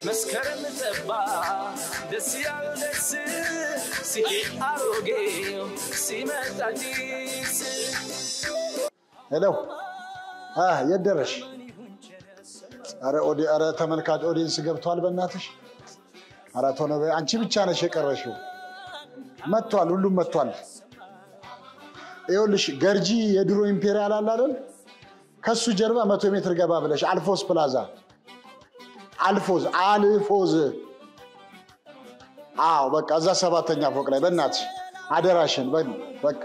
መስከረም ጠባ ደስ ያለው ደስ ሲሄድ አሮጌው ሲመጣ አዲስ ሄሎ አ የት ደረሽ? ኧረ ኦዲ- ኧረ ተመልካች ኦዲየንስ ገብቷል። በእናትሽ ኧረ ቶሎ በይ። አንቺ ብቻ ነሽ የቀረሽው። መጥቷል፣ ሁሉም መጥቷል። ይኸውልሽ ገርጂ የድሮ ኢምፔሪያል አለ አይደል? ከሱ ጀርባ መቶ ሜትር ገባ ብለሽ አልፎዝ ፕላዛ አልፎዝ አልፎዝ አዎ በቃ እዛ ሰባተኛ ፎቅ ላይ በእናትሽ አደራሽን በ- በቃ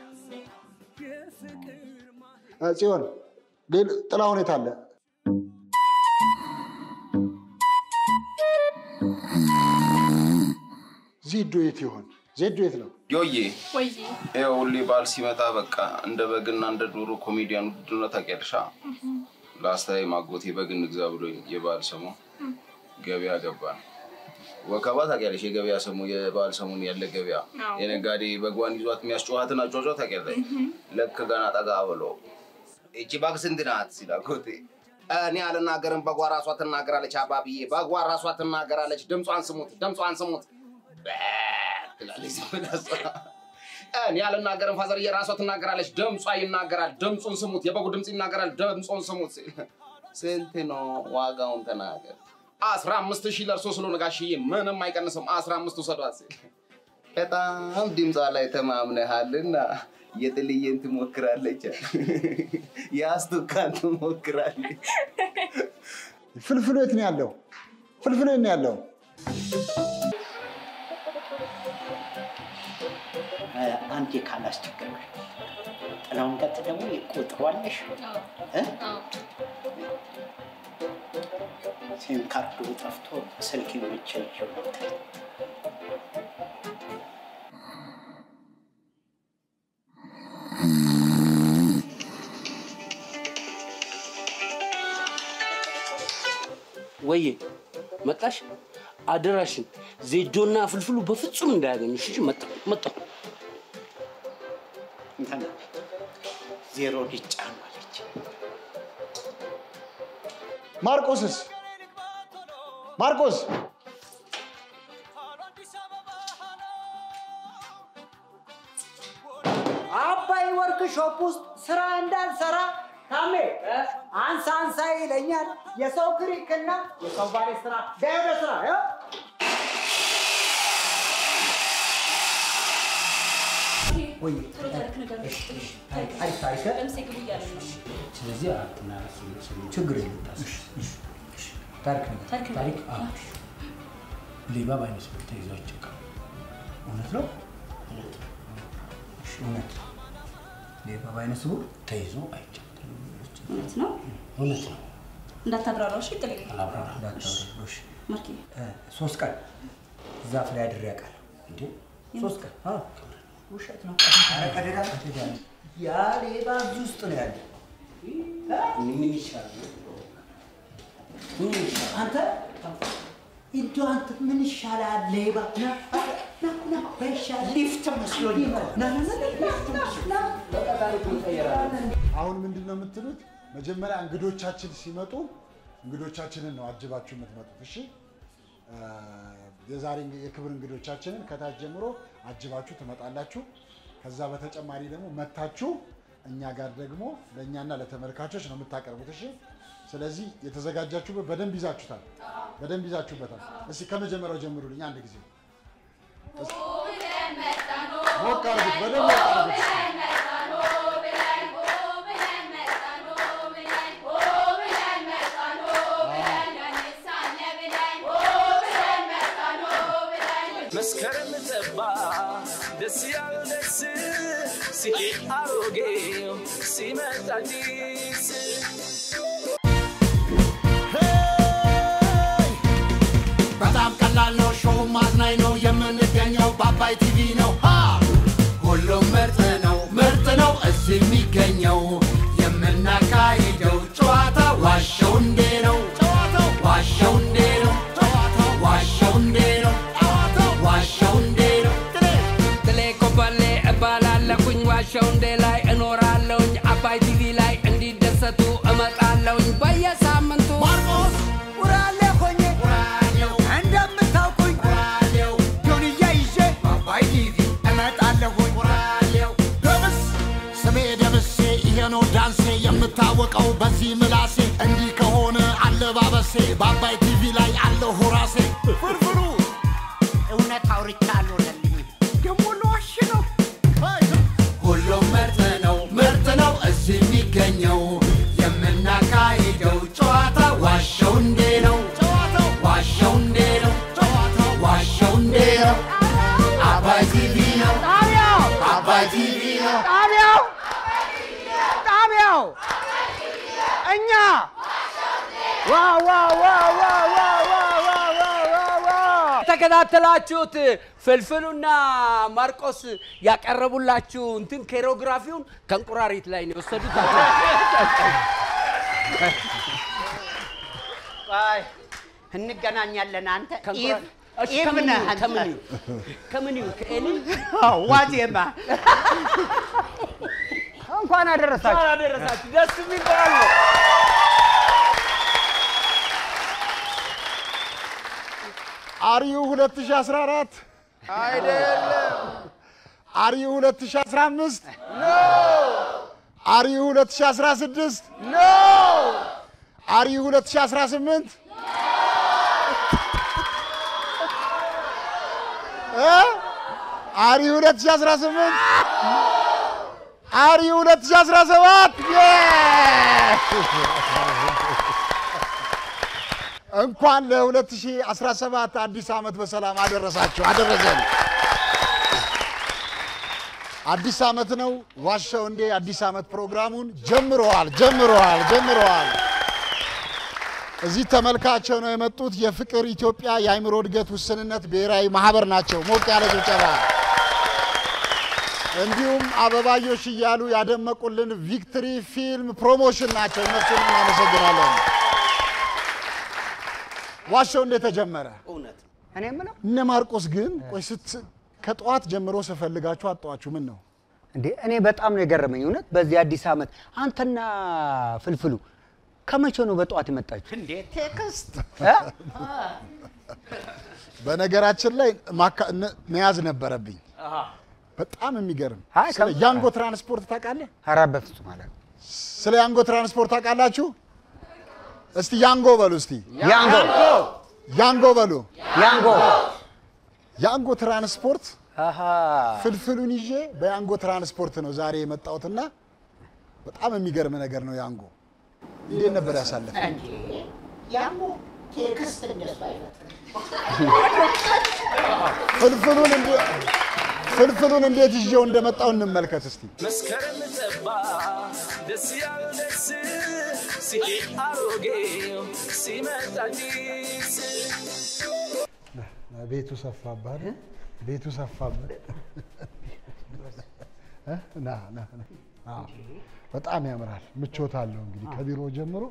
እ፣ ጽዮን ሌል- ጥላሁን የት አለ? ዜዶ የት ይሆን? ዜዶ የት ነው? ዮዬ ወይ ይኸው ሁሌ በዓል ሲመጣ በቃ እንደ በግና እንደ ዶሮ ኮሜዲያን ውድድር ታውቂያለሽ። ላስታይ ማጎቴ በግ እንግዛ ብሎኝ የበዓል ሰሞን ገበያ ገባን። ወከባ ታውቂያለሽ? የገበያ ሰሞን የበዓል ሰሞን ያለ ገበያ አዎ። የነጋዴ በጓን ይዟት የሚያስጨዋትን አጫጫ ታውቂያለሽ? ልክ ገና ጠጋ ብሎ እቺ በግ ስንት ናት ሲል አጎቴ እኔ አልናገርም፣ በጓ ራሷ ትናገራለች። አባብዬ በጓ ራሷ ትናገራለች። ድምጿን ስሙት፣ ድምጿን ስሙት ትላለች ዝም ብላ እሷ። እኔ አልናገርም፣ ፋዘርዬ ራሷ ትናገራለች። ድምጿ ይናገራል። ድምፁን ስሙት፣ የበጉ ድምፅ ይናገራል። ድምፁን ስሙት ሲል ስንት ነው ዋጋውን ተናገር። አስራ አምስት ሺህ ለእርሶ ስለሆነ ጋሽዬ ምንም አይቀንስም። አስራ አምስት ውሰዷት ሲል በጣም ድምጿ ላይ ተማምነሃልና የጥልዬን ትሞክራለች፣ የአስቱካን ትሞክራለች። ፍልፍሉ የት ነው ያለው? ፍልፍሉ የት ነው ያለው? አንዴ ካላስቸገረሽ ጥላውን ቀጥ ደግሞ ይቆጥሯለሽ እ? ሲም ካርዱ ጠፍቶ ስልክ ብቻ ይዤው ነበር። ወዬ መጣሽ? አደራሽን ዜዶና ፍልፍሉ በፍጹም እንዳያገኙሽ። እሺ መጣሁ መጣሁ። እንትን ዜሮ ሊጫኑ አለች። ማርቆስስ? ማርቆስ አባይ ወርክሾፕ ውስጥ ስራ እንዳልሰራ ታሜ አንሳ አንሳ ይለኛል። የሰው ክሪክና የሰው ባሌ ስራ ዳይ ወደ ስራ ያው ወይ ጥሩ ታሪክ ነገር ነው። አሪፍ ታሪክ ለምሳሌ ግቡ እያለ ነው። ስለዚህ አራትና ችግር የለም ታሪክ ነገር ታሪክ ነገር ታሪክ አዎ። ሌባ በዓይነ ስውር ተይዞ አይጨካም። እውነት ነው እውነት ነው። እሺ፣ እውነት ሌባ በዓይነ ስውር ተይዞ አይጨካም። እውነት ነው። እውነት ነው። እንዳታብራራው እሺ። ጥልዬ አላብራራ እንዳታወራ። እሺ ማርኬ ሶስት ቀን ዛፍ ላይ አድሬ ያውቃል። እንዴ ሶስት ቀን? አዎ። ውሸት ነው። ኧረ ቀደዳ ቀደዳ። ያ ሌባ እዚህ ውስጥ ነው ያለ። ምን ይሻላል? ምን ይሻላል? አንተ እንደው አንተ ምን ይሻላል? ሌባ ና ና ና በይሻል ሊፍት መስሎኝ እኮ። ና ና ና ሊፍት መስሎኝ። በቃ ታሪኩን እንቀይራለን። አሁን ምንድን ነው የምትሉት? መጀመሪያ እንግዶቻችን ሲመጡ እንግዶቻችንን ነው አጅባችሁ የምትመጡት። እሺ አ፣ የዛሬ የክብር እንግዶቻችንን ከታች ጀምሮ አጅባችሁ ትመጣላችሁ። ከዛ በተጨማሪ ደግሞ መታችሁ እኛ ጋር ደግሞ ለእኛና ለተመልካቾች ነው የምታቀርቡት። እሺ ስለዚህ የተዘጋጃችሁበት በደንብ ይዛችሁታል፣ በደንብ ይዛችሁበታል። እስኪ ከመጀመሪያው ጀምሩልኝ አንድ ጊዜ ሞቅ አድርጉት፣ በደንብ ሞቅ አድርጉት። መስከረም ጠባ ደስ ያለው ደስ ሲሄድ አሮጌው ሲመጣ አዲስ በጣም ቀላል ነው። ሾው ማዝናኝ ነው። የምንገኘው በአባይ ቲቪ ነው። ሃ! ሁሉም ምርጥ ነው፣ ምርጥ ነው እዚህ የሚገኘው የምናካሂደው ጨዋታ ዋሸው እንዴ ነው ጨዋታው ዋሸው እንዴ ነው ጨዋታው ዋሸው እንዴ ነው ጨዋታው ዋሸው እንዴ ነው ትሌ ኮበሌ እባላለሁኝ ዋሸው እንዴ ላይ እኖራለሁኝ አባይ ቲቪ ላይ እንዲደሰቱ እመጣለሁኝ በየሳምንቱ ማርቆስ ውራሌ ሆኜ ጉራጌ በዚህ ምላሴ እንዲህ ከሆነ አለባበሴ በአባይ ቲቪ ላይ አለሁ ራሴ ፍርፍሩ እውነት አውርቻ አልሆነልኝም። ደግሞ ለዋሽ ነው። ሁሉም ምርጥ ነው ምርጥ ነው እዚህ የሚገኘው የምናካሂደው ጨዋታ ዋሸው እንዴ ነው ዋሸው እንዴ ነው ዋሸው እንዴ ነው አባይ ቲቪ ነው አባይ ቲቪ ነው ጣቢያው ጣቢያው እኛ ዋ ዋ ዋ ዋ ዋ ዋ ዋ ዋ ዋ ዋ የተከታተላችሁት ፍልፍሉና ማርቆስ ያቀረቡላችሁ እንትን ኮሪዮግራፊውን ከእንቁራሪት ላይ ነው የወሰዱት። ቆይ እንገናኛለን። አንተ ከእንቁራ- ኢቭ እሺ፣ ኢቭ ከምን ነህ ይሁን? አንተ። ከምን ይሁን? ከምን ይሁን? ከኤሊ ዋዜማ እንኳን አደረሳችሁ። አደረሳችሁ። ደስ የሚል በዓል ነው። አሪው 2014 አይደለም። አሪው 2015 ኖ። አሪው 2016 ኖ። አሪው 2018 እ? አሪው 2018 አሪው 2017 የ! እንኳን ለ2017 አዲስ ዓመት በሰላም አደረሳችሁ አደረሰን። አዲስ ዓመት ነው። ዋሻው እንዴ አዲስ ዓመት ፕሮግራሙን ጀምረዋል ጀምረዋል ጀምረዋል። እዚህ ተመልካቸው ነው የመጡት የፍቅር ኢትዮጵያ የአእምሮ እድገት ውስንነት ብሔራዊ ማህበር ናቸው። ሞቅ ያለ ጭብጨባ። እንዲሁም አበባዮሽ እያሉ ያደመቁልን ቪክትሪ ፊልም ፕሮሞሽን ናቸው። እነሱን እናመሰግናለን። ዋሻው እንዴት ተጀመረ? እውነት ነው። እኔ የምለው እነ ማርቆስ ግን ቆይ ስት ከጠዋት ጀምሮ ስፈልጋችሁ አጣዋችሁ። ምን ነው እንዴ እኔ በጣም ነው የገረመኝ እውነት። በዚህ አዲስ ዓመት አንተና ፍልፍሉ ከመቼ ነው በጠዋት የመጣችሁ? እንዴ ቴክስት እ? በነገራችን ላይ ማካ- እነ- መያዝ ነበረብኝ። በጣም የሚገርም አይ፣ ስለ ከም- ያንጎ ትራንስፖርት ታውቃለህ? ኧረ በፍጹም አለ ስለ ያንጎ ትራንስፖርት ታውቃላችሁ? እስቲ ያንጎ በሉ እስቲ ያንጎ ያንጎ በሉ። ያንጎ ያንጎ ትራንስፖርት አሃ ፍልፍሉን ይዤ በያንጎ ትራንስፖርት ነው ዛሬ የመጣሁትና በጣም የሚገርም ነገር ነው። ያንጎ እንዴት ነበር ያሳለፈ? ያሞ ቴክስት እንደሱ አይፈጥርም። ፍልፍሉን እንደ- ፍልፍሉን እንዴት ይዤው እንደመጣው እንመልከት እስቲ። መስከረም ጠባ ደስ ያለው ደስ ሲሄድ አሮጌው ሲመጣ አዲስ ቤቱ ሰፋባል። ቤቱ ሰፋበት። እ? ና ና ና። አዎ፣ በጣም ያምራል። ምቾት አለው እንግዲህ ከቢሮ ጀምሮ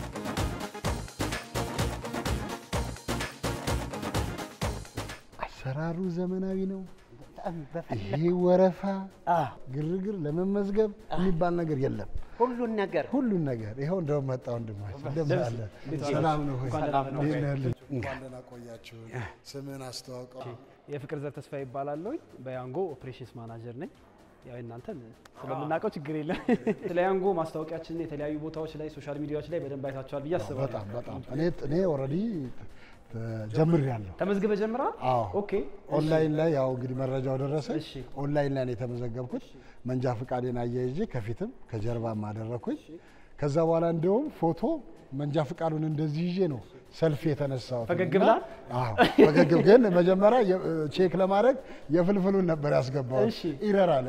አሰራሩ ዘመናዊ ነው። ይሄ ወረፋ ግርግር ለመመዝገብ የሚባል ነገር የለም። ሁሉን ነገር ሁሉን ነገር ይኸው እንደውም መጣ ወንድማችን እንደምን አለ? ሰላም ነው ሆይ? እንዴት ነህ ልጅ? እንኳን ደህና ቆያችሁ። ስምህን አስተዋውቀው። የፍቅር ዘር ተስፋ ይባላለሁ። በያንጎ ኦፕሬሽንስ ማናጀር ነኝ። ያው እናንተን ስለምናውቀው ችግር የለም። ስለ ያንጎ ማስታወቂያችንን የተለያዩ ቦታዎች ላይ ሶሻል ሚዲያዎች ላይ በደንብ አይታችኋል ብዬ አስባለሁ። በጣም በጣም እኔ እኔ ኦልሬዲ ጀምሬያለሁ። ተመዝግበ ጀምራል? አዎ ኦኬ። ኦንላይን ላይ ያው እንግዲህ መረጃው ደረሰ። ኦንላይን ላይ ነው የተመዘገብኩት። መንጃ ፈቃዴን አያይዤ ከፊትም ከጀርባም አደረኩኝ። ከዛ በኋላ እንደውም ፎቶ መንጃ ፈቃዱን እንደዚህ ይዤ ነው ሰልፊ የተነሳሁት። ፈገግ እና- ብላል? አዎ ፈገግ ግን መጀመሪያ የ- ቼክ ለማድረግ የፍልፍሉን ነበር ያስገባሁት። እሺ። ኢረር አለ።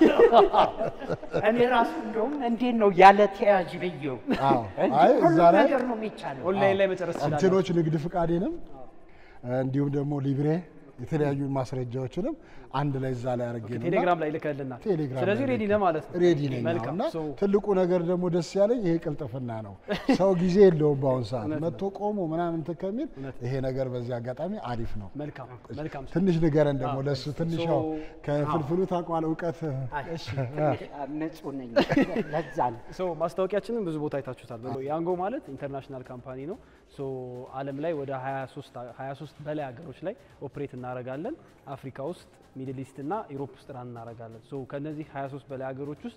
እኔ ራሱ እንደውም እንዴት ነው ያለ ተያዥ ብዬው አዎ። እንዲህ አይ ሁሉ እዛ ላይ ነገር ነው የሚቻለው። ኦንላይን ላይ መጨረስ ትችላለህ። እንትኖች ንግድ ፍቃዴንም እንዲሁም ደግሞ ሊብሬ የተለያዩ ማስረጃዎችንም አንድ ላይ እዛ ላይ አድርጌ ነው ቴሌግራም ላይ ልከልናል። ቴሌግራም ስለዚህ ላይ ሬዲ ነህ ማለት ነው። ሬዲ ነኝ። መልካም። እና ሶ ትልቁ ነገር ደግሞ ደስ ያለኝ ይሄ ቅልጥፍና ነው። ሰው ጊዜ የለውም በአሁን ሰዓት እውነት ነው። መጥቶ ቆሞ ምናምን እንትን ከሚል ይሄ ነገር በዚህ አጋጣሚ አሪፍ ነው። መልካም መልካም። ትንሽ ንገረን ደግሞ አዎ። ለሱ ትንሽ ሶ- ያው ከፍልፍሉ ታውቀዋለህ እውቀት እሺ ንጹህ ነኝ ለዛ ነው። ሶ ማስታወቂያችንን ብዙ ቦታ አይታችሁታል። ያንጎ ማለት ኢንተርናሽናል ካምፓኒ ነው። ሶ ዓለም ላይ ወደ 23 23 በላይ ሀገሮች ላይ ኦፕሬት እናደርጋለን። አፍሪካ ውስጥ፣ ሚድል ኢስት እና ኢሮፕ ውስጥ ራን እናደርጋለን። ሶ ከነዚህ 23 በላይ ሀገሮች ውስጥ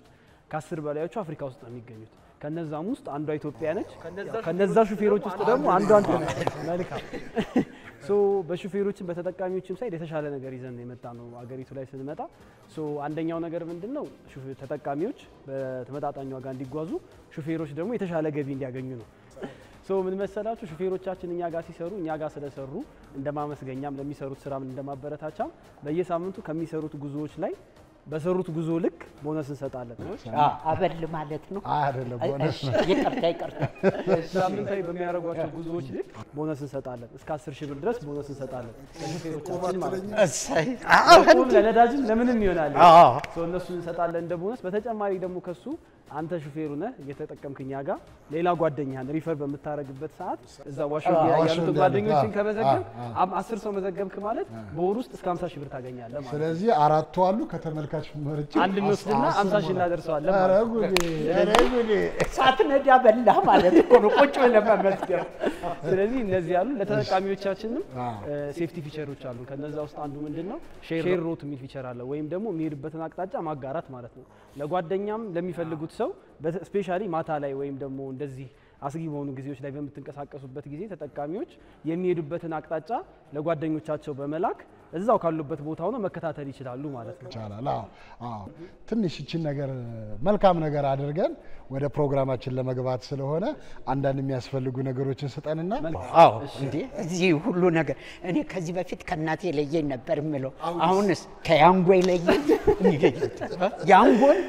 ከአስር በላዮቹ አፍሪካ ውስጥ ነው የሚገኙት። ከነዛም ውስጥ አንዷ ኢትዮጵያ ነች። ከነዛ ሹፌሮች ውስጥ ደግሞ አንዷ አንተ ነህ። መልካም ሶ በሹፌሮችም በተጠቃሚዎችም ሳይድ የተሻለ ነገር ይዘን ነው የመጣ ነው አገሪቱ ላይ ስንመጣ። ሶ አንደኛው ነገር ምንድን ነው ሹፌ- ተጠቃሚዎች በተመጣጣኝ ዋጋ እንዲጓዙ፣ ሹፌሮች ደግሞ የተሻለ ገቢ እንዲያገኙ ነው። ሶ ምን መሰላችሁ ሹፌሮቻችን እኛ ጋር ሲሰሩ እኛ ጋር ስለሰሩ እንደ ማመስገኛም ለሚሰሩት ስራም እንደ ማበረታቻም በየሳምንቱ ከሚሰሩት ጉዞዎች ላይ በሰሩት ጉዞ ልክ ቦነስ እንሰጣለን። አበል ማለት ነው። አይደለም ቦነስ ነው። ይቅርታ ይቅርታ። ሳምንታዊ በሚያደርጓቸው ጉዞዎች ልክ ቦነስ እንሰጣለን። እስከ 10 ሺህ ብር ድረስ ቦነስ እንሰጣለን ለሹፌሮቻችን ማለት ነው። እሰይ ለቁም ለነዳጅም ለምንም ይሆናል። አዎ። ሰው እነሱን እንሰጣለን እንደ ቦነስ። በተጨማሪ ደግሞ ከሱ አንተ ሹፌሩ ነህ እየተጠቀምክ እኛ ጋር ሌላ ጓደኛህን ሪፈር በምታደርግበት ሰዓት እዛ ዋሾ አዎ፣ ዋሾ ያሉት እንዳሉት፣ ጓደኞችን አዎ፣ ከመዘገብ አዎ፣ አም- አስር ሰው መዘገብክ ማለት በወር ውስጥ እስከ 50 ሺህ ብር ታገኛለህ ማለት ነው። ስለዚህ አራቱ አሉ ከተመልካች መርጬ አንድ እንወስድና አስ- 50 ሺህ አስር እናደርሰዋለን ኧረ ማለት ነው። ጉዴ፣ ኧረ ጉዴ። ሳትነዳ በላህ ማለት እኮ ነው። ቁጭ ብለህ መመዝገብ። ስለዚህ እነዚህ ያሉ ለተጠቃሚዎቻችንም አዎ። ሴፍቲ ፊቸሮች አሉ። ከነዛ ውስጥ አንዱ ምንድን ነው ሼር ሮት የሚል ፊቸር አለ፣ ወይም ደግሞ የሚሄዱበትን አቅጣጫ ማጋራት ማለት ነው። ለጓደኛም ለሚፈልጉት ሰው ስፔሻሊ ማታ ላይ ወይም ደግሞ እንደዚህ አስጊ በሆኑ ጊዜዎች ላይ በምትንቀሳቀሱበት ጊዜ ተጠቃሚዎች የሚሄዱበትን አቅጣጫ ለጓደኞቻቸው በመላክ እዛው ካሉበት ቦታ ሆነው መከታተል ይችላሉ ማለት ነው። ይቻላል። አዎ አዎ። ትንሽ ይችን ነገር መልካም ነገር አድርገን ወደ ፕሮግራማችን ለመግባት ስለሆነ አንዳንድ የሚያስፈልጉ ነገሮችን ስጠንና አዎ እንዴ እዚህ ሁሉ ነገር እኔ ከዚህ በፊት ከእናቴ የለየኝ ነበር የምለው። አሁንስ ከያንጎ የለየኝ ያንጎን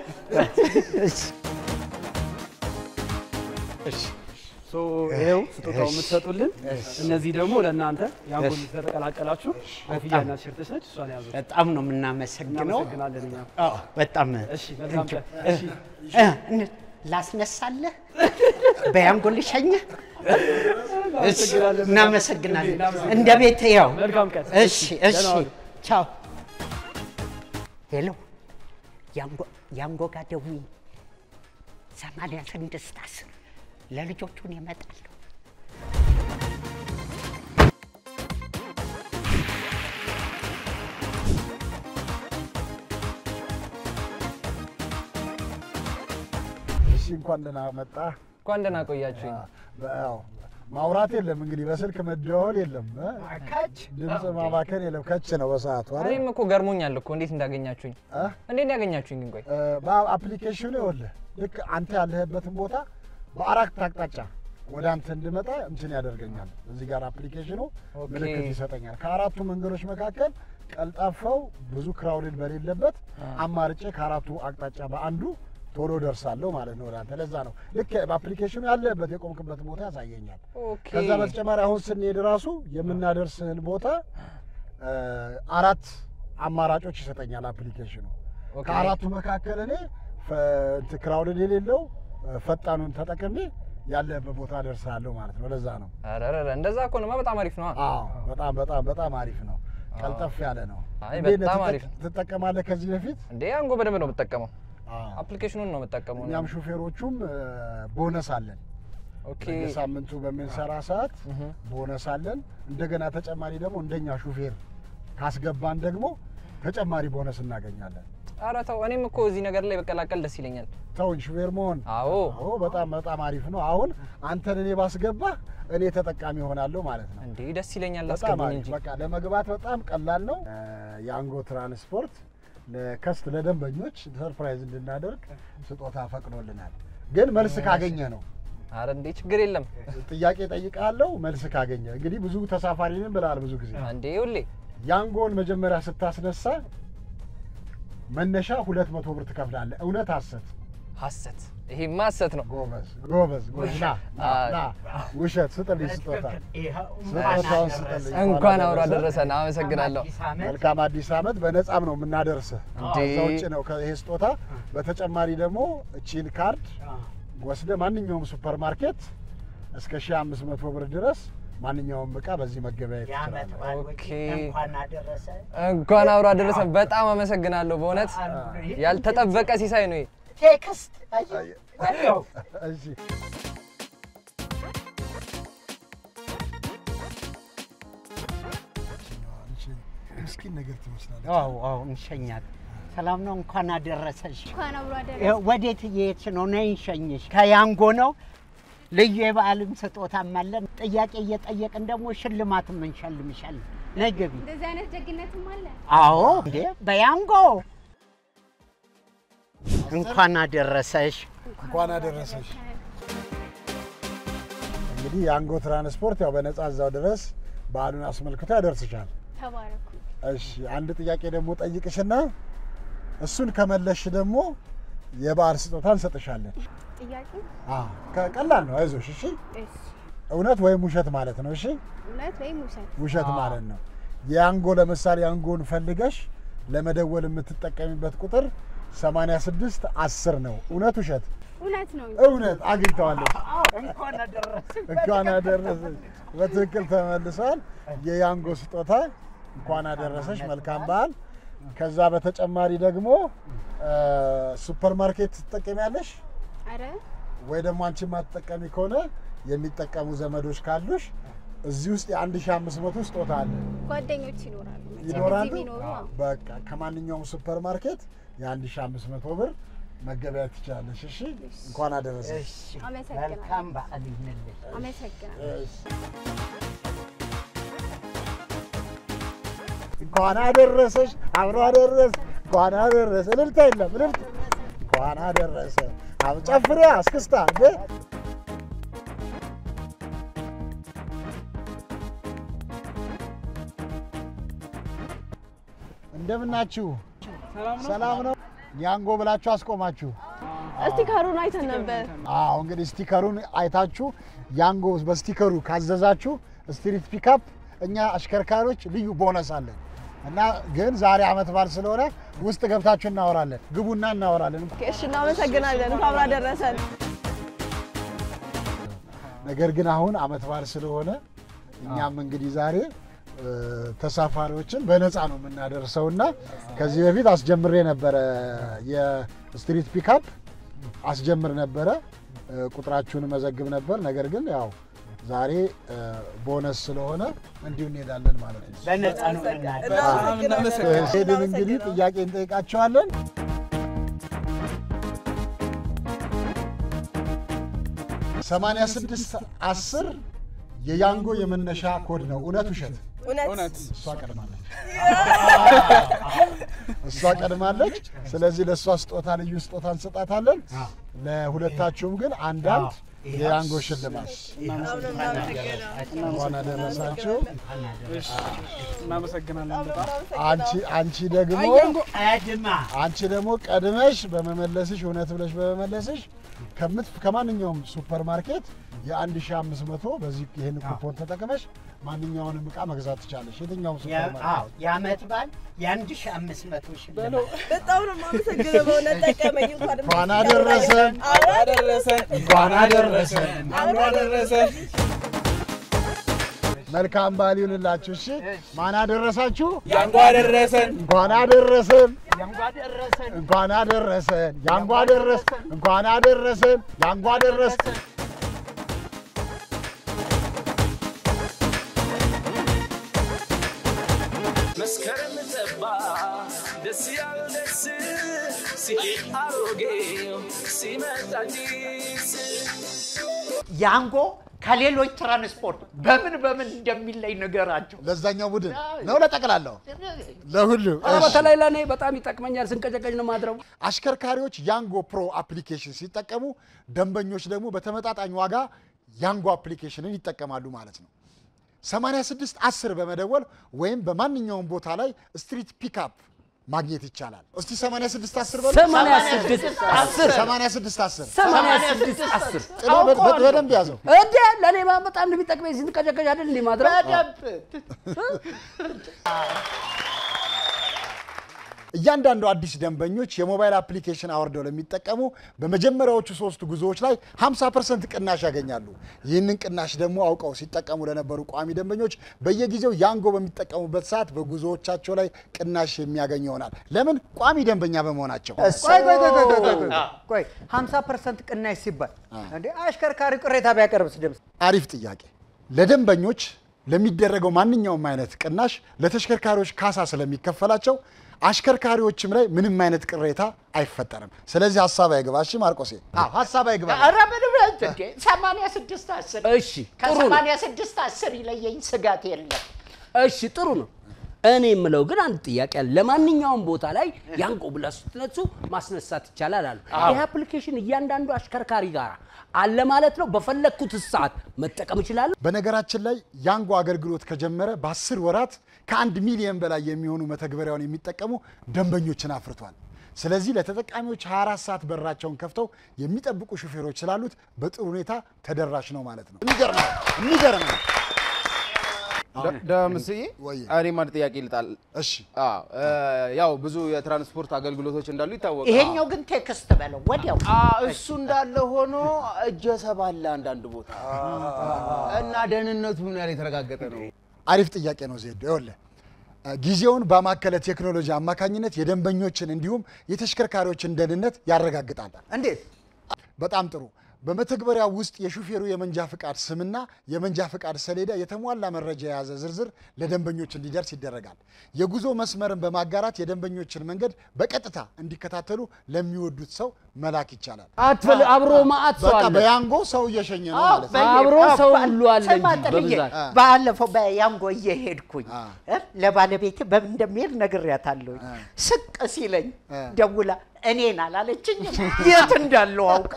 ሶ ይኸው ስጦታው የምትሰጡልን እነዚህ ደግሞ ለእናንተ ያንጎል ተቀላቀላችሁ ኮፍያና ቲሸርት ነች። እሷን ያዙ። በጣም ነው የምናመሰግነው። እናመሰግናለን እኛም። አዎ በጣም እሺ መልካም ቀን። እሺ እ፣ እ፣ ላስነሳለህ በያንጎ ልሸኝህ። እሺ እናመሰግናለን። እንደ ቤት ያው መልካም ቀን። እሺ እሺ ደህና ዋሉ። ቻው። ሄሎ ያንጎ ያንጎ ጋር ደውዪ ሰማንያ ስድስት አስር ለልጆቹን ይመጣሉ። እሺ እንኳን ደህና መጣ። እንኳን ደህና ቆያችሁኝ። ያው ማውራት የለም እንግዲህ በስልክ መደዋወል የለም እ? ድምፅ ማባከን የለም። ከች ነው በሰዓቱ አይደል? እኔም እኮ ገርሞኛል እኮ እንዴት እንዳገኛችሁኝ። እ? እንዴት ነው ያገኛችሁኝ ግን? ቆይ እ፣ በአፕሊኬሽኑ ይኸውልህ ልክ አንተ ያለህበትን ቦታ በአራት አቅጣጫ ወደ አንተ እንድመጣ እንትን ያደርገኛል። እዚህ ጋር አፕሊኬሽኑ ኦኬ። ምልክት ይሰጠኛል። ከአራቱ መንገዶች መካከል ቀልጣፋው ብዙ ክራውድድ በሌለበት አማርጬ ከአራቱ አቅጣጫ በአንዱ ቶሎ ደርሳለሁ ማለት ነው ወደ አንተ። ለዛ ነው ልክ በአፕሊኬሽኑ ያለህበት የቆምክበት ቦታ ያሳየኛል። ኦኬ። ከዛ በተጨማሪ አሁን ስንሄድ ራሱ የምናደርስህን ቦታ እ፣ አራት አማራጮች ይሰጠኛል አፕሊኬሽኑ። ኦኬ። ከአራቱ መካከል እኔ ፈ- እንትን ክራውድድ የሌለው እ፣ ፈጣኑን ተጠቅሜ ያለህበት ቦታ ደርሳለሁ ማለት ነው። ለዛ ነው። ኧረ ኧረ ኧረ፣ እንደዛ ከሆነማ በጣም አሪፍ ነው። አዎ በጣም በጣም በጣም አሪፍ ነው። ቀልጠፍ ያለ ነው። አይ እንዴት ነህ? በጣም ትጠቅ- አሪፍ ነው። ትጠቀማለህ ከዚህ በፊት? እንዴ አንጎ በደንብ ነው የምጠቀመው። አዎ። አፕሊኬሽኑን ነው የምጠቀመው። እኛም ሹፌሮቹም እ፣ ቦነስ አለን። ኦኬ። በየሳምንቱ በምንሰራ ሰዓት ቦነስ አለን። እንደገና ተጨማሪ ደግሞ እንደኛ ሹፌር ካስገባን ደግሞ ተጨማሪ ቦነስ እናገኛለን። ኧረ ተው፣ እኔም እኮ እዚህ ነገር ላይ በቀላቀል ደስ ይለኛል። ተውን ሹፌር መሆን አዎ አዎ፣ በጣም በጣም አሪፍ ነው። አሁን አንተን እኔ ባስገባ እኔ ተጠቃሚ ሆናለሁ ማለት ነው። እንዴ ደስ ይለኛል። በጣም አስገቡኝ አሪፍ እንጂ በቃ ለመግባት በጣም ቀላል ነው። እ፣ የአንጎ ትራንስፖርት ለከስት ለደንበኞች ሰርፕራይዝ እንድናደርግ ስጦታ ፈቅዶልናል። ግን መልስ ካገኘ ነው አረ እንዴ ችግር የለም ጥያቄ ጠይቃለሁ። መልስ ካገኘ እንግዲህ ብዙ ተሳፋሪ ነን ብለሃል። ብዙ ጊዜ እንዴ ሁሌ ያንጎን መጀመሪያ ስታስነሳ መነሻ ሁለት መቶ ብር ትከፍላለህ። እውነት ሀሰት? ሀሰት ይሄማ ሀሰት ነው። ጎበዝ ጎበዝ ጎበዝ። ና ና ና ውሸት ስጥልኝ፣ ስጦታ ስጦታውን ስጥልኝ። እንኳን አብሮ አደረሰን። አመሰግናለሁ። መልካም አዲስ ዓመት። በነፃም ነው የምናደርስህ። እንዴ! ከዛ ውጭ ነው ይሄ ስጦታ። በተጨማሪ ደግሞ እቺን ካርድ ወስደ ማንኛውም ሱፐር ማርኬት እስከ ሺህ አምስት መቶ ብር ድረስ ማንኛውም እቃ በዚህ መገበያየት ትችላለህ። ኦኬ እንኳን አደረሰ። እንኳን አብሮ አደረሰን። በጣም አመሰግናለሁ። በእውነት ያልተጠበቀ ሲሳይ ነው ይሄ። ቴክስት አየህ? ወዲያው እሺ ምስኪን ነገር ትመስላለች። አዎ አዎ እንሸኛለን። ሰላም ነው። እንኳን አደረሰሽ። እንኳን አብሮ አደረሰ። ይኸው ወዴት እየሄድሽ ነው? ነይ እንሸኝሽ። ከያንጎ ነው። ልዩ የበዓልም ስጦታም አለን። ጥያቄ እየጠየቅን ደግሞ ሽልማትም እንሸልምሻለን። ነይ ግቢ። እንደዚህ አይነት ደግነትም አለ። አዎ እንዴ በያንጎ እንኳን አደረሰሽ። እንኳን አደረሰሽ። እንግዲህ የአንጎ ትራንስፖርት ያው በነጻ እዛው ድረስ በዓሉን አስመልክቶ ያደርስሻል። ተባረኩ። እሺ አንድ ጥያቄ ደግሞ ጠይቅሽና እሱን ከመለሽ ደግሞ የበዓል ስጦታ እንሰጥሻለን። ጥያቄ አዎ፣ ከቀላል ነው። አይዞሽ። እሺ እሺ፣ እውነት ወይም ውሸት ማለት ነው። እሺ እውነት ወይም ውሸት? ውሸት ማለት ነው። የአንጎ ለምሳሌ አንጎን ፈልገሽ ለመደወል የምትጠቀሚበት ቁጥር 86 10 ነው። እውነት ውሸት? እውነት ነው። እውነት አግኝተዋለች። እንኳን አደረሰሽ። እንኳን አደረሰሽ። በትክክል ተመልሷል። የያንጎ ስጦታ እንኳን አደረሰሽ። መልካም በዓል። ከዛ በተጨማሪ ደግሞ ሱፐር ማርኬት ትጠቀሚያለሽ አረ ወይ ደግሞ አንቺ የማትጠቀሚ ከሆነ የሚጠቀሙ ዘመዶች ካሉሽ እዚህ ውስጥ የ1500 ስጦታ አለ ጓደኞች ይኖራሉ መቼም ይኖራሉ። እዚህ ቢኖሩ አዎ። በቃ ከማንኛውም ሱፐር ማርኬት የ1500 ብር መገበያየት ትችላለሽ። እሺ እንኳን አደረሰሽ። አመሰግናለሁ። መልካም በዓል ይሁንልሽ። አመሰግናለሁ። እንኳን አደረሰሽ፣ አብሮ አደረሰ፣ እንኳን አደረሰ። እልልታ የለም እልልታ። እንኳን አደረሰ። አብ- ጨፍሪያ እስክስታ እንዴ! እንደምናችሁ? ሰላም ነው። ያንጎ ብላችሁ አስቆማችሁ። ስቲከሩን አይተን ነበር። አዎ እንግዲህ ስቲከሩን አይታችሁ ያንጎ በስቲከሩ ካዘዛችሁ ስትሪት ፒካፕ እኛ አሽከርካሪዎች ልዩ ቦነስ አለን እና ግን ዛሬ አመት በዓል ስለሆነ ውስጥ ገብታችሁ እናወራለን። ግቡና እናወራለን። እሺ፣ እናመሰግናለን። እንኳን አብሮ አደረሰን። ነገር ግን አሁን አመት በዓል ስለሆነ እኛም እንግዲህ ዛሬ እ፣ ተሳፋሪዎችን በነፃ ነው የምናደርሰው እና ከዚህ በፊት አስጀምሬ ነበረ የስትሪት ፒካፕ አስጀምር ነበረ እ፣ ቁጥራችሁን መዘግብ ነበር። ነገር ግን ያው ዛሬ እ፣ ቦነስ ስለሆነ እንዲሁ እንሄዳለን ማለት ነው። በነፃ ነው የምናደርገው። ሄድን እንግዲህ ጥያቄ እንጠይቃቸዋለን። ሰማንያ ስድስት አስር የያንጎ የመነሻ ኮድ ነው። እውነት ውሸት? እውነት። እሷ ቀድማለች። እሷ ቀድማለች። ስለዚህ ለእሷ ስጦታ ልዩ ስጦታ እንሰጣታለን። ለሁለታችሁም ግን አንዳንድ የያንጎ ሽልማት እንኳን አደረሳችሁ። እናመሰግናለን በጣም አንቺ አንቺ ደግሞ ቀድማ አንቺ ደግሞ ቀድመሽ በመመለስሽ እውነት ብለሽ በመመለስሽ ከምት ከማንኛውም ሱፐር ማርኬት የ1500 በዚህ ይህን ኩፖን ተጠቅመሽ ማንኛውንም እቃ መግዛት ትቻለሽ። የትኛውም ሱፐር ማርኬት የአመት በዓል የአንድ ሺህ አምስት መቶ ሽልማት በጣም ነው የማመሰግነው። በእውነት ጠቀመኝ። እንኳን እንኳን አደረሰን፣ አብሮ አደረሰን። እንኳን አደረሰን። አብሮ አደረሰን። መልካም በዓል ይሁንላችሁ። እሺ ማን አደረሳችሁ? ያንጎ አደረሰን። እንኳን አደረሰን። ያንጓ ደረሰን። እንኳን አደረሰን። ያንጓ አደረሰን። እንኳን አደረሰን። ያንጓ አደረሰን። መስከረም ጠባ ደስ ያለው ደስ ሲሄድ አሮጌው ሲመጣ አዲስ ያንጎ ከሌሎች ትራንስፖርት በምን በምን እንደሚለይ ነገራቸው። ለዛኛው ቡድን ነው ለጠቅላላው ለሁሉ ኧረ በተለይ ለእኔ በጣም ይጠቅመኛል። ስንቀጨቀጭ ነው ማድረው። አሽከርካሪዎች ያንጎ ፕሮ አፕሊኬሽን ሲጠቀሙ ደንበኞች ደግሞ በተመጣጣኝ ዋጋ ያንጎ አፕሊኬሽንን ይጠቀማሉ ማለት ነው። 86 10 በመደወል ወይም በማንኛውም ቦታ ላይ ስትሪት ፒካፕ ማግኘት ይቻላል። እስቲ 86 10 በሉ። 86 10 86 10 86 10 ጥሩ፣ በ- በ- በደንብ ያዘው። እንዴ ለእኔ በጣም ነው የሚጠቅመኝ። ስንቀጨቀጭ አይደል እንዴ ማድረው? እያንዳንዱ አዲስ ደንበኞች የሞባይል አፕሊኬሽን አውርደው ለሚጠቀሙ በመጀመሪያዎቹ ሶስት ጉዞዎች ላይ 50 ፐርሰንት ቅናሽ ያገኛሉ። ይህንን ቅናሽ ደግሞ አውቀው ሲጠቀሙ ለነበሩ ቋሚ ደንበኞች በየጊዜው ያንጎ በሚጠቀሙበት ሰዓት በጉዞዎቻቸው ላይ ቅናሽ የሚያገኝ ይሆናል። ለምን? ቋሚ ደንበኛ በመሆናቸው። ቆይ ቆይ ቆይ ቆይ ቆይ ቆይ ቆይ 50 ፐርሰንት ቅናሽ ሲባል እንዴ አሽከርካሪ ቅሬታ ቢያቀርብስ ድምፅ አሪፍ ጥያቄ። ለደንበኞች ለሚደረገው ማንኛውም አይነት ቅናሽ ለተሽከርካሪዎች ካሳ ስለሚከፈላቸው አሽከርካሪዎችም ላይ ምንም አይነት ቅሬታ አይፈጠርም። ስለዚህ ሀሳብ አይግባ። እሺ ማርቆሴ፣ አዎ ሀሳብ አይግባ። ኧረ ምን ብለህ እንዴ ሰማንያ ስድስት አስር እሺ ጥሩ ነው። ከሰማንያ ስድስት አስር ይለየኝ ስጋት የለም። እሺ ጥሩ ነው። እኔ የምለው ግን አንድ ጥያቄ አለ። ለማንኛውም ቦታ ላይ ያንጎ ብላችሁ ስትነሱ ማስነሳት ይቻላል አሉ። አዎ። ይህ አፕሊኬሽን እያንዳንዱ አሽከርካሪ ጋር አለ ማለት ነው። በፈለግኩት ሰዓት መጠቀም እችላለሁ። በነገራችን ላይ ያንጎ አገልግሎት ከጀመረ በአስር ወራት ከአንድ ሚሊዮን በላይ የሚሆኑ መተግበሪያውን የሚጠቀሙ ደንበኞችን አፍርቷል። ስለዚህ ለተጠቃሚዎች 24 ሰዓት በራቸውን ከፍተው የሚጠብቁ ሹፌሮች ስላሉት በጥሩ ሁኔታ ተደራሽ ነው ማለት ነው። የሚገርም ነው። የሚገርም ነው። ደምስዬ ወይ እኔም አንድ ጥያቄ ልጣል። እሺ ያው ብዙ የትራንስፖርት አገልግሎቶች እንዳሉ ይታወቃል። ይሄኛው ግን ቴክስት በለው ወዲያው። እሱ እንዳለ ሆኖ እጀ ሰባለ አንዳንድ ቦታ እና ደህንነቱ ምን ያህል የተረጋገጠ ነው? አሪፍ ጥያቄ ነው ዜድ። ይኸውልህ ጊዜውን ባማከለ ቴክኖሎጂ አማካኝነት የደንበኞችን እንዲሁም የተሽከርካሪዎችን ደህንነት ያረጋግጣል። እንዴት? በጣም ጥሩ። በመተግበሪያው ውስጥ የሹፌሩ የመንጃ ፍቃድ ስምና የመንጃ ፍቃድ ሰሌዳ የተሟላ መረጃ የያዘ ዝርዝር ለደንበኞች እንዲደርስ ይደረጋል። የጉዞ መስመርን በማጋራት የደንበኞችን መንገድ በቀጥታ እንዲከታተሉ ለሚወዱት ሰው መላክ ይቻላል። አትበል፣ አብሮ ማአት ሰው በቃ አለ። በያንጎ ሰው እየሸኘ ነው አዎ፣ ማለት ነው። በየ- አብሮ አዎ፣ ሰው ባ- ሁሉ አለ ስማ እንጂ ጥልዬ፣ በብዛት። ባለፈው በያንጎ እየሄድኩኝ እ፣ ለባለቤቴ በምን እንደሚሄድ ነግሬያታለሁኝ። ስቅ ሲለኝ ደውላ እኔን አላለችኝም የት እንዳለው አውቃ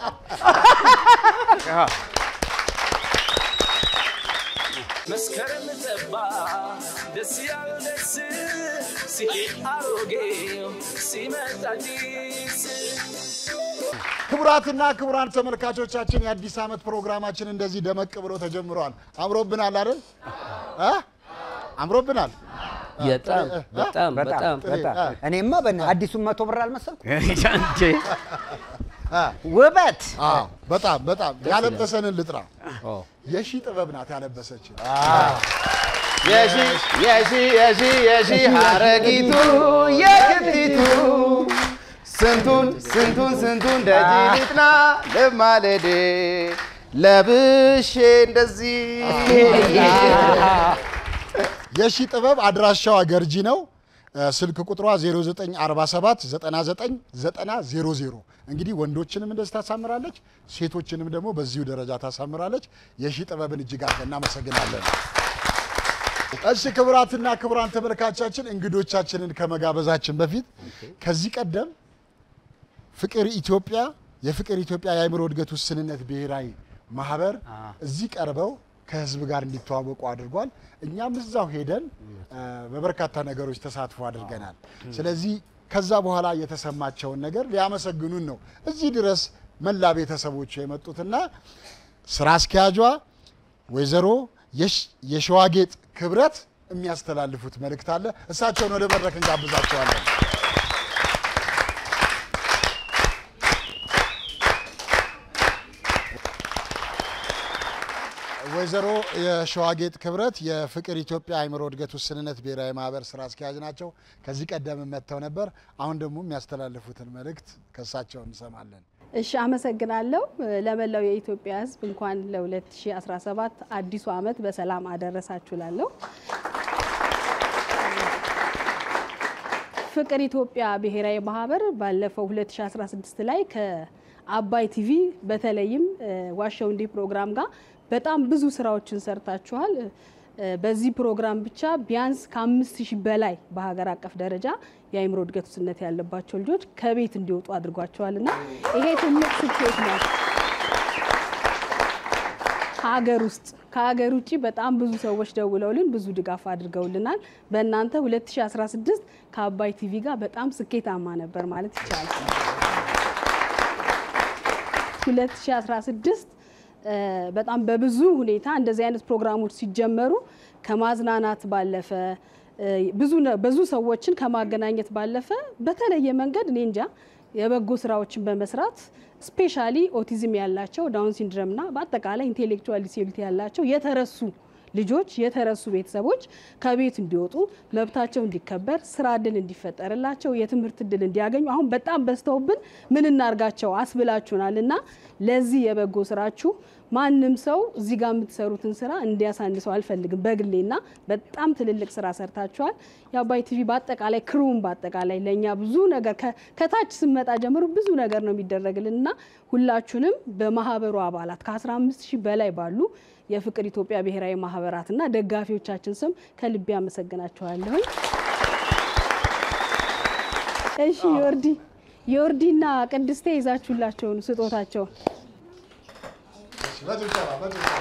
መስከረም ጠባ ደስ ያለው ደስ ሲሄድ አሮጌው ሲመጣ አዲስ ክቡራትና ክቡራን ተመልካቾቻችን የአዲስ ዓመት ፕሮግራማችን እንደዚህ ደመቅ ብሎ ተጀምሯል። አምሮብናል አይደል? እ? አምሮብናል። በጣም በጣም በጣም በጣም እኔማ በና አዲሱን መቶ ብር አልመሰልኩ ውበት አዎ፣ በጣም በጣም ያለበሰንን ልጥራ። የሺ ጥበብ ናት ያለበሰችን። የሺ የሺ የሺ የሺ ሀረጊቱ የክቲቱ ስንቱን ስንቱን ስንቱን ደጅ ልጥና ልማለዴ ለብሼ እንደዚህ የሺ ጥበብ አድራሻዋ ገርጂ ነው። እ፣ ስልክ ቁጥሯ 0947 99 9000 እንግዲህ ወንዶችንም እንደዚህ ታሳምራለች፣ ሴቶችንም ደግሞ በዚሁ ደረጃ ታሳምራለች። የሺ ጥበብን እጅግ አድርገን እናመሰግናለን። እሺ ክቡራትና ክቡራን ተመልካቻችን እንግዶቻችንን ከመጋበዛችን በፊት ከዚህ ቀደም ፍቅር ኢትዮጵያ የፍቅር ኢትዮጵያ የአእምሮ እድገት ውስንነት ብሔራዊ ማህበር እዚህ ቀርበው ከህዝብ ጋር እንዲተዋወቁ አድርጓል። እኛም እዛው ሄደን እ፣ በበርካታ ነገሮች ተሳትፎ አድርገናል። ስለዚህ ከዛ በኋላ የተሰማቸውን ነገር ሊያመሰግኑን ነው እዚህ ድረስ መላ ቤተሰቦቹ የመጡትና ስራ አስኪያጇ ወይዘሮ የሽ- የሸዋጌጥ ክብረት የሚያስተላልፉት መልእክት አለ። እሳቸውን ወደ መድረክ እንጋብዛቸዋለን። ወይዘሮ የሸዋጌጥ ክብረት የፍቅር ኢትዮጵያ አእምሮ እድገት ውስንነት ብሔራዊ ማህበር ስራ አስኪያጅ ናቸው። ከዚህ ቀደም መጥተው ነበር። አሁን ደግሞ የሚያስተላልፉትን መልእክት ከእሳቸው እንሰማለን። እሺ አመሰግናለሁ። ለመላው የኢትዮጵያ ሕዝብ እንኳን ለ2017 አዲሱ ዓመት በሰላም አደረሳችሁ ላለሁ ፍቅር ኢትዮጵያ ብሔራዊ ማህበር ባለፈው 2016 ላይ ከአባይ ቲቪ በተለይም እ፣ ዋሸው እንዲህ ፕሮግራም ጋር በጣም ብዙ ስራዎችን ሰርታችኋል። እ፣ በዚህ ፕሮግራም ብቻ ቢያንስ ከአምስት ሺህ በላይ በሀገር አቀፍ ደረጃ የአእምሮ እድገት ውስንነት ያለባቸው ልጆች ከቤት እንዲወጡ አድርጓቸዋል እና ይሄ ትልቅ ስኬት ነው። ከሀገር ውስጥ ከሀገር ውጭ በጣም ብዙ ሰዎች ደውለውልን ብዙ ድጋፍ አድርገውልናል። በእናንተ 2016 ከአባይ ቲቪ ጋር በጣም ስኬታማ ነበር ማለት ይቻላል። 2016 እ፣ በጣም በብዙ ሁኔታ እንደዚህ አይነት ፕሮግራሞች ሲጀመሩ ከማዝናናት ባለፈ እ፣ ብዙ ነ- ብዙ ሰዎችን ከማገናኘት ባለፈ በተለየ መንገድ እኔ እንጃ የበጎ ስራዎችን በመስራት ስፔሻሊ ኦቲዝም ያላቸው ዳውን ሲንድረምና በአጠቃላይ ኢንቴሌክቹዋል ዲሴቢሊቲ ያላቸው የተረሱ ልጆች የተረሱ ቤተሰቦች ከቤት እንዲወጡ መብታቸው እንዲከበር ስራ እድል እንዲፈጠርላቸው የትምህርት እድል እንዲያገኙ አሁን በጣም በዝተውብን ምን እናርጋቸው አስብላችሁናል እና ለዚህ የበጎ ስራችሁ ማንም ሰው እዚህ ጋር የምትሰሩትን ስራ እንዲያሳንሰው አልፈልግም በግሌና በጣም ትልልቅ ስራ ሰርታችኋል። የአባይ ቲቪ በአጠቃላይ ክሩም በአጠቃላይ ለእኛ ብዙ ነገር ከ- ከታች ስመጣ ጀምሮ ብዙ ነገር ነው የሚደረግልን እና ሁላችሁንም በማህበሩ አባላት ከ15 ሺህ በላይ ባሉ የፍቅር ኢትዮጵያ ብሔራዊ ማህበራትና ደጋፊዎቻችን ስም ከልቤ አመሰግናችኋለሁኝ። እሺ ዮርዲ ዮርዲና ቅድስቴ ይዛችሁላቸውን ስጦታቸውን በጭብጨባ በጭብጨባ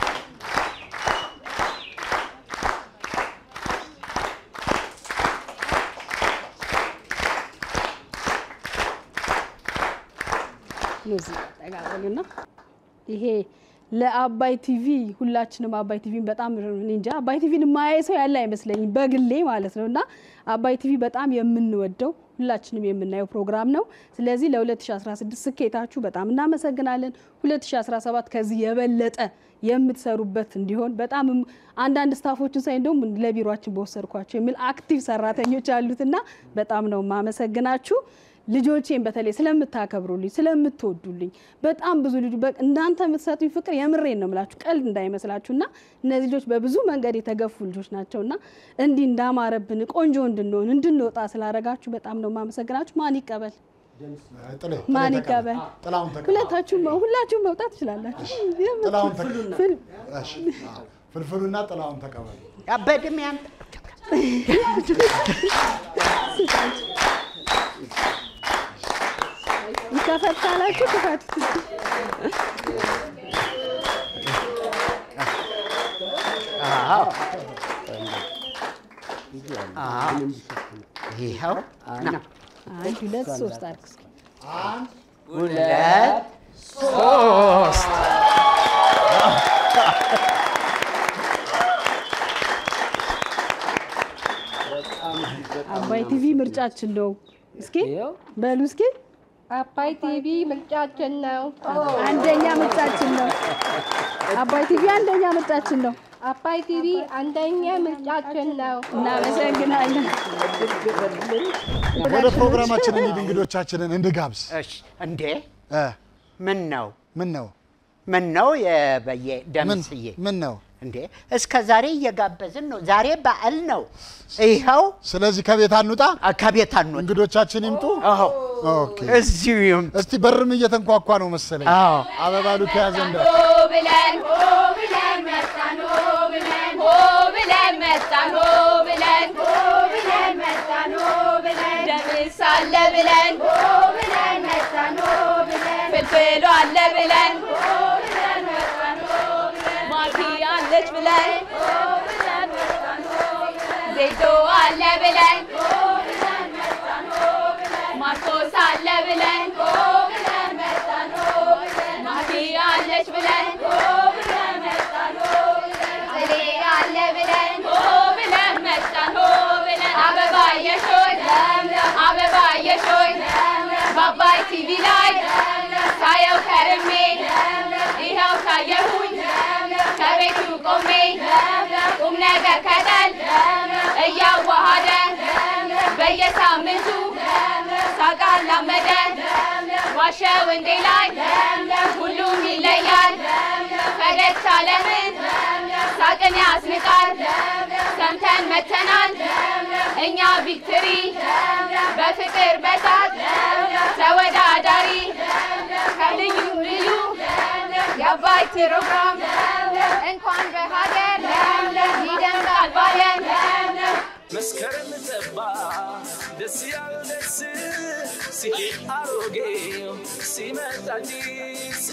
እነዚህ ጠቃቀሉና ይሄ ለአባይ ቲቪ ሁላችንም አባይ ቲቪን በጣም እኔ እንጃ አባይ ቲቪን የማያይ ሰው ያለ አይመስለኝም በግሌ ማለት ነው። እና አባይ ቲቪ በጣም የምንወደው ሁላችንም የምናየው ፕሮግራም ነው። ስለዚህ ለ2016 ስኬታችሁ በጣም እናመሰግናለን። 2017 ከዚህ የበለጠ የምትሰሩበት እንዲሆን በጣም አንዳንድ ስታፎችን ሳይ እንደውም ለቢሮችን በወሰድኳቸው የሚል አክቲቭ ሰራተኞች አሉትና በጣም ነው የማመሰግናችሁ። ልጆቼን በተለይ ስለምታከብሩልኝ ስለምትወዱልኝ በጣም ብዙ ልጁ እናንተ የምትሰጡኝ ፍቅር የምሬን ነው የምላችሁ፣ ቀልድ እንዳይመስላችሁ እና እነዚህ ልጆች በብዙ መንገድ የተገፉ ልጆች ናቸው እና እንዲህ እንዳማረብን ቆንጆ እንድንሆን እንድንወጣ ስላረጋችሁ በጣም ነው የማመሰግናችሁ። ማን ይቀበል? ጥሌ ማን ይቀበል? ጥላሁን ተቀበል። ሁለታችሁም ሁላችሁም መውጣት ትችላላችሁ። ጥላሁን ተቀበል። እሺ፣ አዎ። ፍልፍሉና ጥላሁን ተቀበል። ያበድም ያን ይከፈት ካላችሁ ክፈት። ይኸው ና አንድ ሁለት ሶስት አድርግ እስኪ። አንድ ሁለት ሶስት አባይ ቲቪ ምርጫችን ነው። እስኪ በሉ እስኪ አባይ ቲቪ ምርጫችን ነው። አንደኛ ምርጫችን ነው። አባይ ቲቪ አንደኛ ምርጫችን ነው። አባይ ቲቪ አንደኛ ምርጫችን ነው። እናመሰግናለን። ወደ ፕሮግራማችን እንሂድ፣ እንግዶቻችንን እንድጋብዝ። እሺ እንዴ እ ምን ነው ምን ነው ምን ነው የበየ ደምስዬ ምን ነው እንዴ እስከ ዛሬ እየጋበዝን ነው። ዛሬ በዓል ነው። ይኸው ስለዚህ ከቤት አንውጣ፣ ከቤት አንውጣ፣ እንግዶቻችን ይምጡ። አዎ ኦኬ፣ እዚሁ ይምጡ። እስቲ በርም እየተንኳኳ ነው መሰለኝ። አዎ አበባ ሉክ ያዘ እንደ ሆ ብለን ሆ ብለን መጣን ሆ ብለን ሆ ብለን መጣን ሆ ብለን ሆ ብለን መጣን ሆ ብለን ደምስ አለ ብለን ሆ ብለን መጣን ሆ ብለን ፍልፍሉ አለ ብለን ሆ ብለን መጣን ሆ ብለን ማኪ አለች ብለን ሆ ብለን መጣን ሆ ብለን ዜዶ አለ ብለን ሆ ብለን መጣን ሆ ብለን ማርቆስ አለ ብለን ሆ ብለን መጣን ሆ ብለን ማኪ አለች ብለን ሆ ብለን መጣን ሆ ብለን ጥሌ አለ ብለን ሆ ብለን መጣን ሆ ብለን አበባ የሾይ አበባ የሾይ በአባይ ቲቪ ላይ ሳየው ከርሜ ይኸው ታየሁኝ ከቤቱ ቆሜ ቁም ነገር ከጠል እያዋሃደ በየሳምንቱ ሳቅ አላመደ ዋሸው እንዴ ላይ ሁሉም ይለያል ፈገግታ ለምን ሳቅን ያስንቃል ሰምተን መተናል እኛ ቪክትሪ በፍቅር በሳት ተወዳዳሪ ከልዩ ልዩ የአባይ ፕሮግራም እንኳን በሀገር ይደምቃል ባለም መስከረም ጠባ ደስ ያለው ደስ ሲሄድ አሮጌው ሲመጣ አዲስ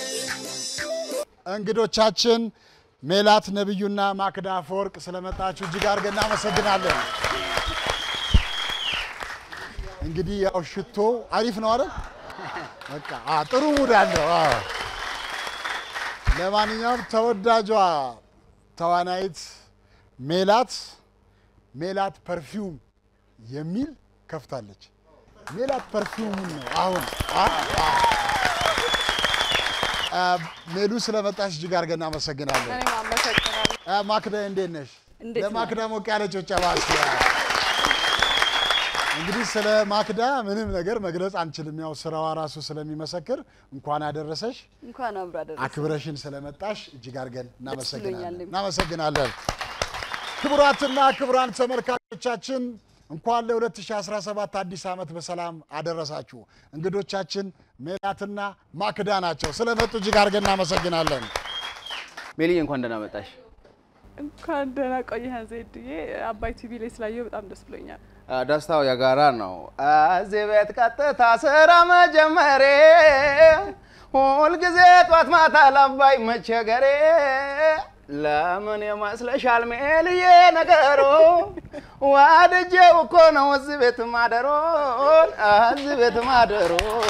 እንግዶቻችን ሜላት ነብዩና ማክዳ አፈወርቅ ስለመጣችሁ እጅግ አድርገን እናመሰግናለን። እንግዲህ ያው ሽቶ አሪፍ ነው አይደል? በቃ አ ጥሩ ሙድ አለው። አዎ። ለማንኛውም ተወዳጇ ተዋናይት ሜላት ሜላት ፐርፊውም የሚል ከፍታለች። ሜላት ፐርፊውም ነው አሁን አ አ አ፣ ሜሉ ስለመጣሽ እጅግ አድርገን እናመሰግናለን። እኔም አመሰግናለሁ። አ፣ ማክዳ እንዴት ነሽ? እንዴት ነው? ለማክዳ ሞቅ ያለ ጭብጨባ እስኪ። እንግዲህ ስለ ማክዳ ምንም ነገር መግለጽ አንችልም። ያው ስራዋ ራሱ ስለሚመሰክር እንኳን አደረሰሽ። እንኳን አብሮ አደረሰ። አክብረሽን ስለመጣሽ እጅግ አድርገን እናመሰግናለን ብሎኛል። እናመሰግናለን። ክቡራትና ክቡራን ተመልካቾቻችን እንኳን ለ2017 አዲስ ዓመት በሰላም አደረሳችሁ። እንግዶቻችን ሜላትና ማክዳ ናቸው። ስለመጡ እጅግ አድርገን እናመሰግናለን። ሜሊዬ እንኳን ደህና መጣሽ። እንኳን ደህና ቆየህን ዜድዬ። አባይ ቲቪ ላይ ስላየው በጣም ደስ ብሎኛል። አ፣ ደስታው የጋራ ነው። እዚህ ቤት ቀጥታ ስራ መጀመሬ ሁልጊዜ ጧት ማታ ለአባይ መቸገሬ ለምን ይመስለሻል ሜልዬ ነገሩ ዋድጄው እኮ ነው እዚህ ቤት ማደሮ እዚህ ቤት ማደሮ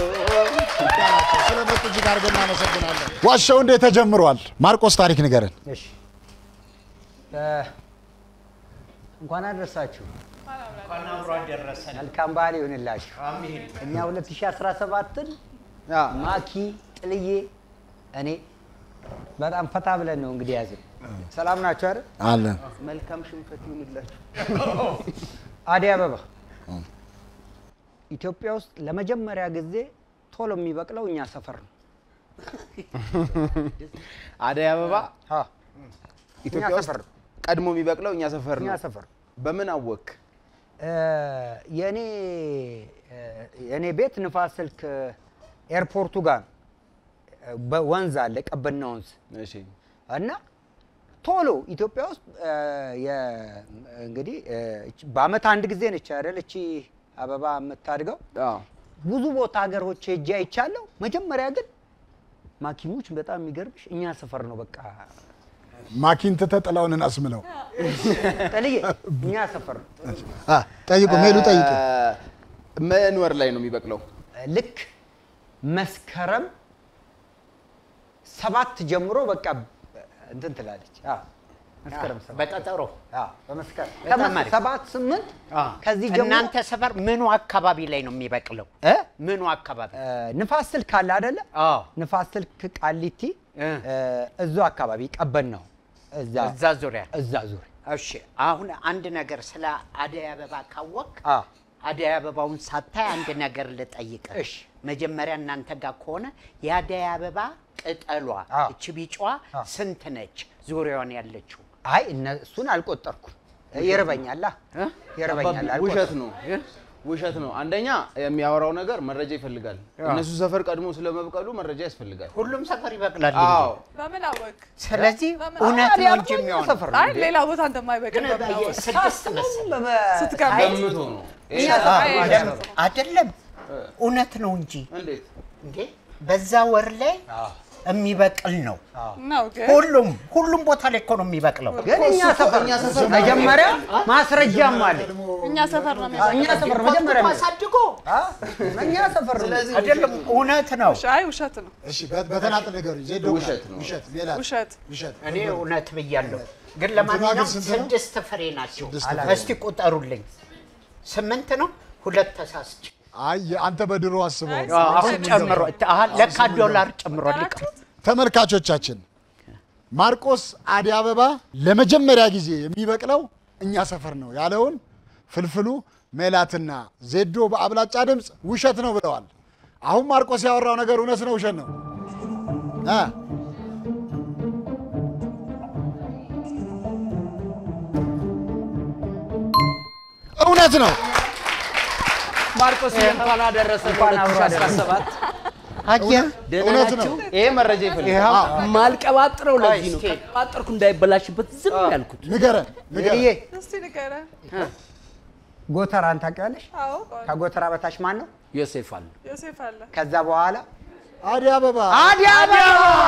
ስለመጡ እጅግ አድርገን እናመሰግናለን። ዋሻው እንዴት ተጀምሯል? ማርቆስ ታሪክ ንገረን። እሺ እ፣ እንኳን አደረሳችሁ። እንኳን አብሮ አደረሰን። መልካም በዓል ይሁንላችሁ። አሜን። እኛ 2017ን ማኪ ጥልዬ እኔ በጣም ፈታ ብለን ነው እንግዲህ ያዝን። ሰላም ናችሁ አይደል? አለን። መልካም ሽንፈት ይሁንላችሁ። አደይ አበባ ኢትዮጵያ ውስጥ ለመጀመሪያ ጊዜ ቶሎ የሚበቅለው እኛ ሰፈር ነው። አደይ አበባ ኢትዮጵያ እኛ ውስጥ ሰፈር ነው። ቀድሞ የሚበቅለው እኛ ሰፈር ነው። እኛ ሰፈር በምን አወክ? እ፣ የኔ እ፣ የኔ ቤት ንፋስ ስልክ ኤርፖርቱ ጋር ነው። በወንዝ አለ ቀበና ወንዝ እሺ እና ቶሎ ኢትዮጵያ ውስጥ እ፣ የ- እንግዲህ እ፣ እቺ በአመት አንድ ጊዜ ነች አይደል እቺ አበባ የምታድገው። ብዙ ቦታ ሀገሮች ሄጄ አይቻለሁ። መጀመሪያ ግን ማኪሞች በጣም የሚገርምሽ እኛ ሰፈር ነው በቃ ማኪን ትተህ ጥላውን አስምለው። ጥልዬ እኛ ሰፈር ነው። አ፣ ጠይቁ፣ ሜሉ ጠይቁ። ምን ወር ላይ ነው የሚበቅለው? ልክ መስከረም ሰባት ጀምሮ በቃ እንትን ትላለች። አዎ፣ መስከረም ሰባት በቀጠሮ አዎ፣ በመስከረም በጣም ከመስ- አሪፍ። ሰባት ስምንት ከዚህ ጀምሮ እናንተ ሰፈር ምኑ አካባቢ ላይ ነው የሚበቅለው? ምኑ አካባቢ? እ፣ ንፋስ ስልክ አለ አይደለ? ንፋስ ስልክ ቃሊቲ እዙ አካባቢ ቀበን ነው እዛ እዛ ዙሪያ እዛ ዙሪያ እሺ አሁን አንድ ነገር ስለ አደይ አበባ ካወቅ አ አደይ አበባውን ሳታይ አንድ ነገር ልጠይቅ። እሺ መጀመሪያ እናንተ ጋር ከሆነ የአደይ አበባ ቅጠሏ እች ቢጫዋ ስንት ነች? ዙሪያዋን ያለችው አይ እነ- እሱን አልቆጠርኩም። ይርበኛላ ይርበኛል። አባቢ፣ ውሸት ነው ውሸት ነው። አንደኛ የሚያወራው ነገር መረጃ ይፈልጋል። እነሱ ሰፈር ቀድሞ ስለመብቀሉ መረጃ ያስፈልጋል። ሁሉም ሰፈር ይበቅላል። አዎ በምን አወቅ? ስለዚህ በምን እውነት አወቅ? ነው እንጂ የሚሆነው አይ ሌላ ቦታ እንደማይበቅል በምን አወቅ? ስድስት መሰለኝ ስትገምት ገምቶ ነው። እኛ ሰፈር አይደለም እውነት ነው እንጂ እንዴት እንዴ በዛ ወር ላይ የሚበቅል ነው። ነው ግን ሁሉም ሁሉም ቦታ ላይ እኮ ነው የሚበቅለው። ግን እኛ ሰፈር መጀመሪያ ማስረጃም አለ። እኛ ሰፈር ነው እኛ ሰፈር መጀመሪያ አሳድጎ እኛ ሰፈር ነው። አይደለም እውነት ነው። እሺ፣ አይ ውሸት ነው። እሺ፣ በ- በተናጥል ንገሩኝ። ዜዶ ውሸት ነው። ውሸት፣ ሜላት ውሸት ውሸት። እኔ እውነት ብያለሁ። ግን እንትኗ ግን ለማንኛውም ስንት ነው? ስድስት ፍሬ ናቸው። ስድስት ፍሬ። እስቲ ቁጠሩልኝ። ስምንት ነው። ሁለት ተሳስች አይ አንተ በድሮ አስበው። አሁን ጨምሮ አሀ፣ ለካ ዶላር ጨምሮ ሊቀ ተመልካቾቻችን ማርቆስ አደይ አበባ ለመጀመሪያ ጊዜ የሚበቅለው እኛ ሰፈር ነው ያለውን ፍልፍሉ ሜላትና ዜዶ በአብላጫ ድምፅ ውሸት ነው ብለዋል። አሁን ማርቆስ ያወራው ነገር እውነት ነው ውሸት ነው? እ? እውነት ነው። ማርቆስ እንኳን አደረሰ እንኳን አብሮ 2017 አየህ፣ ደህና እውነት ናችሁ? ነው። ይሄ መረጃ ይፈልጋል። ይኸው ማልቀባጥረው ለዚህ ነው። እስኪ። ቀባጠርኩ እንዳይበላሽበት ዝም ያልኩት። ንገረን ንገረን። ይሄ እስቲ ንገረን። ጎተራን ታውቂዋለሽ? አዎ ከጎተራ በታች ማን ነው? ዮሴፍ አለ። ዮሴፍ አለ። ከዛ በኋላ አደይ አበባ አደይ አበባ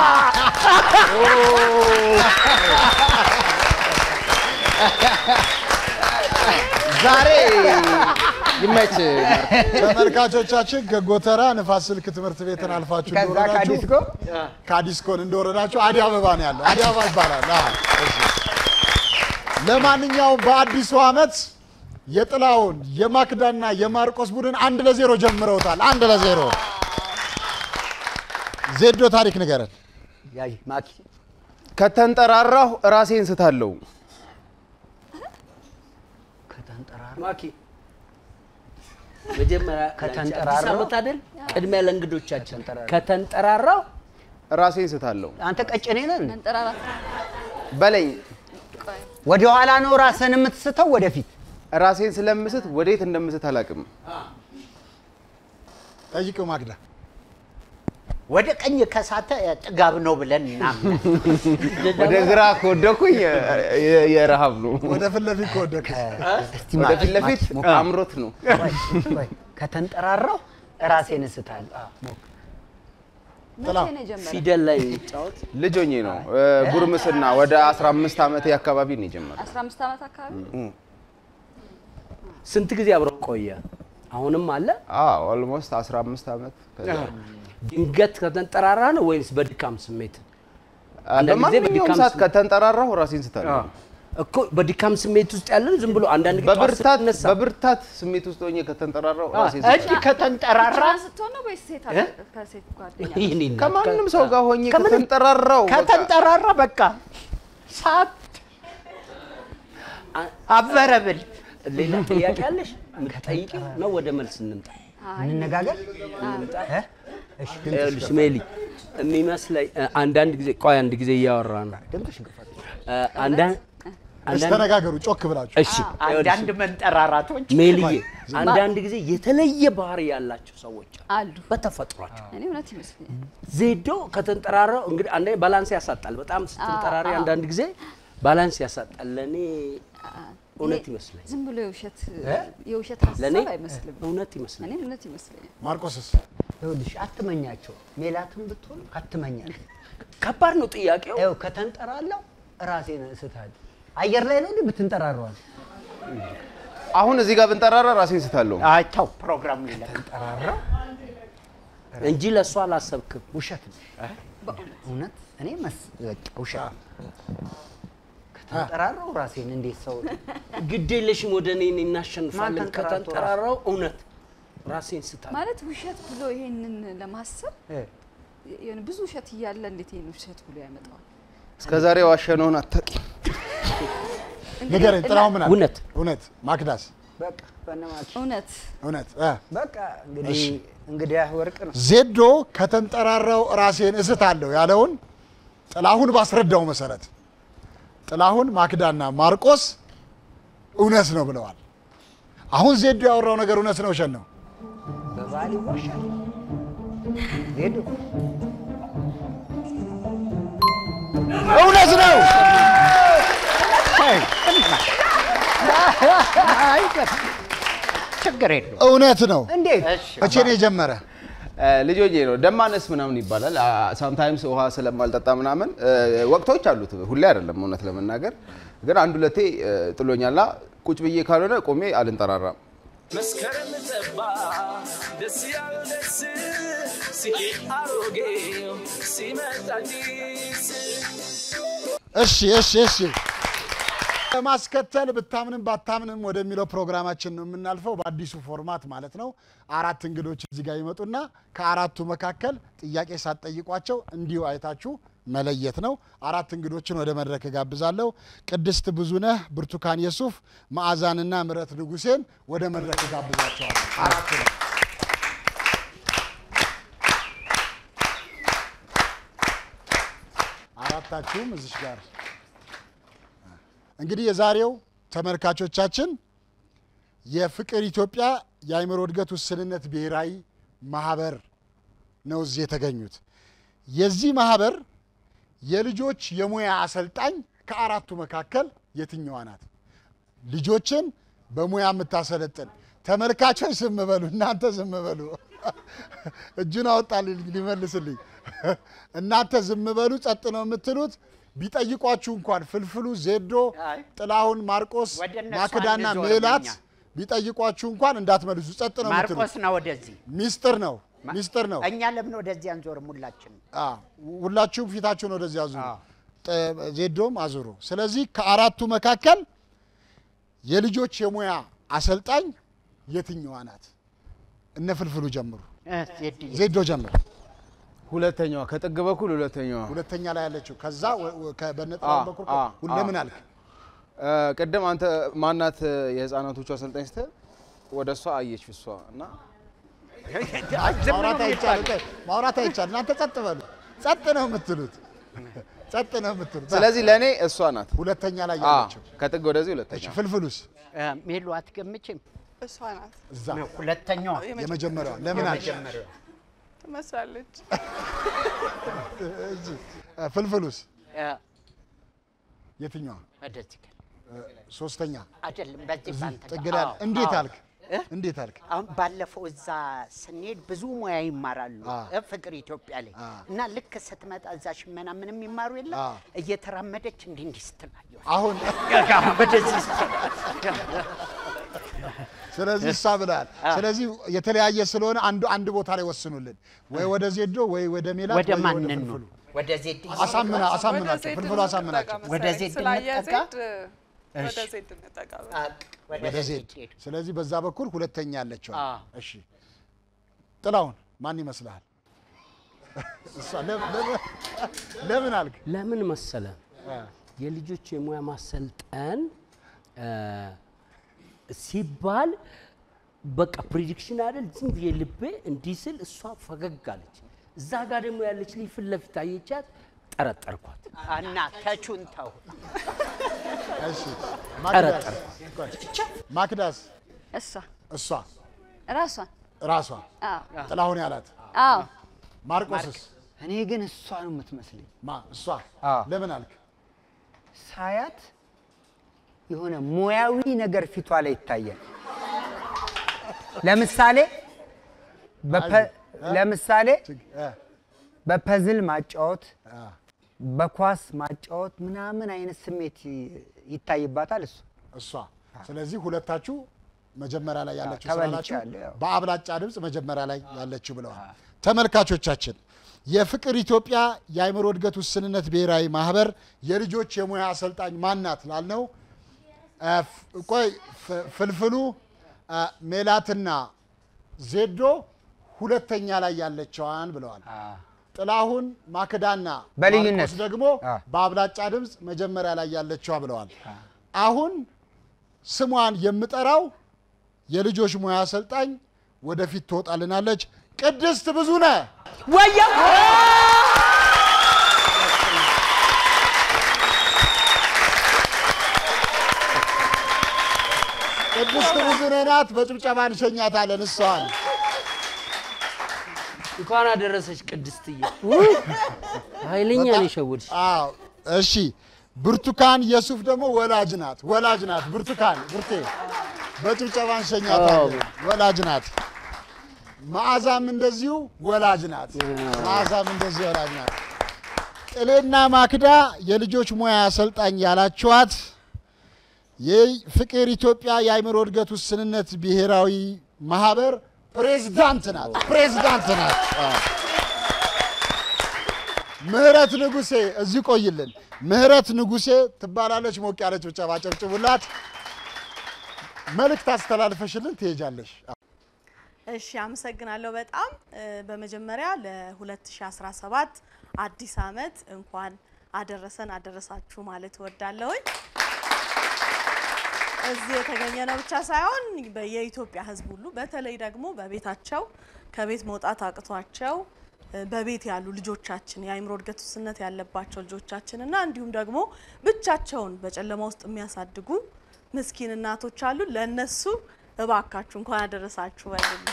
ዛሬ ይመች ተመልካቾቻችን ከጎተራ ንፋስ ስልክ ትምህርት ቤትን አልፋችሁ ከዛ እንደወረዳችሁ ከዲስኮ ከዲስኮን እንደወረዳችሁ አደይ አበባ ነው ያለው። አደይ አበባ ይባላል። አዎ፣ እሺ። ለማንኛውም በአዲሱ ዓመት የጥላውን የማክዳና የማርቆስ ቡድን አንድ ለዜሮ ጀምረውታል። አንድ ለዜሮ ዜዶ ታሪክ ንገረን። ያይ ማኪ ከተንጠራራሁ ራሴን ስታለሁ። ከተንጠራራ ማኪ መጀመሪያ ከተንጠራራው? አዲስ ዓመት አይደል? ቅድሚያ ለእንግዶቻችን ከተንጠራራው ራሴን ስታለሁ አንተ ቀጭኔ ነህ እንዴ? መንጠራራት በለኝ። ወደ ኋላ ነው ራስን የምትስተው ወደፊት? ራሴን ስለምስት ወዴት እንደምስት አላውቅም። ጠይቀው ማግዳ ወደ ቀኝ ከሳተ ጥጋብ ነው ብለን እናምናለን። ወደ ግራ ከወደኩኝ የ- የረሃብ ነው። ወደ ፊት ለፊት ከወደቀ ወደ ፊት ለፊት አምሮት ነው። ቆይ፣ ከተንጠራራው ራሴን እስታለሁ። አዎ፣ ሞክር። መቼ ነው የጀመረው? ፊደል ላይ የሚጫወት ልጅ ሆኜ ነው እ፣ ጉርምስና ወደ 15 ዓመቴ አካባቢ ነው የጀመረው። 15 ዓመት አካባቢ ስንት ጊዜ አብረው ቆየ? አሁንም አለ? አዎ ኦልሞስት 15 ዓመት ከዛ ድንገት ከተንጠራራ ነው ወይስ በድካም ስሜት? አንዳንድ ጊዜ በማንኛውም በድካም ሰዓት ስሜት- ከተንጠራራሁ ራሴን ስታለሁ። እኮ በድካም ስሜት ውስጥ ያለን ዝም ብሎ አንዳንድ ጊዜ ጠዋት በብርታት ስትነሳ በብርታት ስሜት ውስጥ ሆኜ ከተንጠራራሁ ራሴን እንዲህ ከተንጠራራ ብቻህን ስትሆን ነው ወይስ ሴት አለ? እ? ከሴት ጓደኛ ይህን ይናገር። ከማንም ሰው ጋር ሆኜ ከምንም- ከተንጠራራሁ በቃ ከተንጠራራ በቃ ሳት አበረብል ሌላ ጥያቄ አለሽ? የምትጠይቂው ነው? ወደ መልስ እንምጣ። እንነጋገር። እ? እሺ፣ ይኸውልሽ ሜሊ የሚመስለኝ እ፣ አንዳንድ ጊዜ ቆይ አንድ ጊዜ እያወራ ነው ድምፅሽ ግፋት። እ፣ አንዳንድ አንዳንድ- ተነጋገሩ ጮክ ብላችሁ። እሺ አንዳንድ መንጠራራቶች ሜልዬ አንዳንድ ጊዜ የተለየ ባህሪ ያላቸው ሰዎች አሉ በተፈጥሯቸው። እኔ እውነት ይመስለኛል። ዜዶ ከተንጠራራው እንግዲህ አንዳንዴ ባላንስ ያሳጣል። በጣም ስትንጠራሪ አዎ። አንዳንድ ጊዜ ባላንስ ያሳጣል። ለእኔ እውነት ይመስለኛል። ዝም ብሎ የውሸት እ? የውሸት ለእኔ ሀሳብ አይመስልም። እውነት ይመስለኛል። እኔም እውነት ይመስለኛል። ማርቆስስ ይኸውልሽ አትመኛቸው። ሜላትም ብትሆን አትመኛቸው። ከባድ ነው ጥያቄው። ይኸው ከተንጠራለው ራሴን እስታለሁ። አየር ላይ ነው እንዴ ብትንጠራረዋል? አሁን እዚህ ጋር ብንጠራራ ራሴን ስታለሁ። አይተው ፕሮግራም ሊለቅ ተንጠራራው እንጂ ለእሷ አላሰብክም። ውሸት ነው። እውነት እኔ መስ በቃ ውሸት ነው። ከተንጠራራው ራሴን እንዴት ሰው ግድ የለሽም ወደ እኔ እናሸንፋለን። ማን ተንጠራርቶ ከተንጠራራው እውነት ራሴን ስታል ማለት ውሸት ብሎ ይሄንን ለማሰብ እ፣ የሆነ ብዙ ውሸት እያለ እንዴት ይሄን ውሸት ብሎ ያመጣዋል? እስከ ዛሬ ዋሸነውን አታውቂም። ንገረኝ። ጥላሁን ምን አለ? እውነት እውነት ማክዳስ በቃ በነማች እውነት እውነት እ። በቃ እንግዲህ እሺ። እንግዲህ ወርቅ ነው። ዜዶ ከተንጠራራው ራሴን እስታለሁ ያለውን ጥላሁን ባስረዳው መሰረት ጥላሁን ማክዳና ማርቆስ እውነት ነው ብለዋል። አሁን ዜዶ ያወራው ነገር እውነት ነው ውሸት ነው? በባህል ይዋሻል። ሄዱ እውነት ነው። ችግር የለውም። እውነት ነው። እንዴት? መቼ ነው የጀመረ? ልጆቼ ነው ደማነስ ምናምን ይባላል። ሳምታይምስ ውሃ ስለማልጠጣ ምናምን እ፣ ወቅቶች አሉት። ሁሌ አይደለም እውነት ለመናገር ግን አንድ ሁለቴ እ፣ ጥሎኛልና ቁጭ ብዬ ካልሆነ ቆሜ አልንጠራራም። መስከረም ጠባ ደስ ያለው ደስ ሲሄድ አሮጌው ሲመጣ አዲስ እሺ እሺ እሺ። ለማስከተል ብታምንም ባታምንም ወደሚለው ፕሮግራማችን ነው የምናልፈው። በአዲሱ ፎርማት ማለት ነው። አራት እንግዶች እዚህ ጋር ይመጡና ከአራቱ መካከል ጥያቄ ሳትጠይቋቸው እንዲሁ አይታችሁ መለየት ነው። አራት እንግዶችን ወደ መድረክ እጋብዛለሁ። ቅድስት ብዙነህ፣ ብርቱካን የሱፍ፣ መዓዛንና ምረት ንጉሴን ወደ መድረክ እጋብዛቸዋለሁ። አራቱ ነው። አራታችሁም እዚሽ ጋር እንግዲህ የዛሬው ተመልካቾቻችን የፍቅር ኢትዮጵያ የአእምሮ እድገት ውስንነት ብሔራዊ ማህበር ነው እዚህ የተገኙት። የዚህ ማህበር የልጆች የሙያ አሰልጣኝ ከአራቱ መካከል የትኛዋ ናት? ልጆችን በሙያ የምታሰለጥን ተመልካቾች ዝም በሉ፣ እናንተ ዝም በሉ። እጁን አወጣልኝ ሊመልስልኝ። እናንተ ዝም በሉ፣ ጸጥ ነው የምትሉት። ቢጠይቋችሁ እንኳን ፍልፍሉ፣ ዜዶ፣ ጥላሁን፣ ማርቆስ፣ ወደ እነሱ ማክዳና አንዞርም ሜላት እኛ። ቢጠይቋችሁ እንኳን እንዳትመልሱ፣ ጸጥ ነው የምትሉት። ማርቆስ ነው ወደዚህ ሚስጥር ነው፣ ሚስጥር ነው። እኛ ለምን ወደዚህ አንዞርም? ሁላችን አ፣ ሁላችሁም ፊታችሁን ወደዚህ አዙሩ፣ ጥ- ዜዶም አዙሩ። ስለዚህ ከአራቱ መካከል የልጆች የሙያ አሰልጣኝ የትኛዋ ናት? እነ ፍልፍሉ ጀምሩ። ዜዶ ጀምር። ሁለተኛዋ ከጥግ በኩል ሁለተኛዋ ሁለተኛ ላይ ያለችው ከዛ ወ- ወ- ከበነጥላው አ፣ በኩል አ፣ ሁን- አ። ለምን አልክ? እ፣ ቅድም አንተ ማናት የህፃናቶቹ አሰልጣኝ ስትል ወደ እሷ አየች እሷ እና ማውራት አይቻልም። ማውራት አይቻልም። እናንተ ጸጥ በሉ። ጸጥ ነው የምትሉት። ጸጥ ነው የምትሉት። ስለዚህ ለእኔ እሷ ናት ሁለተኛ ላይ አ፣ ያለችው ከጥግ ወደዚህ ሁለተኛ እሺ፣ ፍልፍሉስ ሜሉ አትገምችም? እሷ ናት እዛ ሁለተኛዋ የመጀመሪያዋ ለምን አልሽ? የመጀመሪያዋ። ትመስላለች። እሺ፣ ፍልፍሉስ እ፣ የትኛዋ? ወደዚህ ጋር ሶስተኛ አይደለም፣ በዚህ እዚህ ባንተ ጥግ ጋር። ላይ አዎ፣ እንዴት አዎ። አልክ? እንዴት አልክ? አሁን ባለፈው እዛ ስንሄድ ብዙ ሙያ ይማራሉ እ፣ ፍቅር ኢትዮጵያ ላይ እና ልክ ስትመጣ እዛ ሽመና ምንም ይማሩ የለም እየተራመደች እንዲህ እንዲህ ስትላየው አሁን ወደዚህ ስለዚህ እሷ ብለሃል። ስለዚህ የተለያየ ስለሆነ አንዱ አንድ ቦታ ላይ ወስኑልን፣ ወይ ወደ ዜዶ ወይ ወደ ሜላት ወደ ወይ ማንን ወደ ነው? ፍልፍሉ። ወደ ዜድ አሳምና አሳምናቸው፣ ዜድ ፍልፍሉ አሳምናቸው። እንጠጋ ወደ መሰለኝ። ዜድ ስላየ እንጠጋ? ዜድ ወደ እሺ። ዜድ እንጠጋ። ወደ ዜድ። ስለዚህ በዛ በኩል ሁለተኛ ያለችው። አዎ። እሺ ጥላውን ማን ይመስልሃል? እሷ ለምን- ለምን- ለምን አልክ? ለምን መሰለ የልጆች የሙያ ማሰልጠን እ፣ ሲባል በቃ ፕሪዲክሽን አይደል ዝም ብዬ ልቤ እንዲህ ስል እሷ ፈገግ አለች። እዛ ጋር ደግሞ ያለች ልጅ ፊት ለፊት አየቻት፣ ጠረጠርኳት። እና ተቹን ተው። እሺ ማክዳስ ጠረጠር ማክዳስ እሷ እሷ ራሷን ራሷ አዎ ጥላሁን ያላት አዎ ማርቆስስ እኔ ግን እሷ ነው የምትመስለኝ። ማ እሷ ለምን አልክ? ሳያት የሆነ ሙያዊ ነገር ፊቷ ላይ ይታያል። ለምሳሌ በፐ- ለምሳሌ በፐዝል ማጫወት፣ በኳስ ማጫወት ምናምን አይነት ስሜት ይ- ይታይባታል እሱ እሷ ስለዚህ ሁለታችሁ መጀመሪያ ላይ ያለችው ተበልጫለሁ፣ ስላላችሁ ያው። በአብላጫ ድምፅ መጀመሪያ ላይ ያለችው ብለዋል። ተመልካቾቻችን የፍቅር ኢትዮጵያ የአእምሮ እድገት ውስንነት ብሔራዊ ማህበር የልጆች የሙያ አሰልጣኝ ማናት ላልነው እ፣ ፍ- ቆይ ፍ- ፍልፍሉ እ፣ ሜላትና ዜዶ ሁለተኛ ላይ ያለችዋን ብለዋል። ጥላሁን ማክዳና በልዩነት። ማርቆስ ደግሞ በአብላጫ ድምፅ መጀመሪያ ላይ ያለችዋ ብለዋል። አሁን ስሟን የምጠራው የልጆች ሙያ አሰልጣኝ ወደፊት ትወጣልናለች። ቅድስት ብዙነህ ወየ ቅድስት ብዙነህ ናት። በጭብጨባ እንሸኛታለን እሷን። እንኳን አደረሰች ቅድስትዬ። ኃይለኛ ነው የሸወድሽ። አዎ እሺ። ብርቱካን የሱፍ ደግሞ ወላጅ ናት። ወላጅ ናት። ብርቱካን ብርቴ በጭብጨባ እንሸኛታለን። ወላጅ ናት። መዓዛም እንደዚሁ ወላጅ ናት። መዓዛም እንደዚሁ ወላጅ ናት። ጥሌና ማክዳ የልጆች ሙያ አሰልጣኝ ያላችኋት የፍቅር ኢትዮጵያ የአእምሮ እድገት ውስንነት ብሔራዊ ማህበር ፕሬዝዳንት ናት። ፕሬዝዳንት ናት። አዎ። ምህረት ንጉሴ እዚህ ቆይልን። ምህረት ንጉሴ ትባላለች። ሞቅ ያለች ብጨባ ጨብጭቡላት። መልእክት አስተላልፈሽልን ትሄጃለሽ። እሺ አመሰግናለሁ በጣም እ፣ በመጀመሪያ ለ2017 አዲስ አመት እንኳን አደረሰን አደረሳችሁ ማለት እወዳለሁኝ። እዚህ የተገኘ ነው ብቻ ሳይሆን በ- የኢትዮጵያ ሕዝብ ሁሉ በተለይ ደግሞ በቤታቸው ከቤት መውጣት አቅቷቸው እ፣ በቤት ያሉ ልጆቻችን የአእምሮ እድገት ውስንነት ያለባቸው ልጆቻችን እና እንዲሁም ደግሞ ብቻቸውን በጨለማ ውስጥ የሚያሳድጉ ምስኪን እናቶች አሉ። ለእነሱ እባካችሁ እንኳን አደረሳችሁ በሉልኝ።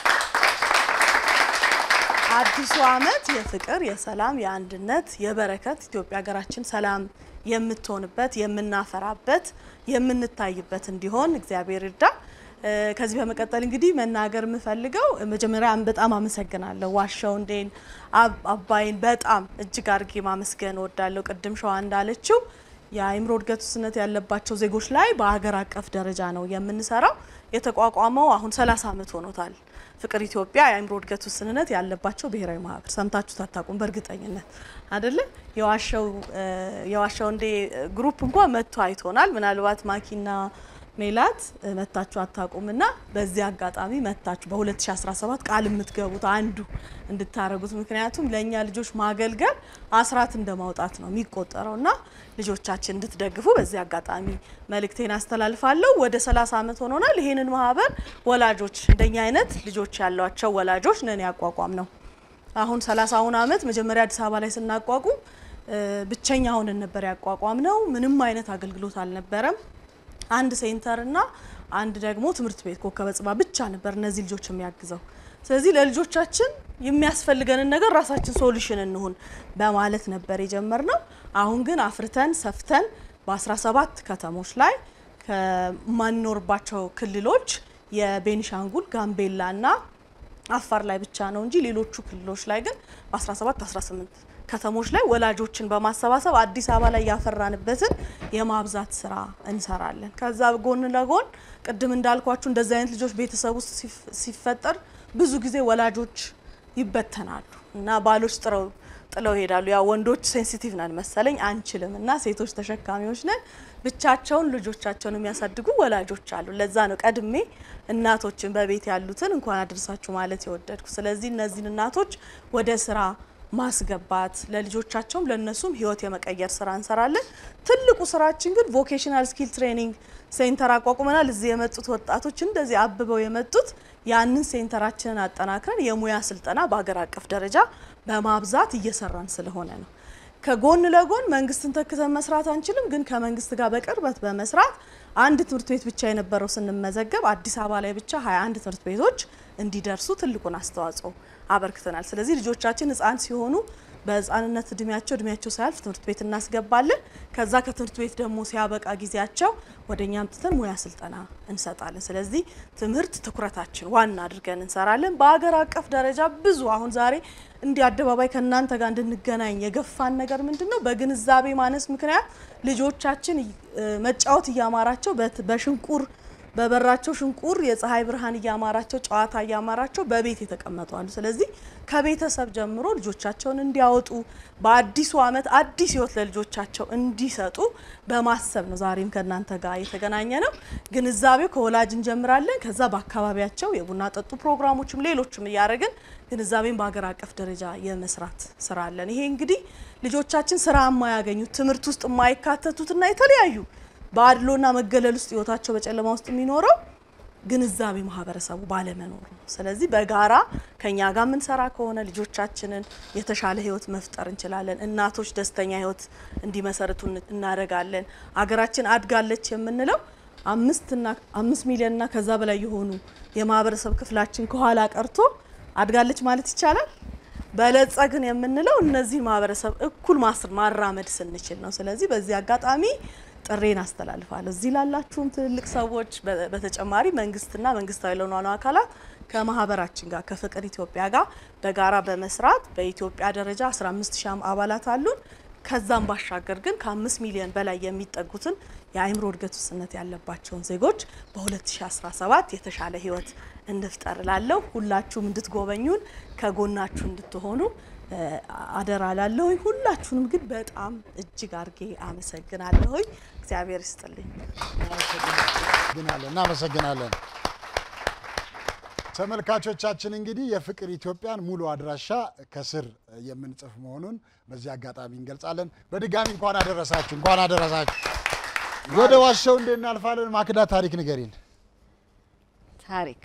አዲሱ አመት የፍቅር፣ የሰላም፣ የአንድነት፣ የበረከት ኢትዮጵያ ሀገራችን ሰላም የምትሆንበት የምናፈራበት የምንታይበት እንዲሆን እግዚአብሔር ይርዳ። እ፣ ከዚህ በመቀጠል እንግዲህ መናገር የምፈልገው መጀመሪያ በጣም አመሰግናለሁ ዋሻው እንዴን አብ- አባይን በጣም እጅግ አድርጌ ማመስገን እወዳለሁ። ቅድም ሸዋ እንዳለችው የአእምሮ እድገት ውስንነት ያለባቸው ዜጎች ላይ በሀገር አቀፍ ደረጃ ነው የምንሰራው። የተቋቋመው አሁን 30 ዓመት ሆኖታል። ፍቅር ኢትዮጵያ የአእምሮ እድገት ውስንነት ያለባቸው ብሔራዊ ማህበር ሰምታችሁ ታታቁም በእርግጠኝነት አይደለ? የዋሻው እ፣ የዋሻው እንዴ ግሩፕ እንኳን መጥቶ አይቶናል። ምናልባት ማኪና ሜላት እ፣ መታችሁ አታውቁም እና በዚህ አጋጣሚ መታችሁ በ2017 ቃል የምትገቡት አንዱ እንድታረጉት ምክንያቱም ለእኛ ልጆች ማገልገል አስራት እንደ ማውጣት ነው የሚቆጠረው እና ልጆቻችን እንድትደግፉ በዚህ አጋጣሚ መልእክቴን አስተላልፋለሁ። ወደ 30 ዓመት ሆኖናል። ይሄንን ማህበር ወላጆች እንደኛ አይነት ልጆች ያሏቸው ወላጆች ነን ያቋቋም ነው። አሁን 30ውን ዓመት መጀመሪያ አዲስ አበባ ላይ ስናቋቁም እ፣ ብቸኛ ሆነን ነበር ያቋቋም ነው። ምንም አይነት አገልግሎት አልነበረም። አንድ ሴንተር እና አንድ ደግሞ ትምህርት ቤት ኮከበ ጽባ ብቻ ነበር እነዚህ ልጆች የሚያግዘው። ስለዚህ ለልጆቻችን የሚያስፈልገንን ነገር ራሳችን ሶሉሽን እንሁን በማለት ነበር የጀመርነው። አሁን ግን አፍርተን ሰፍተን በ17 ከተሞች ላይ ከማንኖርባቸው ክልሎች የቤኒሻንጉል ጋምቤላ እና አፋር ላይ ብቻ ነው እንጂ ሌሎቹ ክልሎች ላይ ግን በ17 18 ከተሞች ላይ ወላጆችን በማሰባሰብ አዲስ አበባ ላይ ያፈራንበትን የማብዛት ስራ እንሰራለን። ከዛ ጎን ለጎን ቅድም እንዳልኳችሁ እንደዚህ አይነት ልጆች ቤተሰብ ውስጥ ሲፍ- ሲፈጠር ብዙ ጊዜ ወላጆች ይበተናሉ እና ባሎች ጥረው ጥለው ይሄዳሉ። ያው ወንዶች ሴንሲቲቭ ነን መሰለኝ አንችልም እና ሴቶች ተሸካሚዎች ነን። ብቻቸውን ልጆቻቸውን የሚያሳድጉ ወላጆች አሉ። ለዛ ነው ቀድሜ እናቶችን በቤት ያሉትን እንኳን አደረሳችሁ ማለት የወደድኩ። ስለዚህ እነዚህን እናቶች ወደ ስራ ማስገባት ለልጆቻቸውም ለነሱም ህይወት የመቀየር ስራ እንሰራለን። ትልቁ ስራችን ግን ቮኬሽናል ስኪል ትሬኒንግ ሴንተር አቋቁመናል። እዚህ የመጡት ወጣቶች እንደዚህ አብበው የመጡት ያንን ሴንተራችንን አጠናክረን የሙያ ስልጠና በሀገር አቀፍ ደረጃ በማብዛት እየሰራን ስለሆነ ነው። ከጎን ለጎን መንግስትን ተክተን መስራት አንችልም፣ ግን ከመንግስት ጋር በቅርበት በመስራት አንድ ትምህርት ቤት ብቻ የነበረው ስንመዘገብ አዲስ አበባ ላይ ብቻ 21 ትምህርት ቤቶች እንዲደርሱ ትልቁን አስተዋጽኦ አበርክተናል። ስለዚህ ልጆቻችን ህፃን ሲሆኑ በህፃንነት እድሜያቸው እድሜያቸው ሳያልፍ ትምህርት ቤት እናስገባለን። ከዛ ከትምህርት ቤት ደግሞ ሲያበቃ ጊዜያቸው ወደ እኛ አምጥተን ሙያ ስልጠና እንሰጣለን። ስለዚህ ትምህርት ትኩረታችን ዋና አድርገን እንሰራለን። በሀገር አቀፍ ደረጃ ብዙ አሁን ዛሬ እንዲህ አደባባይ ከእናንተ ጋር እንድንገናኝ የገፋን ነገር ምንድን ነው? በግንዛቤ ማነስ ምክንያት ልጆቻችን እ፣ መጫወት እያማራቸው በት- በሽንቁር በበራቸው ሽንቁር የፀሐይ ብርሃን እያማራቸው ጨዋታ እያማራቸው በቤት የተቀመጡ አሉ። ስለዚህ ከቤተሰብ ጀምሮ ልጆቻቸውን እንዲያወጡ በአዲሱ ዓመት አዲስ ህይወት ለልጆቻቸው እንዲሰጡ በማሰብ ነው ዛሬም ከእናንተ ጋር የተገናኘ ነው። ግንዛቤው ከወላጅ እንጀምራለን። ከዛ በአካባቢያቸው የቡና ጠጡ ፕሮግራሞችም ሌሎችም እያደረግን ግንዛቤን በሀገር አቀፍ ደረጃ የመስራት ስራ አለን። ይሄ እንግዲህ ልጆቻችን ስራ የማያገኙት ትምህርት ውስጥ የማይካተቱትና የተለያዩ በአድሎና መገለል ውስጥ ህይወታቸው በጨለማ ውስጥ የሚኖረው ግንዛቤ ማህበረሰቡ ባለመኖሩ ነው። ስለዚህ በጋራ ከኛ ጋር የምንሰራ ከሆነ ልጆቻችንን የተሻለ ህይወት መፍጠር እንችላለን። እናቶች ደስተኛ ህይወት እንዲመሰርቱ እን- እናደርጋለን። አገራችን አድጋለች የምንለው አምስትና አምስት ሚሊዮንና ከዛ በላይ የሆኑ የማህበረሰብ ክፍላችን ከኋላ ቀርቶ አድጋለች ማለት ይቻላል። በለጸግን የምንለው እነዚህን ማህበረሰብ እኩል ማስር ማራመድ ስንችል ነው። ስለዚህ በዚህ አጋጣሚ ጥሬን አስተላልፋለሁ። እዚህ ላላችሁም ትልልቅ ሰዎች በ- በተጨማሪ መንግስትና መንግስታዊ ለሆኑ አካላት ከማህበራችን ጋር ከፍቅር ኢትዮጵያ ጋር በጋራ በመስራት በኢትዮጵያ ደረጃ 15 ሺህ አባላት አሉን። ከዛም ባሻገር ግን ከአምስት ሚሊዮን በላይ የሚጠጉትን የአእምሮ እድገት ውስንነት ያለባቸውን ዜጎች በ2017 የተሻለ ህይወት እንፍጠር ላለሁ ሁላችሁም እንድትጎበኙን ከጎናችሁ እንድትሆኑ እ፣ አደራ ላለሁኝ። ሁላችሁንም ግን በጣም እጅግ አድርጌ አመሰግናለሁኝ። እግዚአብሔር ይስጥልኝ። እናመሰግናለን እናመሰግናለን። ተመልካቾቻችን እንግዲህ የፍቅር ኢትዮጵያን ሙሉ አድራሻ ከስር የምንጽፍ መሆኑን በዚህ አጋጣሚ እንገልጻለን። በድጋሚ እንኳን አደረሳችሁ እንኳን አደረሳችሁ። ወደ ዋሻው እንዴት እናልፋለን? ማክዳ ታሪክ ንገሪን። ታሪክ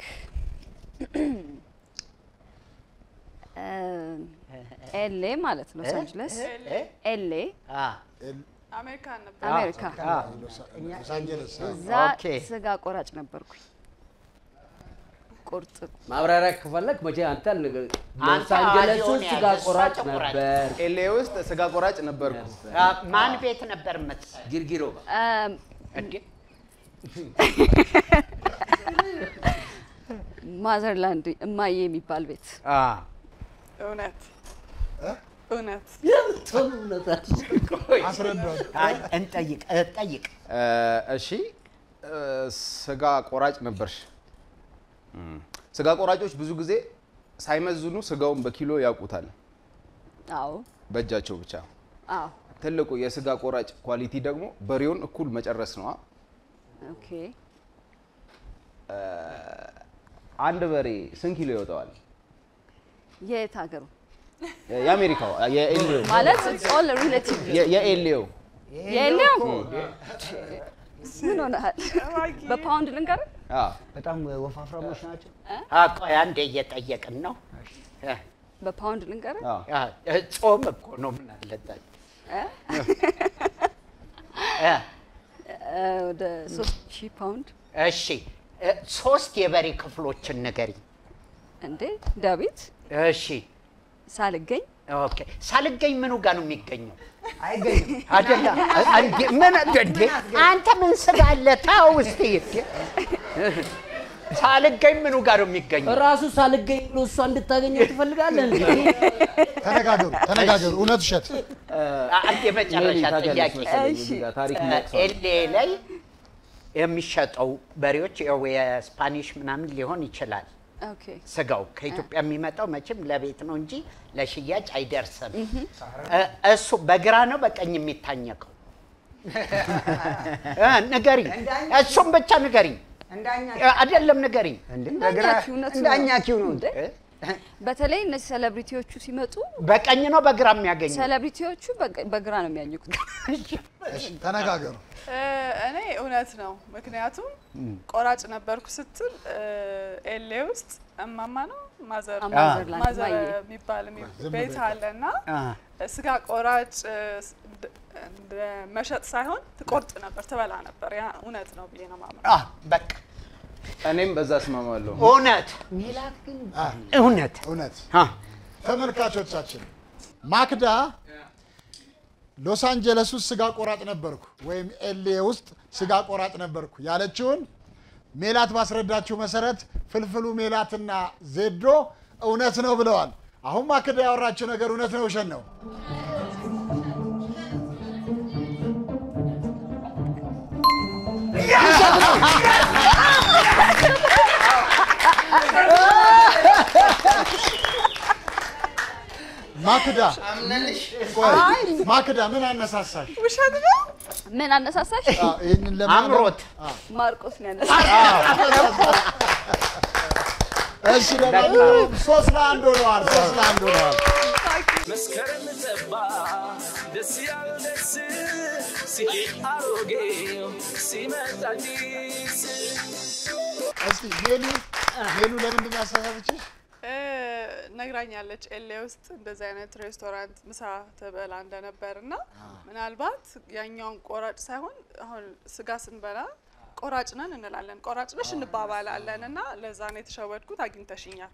ኤሌ ማለት ነው። ሎስ አንጀለስ ኤሌ አሜሪካ ነበር። አሜሪካ ሎስ አንጀለስ እዛ ስጋ ቆራጭ ነበርኩኝ። ቁርጥ ማብራሪያ ከፈለግ መቼ አንተ ሎስ አንተ አንጀለስ አዚዮን ውስጥ ስጋ ያዘ፣ እሷ ቆራጭ ተቆራጭ። ነበር። ኤሌ ውስጥ ስጋ ቆራጭ ነበርኩ። ማን ቤት ነበር የምትሰራው? ጊርጊሮ እም፣ ማዘርላንድ እማዬ የሚባል ቤት እውነት እውነት አይ፣ እንጠይቅ እ፣ ጠይቅ እ፣ እሺ እ፣ ስጋ ቆራጭ ነበርሽ። እም፣ ስጋ ቆራጮች ብዙ ጊዜ ሳይመዝኑ ስጋውን በኪሎ ያውቁታል፣ አዎ በእጃቸው ብቻ። አዎ ትልቁ የስጋ ቆራጭ ኳሊቲ ደግሞ በሬውን እኩል መጨረስ ነዋ። ኦኬ እ፣ አንድ በሬ ስንት ኪሎ ይወጣዋል? የት ሀገሩ የአሜሪካው የኤልዮ ማለት ኦል ሪሌቲቭ የ- የኤልዮ የለም ምን ሆነሃል? በፓውንድ ልንገርህ በጣም ወፋፍራሞች ናቸው። አ፣ ቆይ አንዴ እየጠየቅን ነው። እ፣ በፓውንድ ልንገርህ አ፣ ጾም እኮ ነው ምን አለበት? እ? እ፣ እ፣ ወደ ሶስት ሺህ ፓውንድ እሺ እ፣ ሶስት የበሬ ክፍሎችን ንገሪኝ። እንዴ ዳዊት እሺ ሳልገኝ ኦኬ። ሳልገኝ ምኑ ጋር ነው የሚገኘው? አይገኝም አይደለ? አንዴ ምን እንዴ አንተ ምን ስጋ አለ? ተው እስቲ ሳልገኝ ምኑ ጋር ነው የሚገኘው? ራሱ ሳልገኝ ብሎ እሷ እንድታገኘው ትፈልጋለህ እንዴ? ተነጋገሩ ተነጋገሩ። እውነት ውሸት? አንድ የመጨረሻ ጥያቄ ኤሌ ላይ የሚሸጠው በሬዎች ያው የስፓኒሽ ምናምን ሊሆን ይችላል። ኦኬ ስጋው ከኢትዮጵያ የሚመጣው መቼም ለቤት ነው እንጂ ለሽያጭ አይደርስም። እ፣ እሱ በግራ ነው በቀኝ የሚታኘከው? እ፣ ንገሪኝ፣ እሱም ብቻ ንገሪኝ። እ፣ አይደለም ንገሪኝ። እንዳኛኪው እውነቱ ነው። እንዳኛኪው ነው። እንዴ? በተለይ እነዚህ ሴሌብሪቲዎቹ ሲመጡ በቀኝ ነው በግራ የሚያገኘው? ሴሌብሪቲዎቹ በቀ- በግራ ነው የሚያኝኩት። ተነጋገሩ። እ፣ እኔ እውነት ነው። ምክንያቱም ቆራጭ ነበርኩ ስትል እ፣ ኤሌ ውስጥ እማማ ነው ማዘር አ፣ ማዘርላንድ፣ ማዘር ማየ። የሚባል የሚ- ዝም ቤት ብለህ አለ እና አ፣ ስጋ ቆራጭ እ፣ ስ- እንደ- እንደ መሸጥ ሳይሆን ትቆርጥ ነበር፣ ትበላ ነበር። ያ እውነት ነው ብዬ ነው ማመን። አ፣ በቃ እኔም በዛ እስማማለሁ። እውነት ሚላት ግን እውነት እውነት አ፣ ተመልካቾቻችን ማክዳ ሎስ አንጀለስ ውስጥ ስጋ ቆራጭ ነበርኩ ወይም ኤልኤ ውስጥ ስጋ ቆራጭ ነበርኩ ያለችውን ሜላት ባስረዳችው መሰረት ፍልፍሉ ሜላትና ዜዶ እውነት ነው ብለዋል። አሁን ማክዳ ያወራችው ነገር እውነት ነው ውሸት ነው? ማክዳ ቆይ፣ ማክዳ ምን አነሳሳሽ? ውሸት ነው። ምን አነሳሳሽ? አዎ፣ ይህንን ለማመን- አምሮት አዎ። ማርቆስ ነው ያነሳሽ። እሺ ለማንኛውም ሶስት ለአንድ ሆነዋል። ሶስት ለአንድ ሆነዋል። መስከረም ጠባ ደስ ያለ ደስ ሲሄድ አሮጌው ሲመጣ አዲስ እስቲ ሜሉ ሜሉ ለምንድን ነው ያሳሳተችሽ? እ፣ ነግራኛለች ኤሌ ውስጥ እንደዚህ አይነት ሬስቶራንት ምሳ ትበላ እንደነበር እና ምናልባት ያኛውን ቆራጭ ሳይሆን አሁን ስጋ ስንበላ ቆራጭ ነን እንላለን፣ ቆራጭ ነሽ እንባባላለን እና ለዛ ነው የተሸወድኩት። አግኝተሽኛል።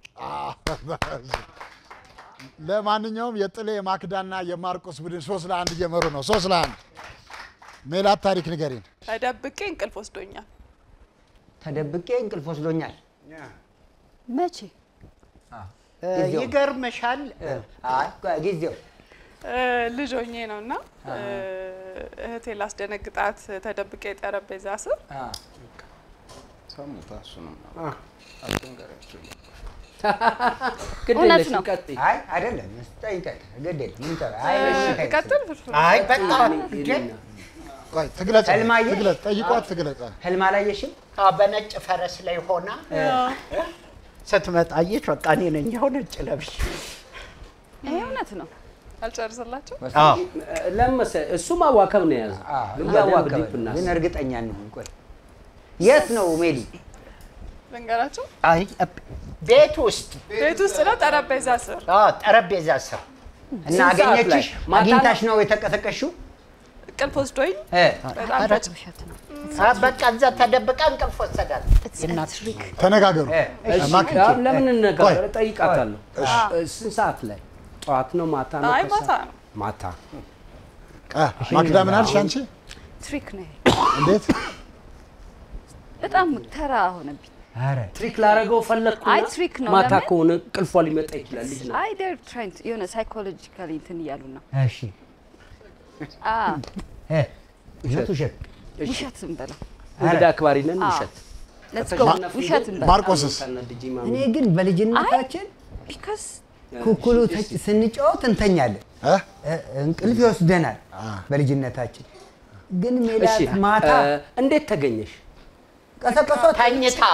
ለማንኛውም የጥሌ የማክዳና የማርቆስ ቡድን ሶስት ለአንድ እየመሩ ነው። ሶስት ለአንድ ሜላት ታሪክ ንገሪን። ተደብቄ እንቅልፍ ወስዶኛል። ተደብቄ እንቅልፍ ወስዶኛል። መቼ እ፣ ይገርምሻል አይ ጊዜው እ፣ ልጅ ሆኜ ነው እና እ፣ እህቴ ላስደነግጣት ተደብቄ ጠረጴዛ ስር ሰሙታ እሱንም አትንገሪያቸው። ግድ እውነት የለሽም፣ ነው። ቀጥይ። አይ አይደለም ጠይቀኝ ግድ የለም ምን ተራ አይ እ፣ እሺ፣ ተይ። ቀጥል ፍርፍር አይ በቃ ቆይ ትግለጽ፣ ህልማየ? ትግለጽ፣ ጠይቋት ትግለጽ። ህልም አላየሽም? አ፣ በነጭ ፈረስ ላይ ሆና ስትመጣ አየች። በቃ እኔ ነኝ ያው ነጭ ለብሽ ይሄ እውነት ነው። አልጨርስላቸው ለምን መሰለህ እሱ ማዋከብ ነው የያዘው። ግን በደንብ እያዋከበ ዲፕ ነው። እናስብ። ግን እርግጠኛ እንሁን። ቆይ የት ነው ሜሊ? ልንገራቸው። አይ ቤት ውስጥ ቤት ውስጥ ነው ጠረጴዛ ስር አ፣ ጠረጴዛ ስር እና ስንት ሰዓት አገኘችሽ? ላይ? ማታ አግኝታሽ ነው የተቀሰቀሽው? እንቅልፍ ወስዶኝ እ በጣም ኧረ፣ ውሸት ነው። አ፣ በቃ እዛ ተደብቃ እንቅልፍ ወሰዳት። ተነጋገሩ። እሺ፣ ማክ- አሁን ለምን እንነጋገር? ቆይ፣ እጠይቃታለሁ። እ፣ ስንት ሰዓት ላይ? ጠዋት ነው ማታ ነው? አይ ከሰዓት? ማታ ነው። ማታ አ፣ ማክዳ ምን አልሽ አንቺ? ትሪክ ነው። እንዴት? በጣም ተራ ሆነብኝ። ኧረ ትሪክ ላደረገው ፈለግኩና አይ ትሪክ ነው። ማታ ለምን? ከሆነ ቅልፏ ሊመጣ ይችላል። ልጅ ነው። አይ ዴር ትራይንግ የሆነ ሳይኮሎጂካሊ እንትን እያሉ ነው። እሺ አ እ ውሸት ውሸት ውሸት እንበለው። እንግዳ አክባሪ ነን። አዎ። ውሸት ሌትስ ጎ ውሸት እንበለው። ማርቆስስ? እኔ ግን በልጅነታችን ቢካዝ ኩኩሉ ተጭ- ስንጫወት እንተኛለን፣ እ? እ- እንቅልፍ ይወስደናል በልጅነታችን። ግን ሜላት እሺ ማታ እ፣ እንዴት ተገኘሽ? ቀሰቀሷት። ተኝታ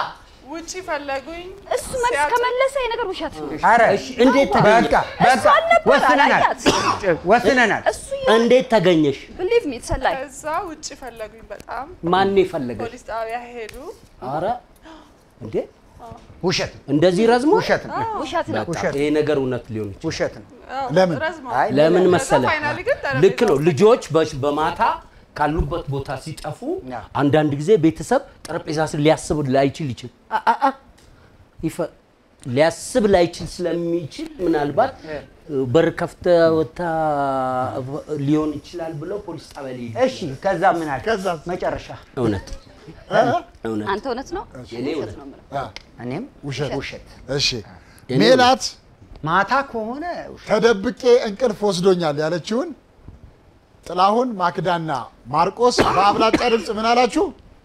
ውጪ ፈለጉኝ። እሱ መልስ ከመለሰ የነገር ውሸት ነው። ኧረ እሺ፣ እንዴት ተገኘ? በቃ በቃ ወስነናል ወስነናል። እንዴት ተገኘሽ? ብሊቭ ሚ ተሰላይ ከዛ ውጪ ፈለጉኝ በጣም ማን የፈለገሽ? ፖሊስ ጣቢያ ሄዱ። አረ እንዴ ውሸት እንደዚህ ረዝሞ ውሸት ነው። ውሸት ነው። በቃ ይሄ ነገር እውነት ሊሆን ይችላል። ውሸት ነው። ለምን? ረዝሟል። አይ ለምን ከዛ መሰለ ፋይናሊ ግን ጠረጴዛ ልክ ነው። ልጆች በ- በማታ ካሉበት ቦታ ሲጠፉ አንዳንድ ጊዜ ቤተሰብ ጠረጴዛ ስር ሊያስብ ላይችል ይችል አ- አ- አ- ይፈ- ሊያስብ ላይችል ስለሚችል ምናልባት በር ከፍተ ወታ ሊሆን ይችላል ብለው ፖሊስ ጣቢያ ሊሄዱ እሺ ከዛ ምን አለ? መጨረሻ እውነት እውነት አንተ እውነት ነው የኔ እውነት ነው የምለው። እኔም ውሸት ውሸት እሺ ሜላት ማታ ከሆነ ተደብቄ እንቅልፍ ወስዶኛል ያለችውን ጥላሁን ማክዳና ማርቆስ በአብላጫ ድምፅ ምን አላችሁ?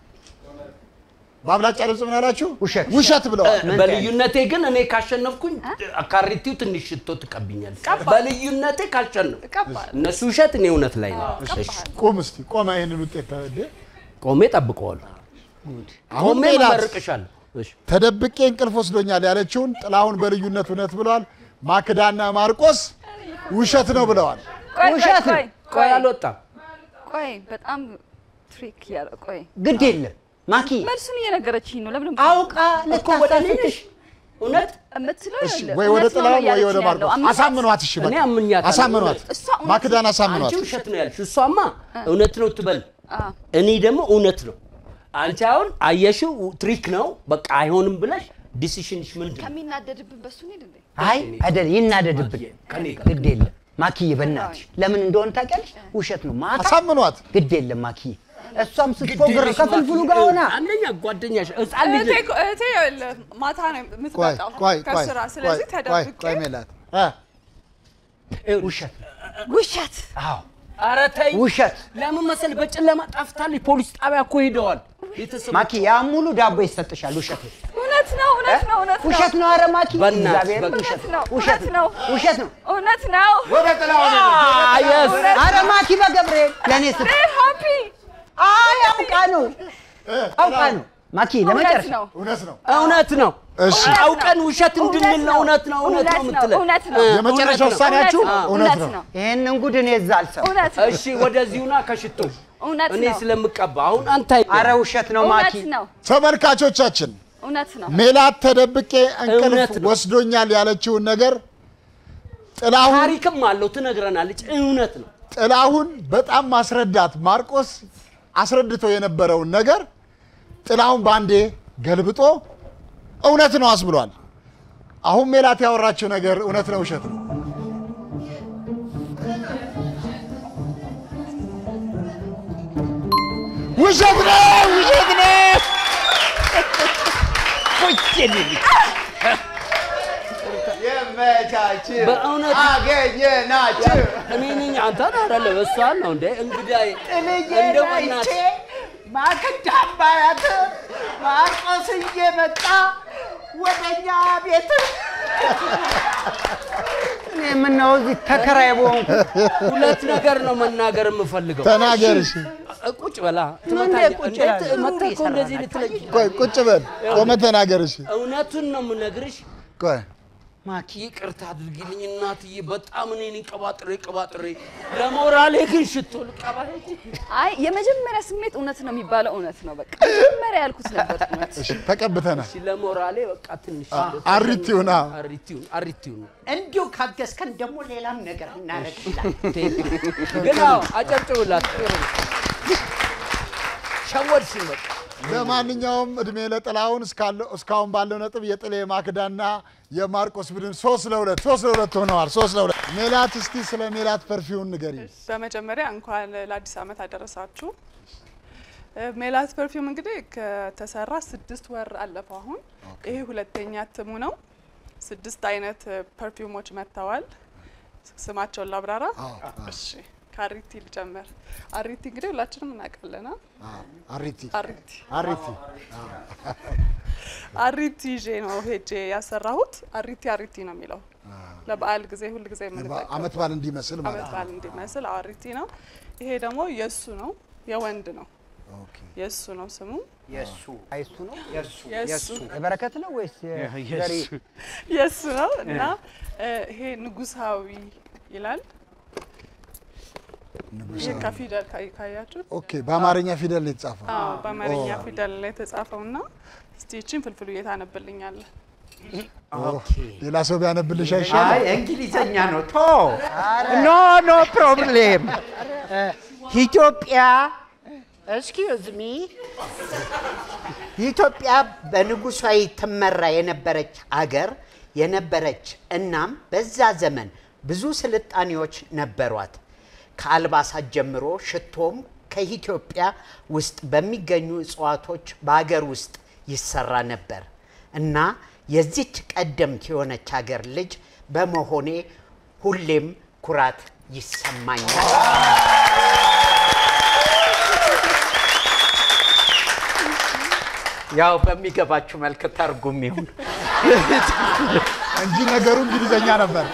በአብላጫ ድምፅ ምን አላችሁ? ውሸት ውሸት ብለዋል። በልዩነቴ ግን እኔ ካሸነፍኩኝ አካሪቲው ትንሽ ሽቶ ትቀብኛል። በልዩነቴ ካሸነፍ እነሱ ውሸት እኔ እውነት ላይ ነው። እሺ ቁም እስቲ ቆመ ይህንን ውጤት እንዴ ቆሜ ጠብቀዋለሁ። አሁን ቆሜ ሜላት መመርቅሻለሁ። እሺ ተደብቄ እንቅልፍ ወስዶኛል ያለችውን ጥላሁን በልዩነት እውነት ብለዋል። ማክዳና ማርቆስ ውሸት ነው ብለዋል። ቆይ ውሸት ነው። ቆይ ቆይ አልወጣም። ቆይ በጣም ትሪክ ያለ ቆይ ግድ የለም ማኪ መልሱን እየነገረችኝ ነው። ለምን አውቃ እኮ ወደ እኔ ነሽ እውነት የምትለው እሺ ይኸውልህ፣ ወይ ወደ እውነት ነው ጥላሁን ወይ እያለች ወደ ነው ያለው። ማርቆስ አምናት- አሳምኗት። እሺ እኔ በቃ አምኛታለሁ። አሳምኗት። እሷ እውነት ማክዳን አንቺ አሳምኗት። ውሸት ነው ያልሽ፣ እሷማ እውነት ነው ትበል። አዎ። እኔ ደግሞ እውነት ነው። አንቺ አሁን አየሽው ትሪክ ነው በቃ አይሆንም ብለሽ ዲሲሽንሽ ምንድን ነው? ከሚናደድብን በሱ እንሂድ እንዴ? አይ አይደል ይናደድብን። ከኔ ጋር ግድ የለም ማኪዬ፣ በእናትሽ ለምን እንደሆነ ታውቂያለሽ? ውሸት ነው ማታ አሳምኗት። ግድ የለም ማኪዬ፣ እሷም ስትፎግር ከፍልፍሉ ጋር ሆና አንደኛ ጓደኛሽ ህፃን ልጅ እህቴ እኮ- እህቴ ይኸውልህ ማታ ነው ቆይ የምትመጣው ቆይ ቆይ ከስራ። ስለዚህ ቆይ ቆይ ተደብቄ ቆይ ሜላት እ ውሸት ውሸት አዎ ኧረ ተይ ውሸት ለምን መሰል በጨለማ ጠፍታለች። ፖሊስ ጣቢያ እኮ ሄደዋል። ቤተሰብ ማኪ፣ ያ ሙሉ ዳቦ ይሰጥሻል። ውሸት ነው እውነት ነው እውነት ነው እውነት ነው ውሸት ነው። ኧረ ማኪ በእናትሽ እግዚአብሔር በቃ ውሸት ነው ውሸት እውነት ነው ውሸት ነው። እውነት ነው። ወደ ጥላሁን የስ ኧረ ማኪ በገብርኤል ለእኔ ስ ሃፒ አይ አውቃ ነው አውቃ ነው ማኪ እውነት ለመጨረሻ ነው እውነት ነው። እውነት ነው። እሺ አውቀን ውሸት እንድንል ነው። እውነት ነው እውነት ነው የምትለን እውነት ነው የመጨረሻ ውሳኔያችሁ እውነት ነው። ይሄንን ጉድ እኔ እዛ አልሰማም። እውነት ነው እሺ ወደዚሁና ከሽቶ እውነት እኔ ነው ስለምቀባ አሁን አንተ ኧረ ውሸት ነው ማኪ እውነት ነው ተመልካቾቻችን እውነት ነው ሜላት ተደብቄ እንቅልፍ እውነት ነው። ወስዶኛል ያለችውን ነገር ጥላሁን ታሪክም አለው ትነግረናለች። እውነት ነው። ጥላሁን በጣም ማስረዳት ማርቆስ አስረድቶ የነበረውን ነገር ጥላሁን ባንዴ ገልብጦ እውነት ነው አስብሏል። አሁን ሜላት ያወራችው ነገር እውነት ነው ውሸት ነው? ውሸት ነው ውሸት ነው። የመቻች በእውነት አገኘናችሁ እኔ ነኝ አንተን አይደለም እሷን ነው እንደ እንግዳዬ እንደው በእናትህ ማክዳ አባያት ማርቆስ እየመጣ ወደኛ ቤት እኔ የምናየው እዚህ ተከራይ በሆንኩ ሁለት ነገር ነው መናገር የምፈልገው። ተናገር እሺ። ቁጭ በላ እንዴት ቁጭ እንዴት እላለሁ? መጥተህ እኮ እንደዚህ ልትለኝ ቆይ ቁጭ በል ቆመ ተናገር እሺ። እውነቱን ነው የምነግርሽ። ቆይ ማኪ ይቅርታ አድርጊልኝ እናትዬ፣ በጣም እኔን ቀባጥሬ ቀባጥሬ ለሞራሌ ግን ሽቶ ልቀባ ሄጄ አይ የመጀመሪያ ስሜት እውነት ነው የሚባለው እውነት ነው። በቃ መጀመሪያ ያልኩት ነበር እውነት። እሺ ተቀብተናል። እሺ፣ ለሞራሌ በቃ ትንሽ አሪቲውን አዎ። አሪቲውን አሪቲውን እንዲሁ ካገዝከን ደግሞ ሌላም ነገር እናደርግላል። ግን አዎ አጨብጭቡላት። ጥሩ ነው። ሸወድሽኝ በቃ ለማንኛውም እድሜ ለጥላሁን እስካለው- እስካሁን ባለው ነጥብ የጥሌ ማክዳና የማርቆስ ቡድን ሶስት ለሁለት ሶስት ለሁለት ሆነዋል። ሶስት ለሁለት ሜላት፣ እስቲ ስለ ሜላት ፐርፊውን ንገሪ። በመጀመሪያ እንኳን ለአዲስ ዓመት አደረሳችሁ። እ፣ ሜላት ፐርፊውም እንግዲህ ከተሰራ ስድስት ወር አለፈው። አሁን ይሄ ሁለተኛ እትሙ ነው። ስድስት አይነት እ፣ ፐርፊውሞች መጥተዋል። ስማቸውን ላብራራ። እሺ፣ ከአሪቲ ልጀምር። አሪቲ እንግዲህ ሁላችንም እናውቃለን። አ? አሪቲ አሪቲ አሪቲ አሪቲ ይዤ ነው ሄጄ ያሰራሁት። አሪቲ አሪቲ ነው የሚለው ለበዓል ጊዜ ሁል ጊዜ የምንጠቀመው አመት በዓል እንዲመስል ማለት አመት ነው። በዓል እንዲመስል አዎ፣ አሪቲ ነው። ይሄ ደግሞ የእሱ ነው፣ የወንድ ነው። የእሱ ነው ስሙ። የእሱ አይሱ ነው የእሱ የእሱ። የእሱ የበረከት ነው ወይስ የእሱ። ዘሪ የእሱ ነው እና እ፣ ይሄ ንጉሳዊ ይላል። ይህ ከፊደል ካይ- ካያችሁት ኦኬ፣ በአማርኛ ፊደል ነው የተጻፈው። አዎ፣ በአማርኛ ኦ፣ ፊደል ላይ የተጻፈው እና እስቲ ይችን ፍልፍሉ ታነብልኛለህ? ኦ፣ ሌላ ሰው ቢያነብልሽ አይ አይሻልም? እንግሊዘኛ ነው ቶ ኖ ኖ ፕሮብሌም ኢትዮጵያ ኤክስኪውዝ ሚ ኢትዮጵያ በንጉሳዊ ትመራ የነበረች አገር የነበረች እናም በዛ ዘመን ብዙ ስልጣኔዎች ነበሯት። ከአልባሳት ጀምሮ ሽቶም ከኢትዮጵያ ውስጥ በሚገኙ እጽዋቶች በሀገር ውስጥ ይሰራ ነበር እና የዚች ቀደምት የሆነች ሀገር ልጅ በመሆኔ ሁሌም ኩራት ይሰማኛል። ያው በሚገባችሁ መልክ ተርጉም ይሁን እንጂ ነገሩ እንግሊዘኛ ነበር።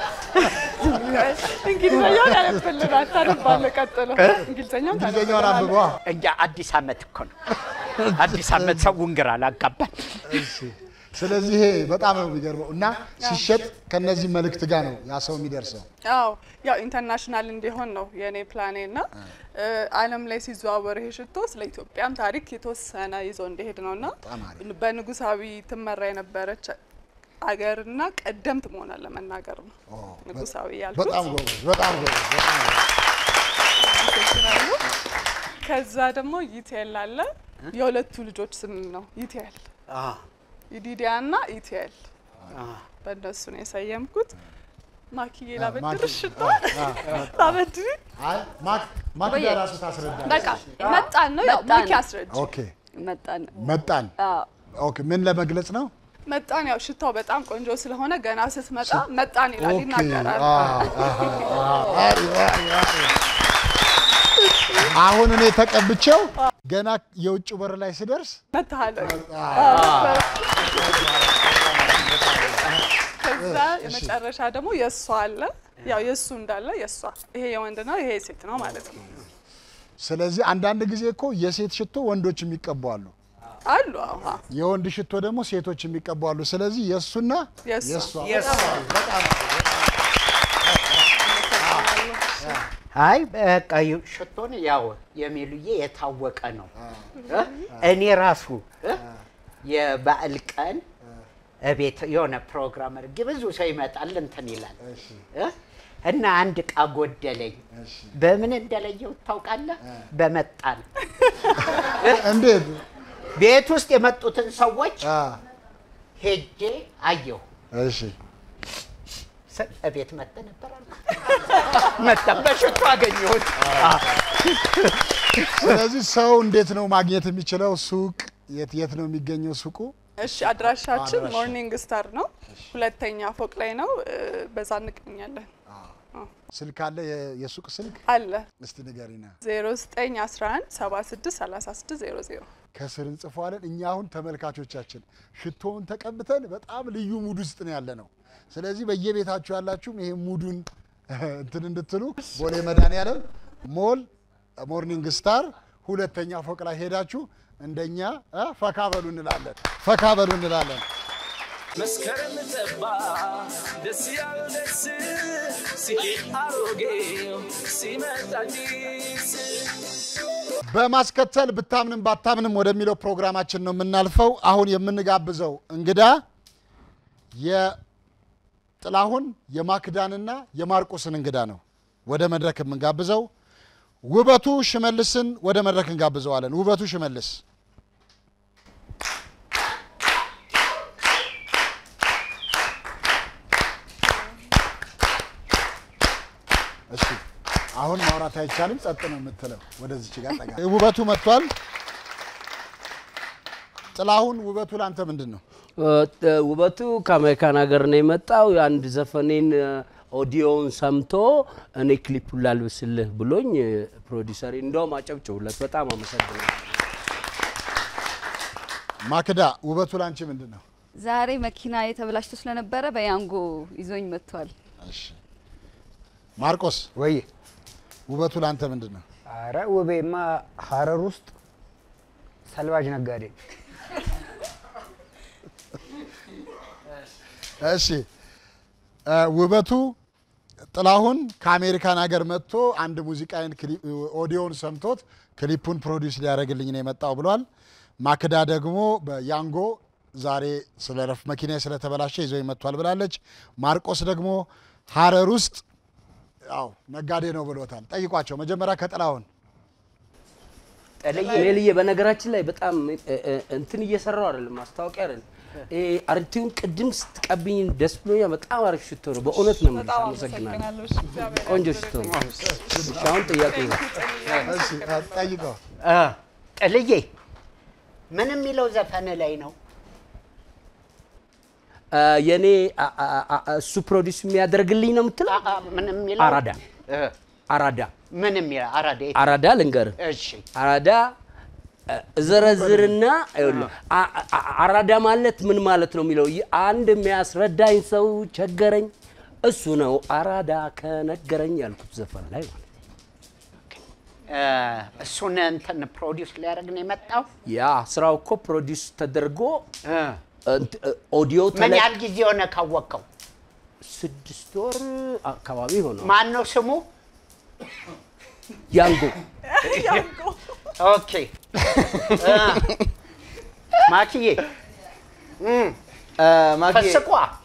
እንግሊዝኛውን ያነብልን አታነባለህ። ቀጥሎ እንግሊዝኛውን እንግሊዘኛውን አንብቧ። እንጃ አዲስ ዓመት እኮ ነው። አዲስ ዓመት ሰውን ግራ አላጋባን። እሺ። ስለዚህ ይሄ በጣም ነው የሚገርመው እና ሲሸጥ ከነዚህ መልእክት ጋር ነው ያ ሰው የሚደርሰው። አዎ ያው ኢንተርናሽናል እንዲሆን ነው የእኔ ፕላኔ እና እ፣ ዓለም ላይ ሲዘዋወር ይሄ ሽቶ ስለ ኢትዮጵያም ታሪክ የተወሰነ ይዞ እንዲሄድ ነው እና በንጉሳዊ ትመራ የነበረች አገርና ቀደምት መሆኗን ለመናገር ነው ንጉሳዊ ያልኩት። በጣም ጎበዝ፣ በጣም ጎበዝ፣ በጣም ጎበዝ። አመሰግናለሁ። ከዛ ደግሞ ይቴል አለ። የሁለቱ ልጆች ስም ነው ይቴል፣ ይዲዲያ እና ኢቴል። በእነሱ ነው የሰየምኩት። ማኪዬ ላበድርሽ ሽቶ ላበድሪ አይ ማክ ማክዳ ቆየ። ራሱ ታስረዳለች። በቃ መጣን ነው ያው መጣን። ማኪ አስረጅ ኦኬ መጣን መጣን። አዎ። ኦኬ ምን ለመግለጽ ነው? መጣን ያው ሽታው በጣም ቆንጆ ስለሆነ ገና ስትመጣ መጣን ይላል ኦኬ ይናገራል። አ- አሃ፣ አ- አሪፍ፣ አሪፍ፣ አሪፍ። አሁን እኔ ተቀብቼው ገና የውጭ በር ላይ ስደርስ መታለ ከዛ የመጨረሻ ደግሞ የእሷ አለ። ያው የእሱ እንዳለ የእሷ ይሄ የወንድ ነው፣ ይሄ የሴት ነው ማለት ነው። ስለዚህ አንዳንድ ጊዜ እኮ የሴት ሽቶ ወንዶች የሚቀቡ አሉ፣ አሉ አዎ። የወንድ ሽቶ ደግሞ ሴቶች የሚቀቡ አሉ። ስለዚህ የእሱና የእሷ የእሷ በጣም አይ በቃ ዩ- ሽቶን ያው የሚሉዬ የታወቀ ነው። እ? እኔ ራሱ እ? የበዓል ቀን እቤት የሆነ ፕሮግራም አድርጌ ብዙ ሰው ይመጣል እንትን ይላል እ? እና አንድ እቃ ጎደለኝ። በምን እንደለየው ታውቃለህ? በመጣን እንዴት ቤት ውስጥ የመጡትን ሰዎች ሄጄ አየሁ። እሺ ስ- እቤት መጥተ ነበር አልኩ። መጣ በሽቶ አገኘሁት። ስለዚህ ሰው እንዴት ነው ማግኘት የሚችለው? ሱቅ የት የት ነው የሚገኘው ሱቁ? እሺ አድራሻችን አድራሻ። ሞርኒንግ ስታር ነው፣ ሁለተኛ ፎቅ ላይ ነው። እ፣ በዛ እንገኛለን። ስልክ አለ? የ- የሱቅ ስልክ አለ እስቲ ንገሪና። 0911 76 36 00 ከስር እንጽፈዋለን። እኛ አሁን ተመልካቾቻችን ሽቶውን ተቀብተን በጣም ልዩ ሙድ ውስጥ ነው ያለ ነው። ስለዚህ በየቤታችሁ ያላችሁም ይሄ ሙዱን እንትን እንድትሉ ቦሌ መድኃኒዓለም ሞል ሞርኒንግ ስታር ሁለተኛ ፎቅ ላይ ሄዳችሁ እንደኛ እ ፈካ በሉ እንላለን። ፈካ በሉ እንላለን። መስከረም ጠባ ደስ ያለው ደስ ሲሄድ አሮጌው ሲመጣ አዲስ በማስከተል ብታምንም ባታምንም ወደሚለው ፕሮግራማችን ነው የምናልፈው። አሁን የምንጋብዘው እንግዳ የጥላሁን የማክዳንና የማርቆስን እንግዳ ነው ወደ መድረክ የምንጋብዘው። ውበቱ ሽመልስን ወደ መድረክ እንጋብዘዋለን። ውበቱ ሽመልስ እሺ አሁን ማውራት አይቻልም፣ ጸጥ ነው የምትለው። ወደዚች ጋር ጠጋ። ውበቱ መጥቷል። ጥላሁን፣ ውበቱ ለአንተ ምንድን ነው? ውበቱ ከአሜሪካን ሀገር ነው የመጣው። የአንድ ዘፈኔን ኦዲዮውን ሰምቶ እኔ ክሊፑን ላልብስልህ ብሎኝ ፕሮዲሰሪ እንደውም አጨብጭቡለት። በጣም አመሰግናለሁ። ማክዳ፣ ውበቱ ለአንቺ ምንድን ነው? ዛሬ መኪና የተበላሽቶ ስለነበረ በያንጎ ይዞኝ መጥቷል። ማርቆስ፣ ወይ ውበቱ ለአንተ ምንድን ነው? አረ ውቤማ ሀረር ውስጥ ሰልባጅ ነጋዴ እሺ እ፣ ውበቱ ጥላሁን ከአሜሪካን ሀገር መጥቶ አንድ ሙዚቃዬን ክሊ- ኦዲዮን ሰምቶት ክሊፑን ፕሮዲውስ ሊያደርግልኝ ነው የመጣው ብሏል። ማክዳ ደግሞ በያንጎ ዛሬ ስለ ረፍ መኪና ስለተበላሸ ይዞ መጥቷል ብላለች። ማርቆስ ደግሞ ሀረር ውስጥ ያው ነጋዴ ነው ብሎታል። ጠይቋቸው መጀመሪያ ከጥላሁን ሜልዬ በነገራችን ላይ በጣም እ፣ እ፣ እንትን እየሰራው አይደለም፣ ማስታወቂያ አይደለም። ይሄ አርቲውን ቅድም ስትቀብኝ ደስ ብሎኛል። በጣም አሪፍ ሽቶ ነው። በእውነት ነው የምልሽ። በጣም አመሰግናለሁ። አመሰግናለሁ። እሺ፣ እግዚአብሔር ቆንጆ ሽቶ ነው። እሺ፣ አሁን ጥያቄ ነው። ጠይቀው እ፣ ጥልዬ ምን የሚለው ዘፈን ላይ ነው? አ፣ የኔ አ- አ- አ- እሱ ፕሮዲስ የሚያደርግልኝ ነው የምትለው? ምን የሚለው አራዳ አራዳ ምን የሚለው አራዳ የት? አራዳ ልንገርህ። እሺ አራዳ እ፣ እዘረዝርና ይኸውልህ፣ አ- አ- አራዳ ማለት ምን ማለት ነው የሚለው ይ- አንድ የሚያስረዳኝ ሰው ቸገረኝ፣ እሱ ነው አራዳ ከነገረኝ ያልኩት ዘፈን ላይ ማለት ነው። እ፣ እሱን እንትን ፕሮዲውስ ሊያደርግ ነው የመጣው። ያ ስራው እኮ ፕሮዲስ ተደርጎ እንት- እ፣ ኦዲዮ ምን ተለ- ያህል ጊዜ ሆነ ካወቀው? ስድስት ወር አካባቢ ሆነው ማን ነው ስሙ? ያንጎ ኦኬ እ፣ ማኪዬ እም፣ ማኪ ፈስቋ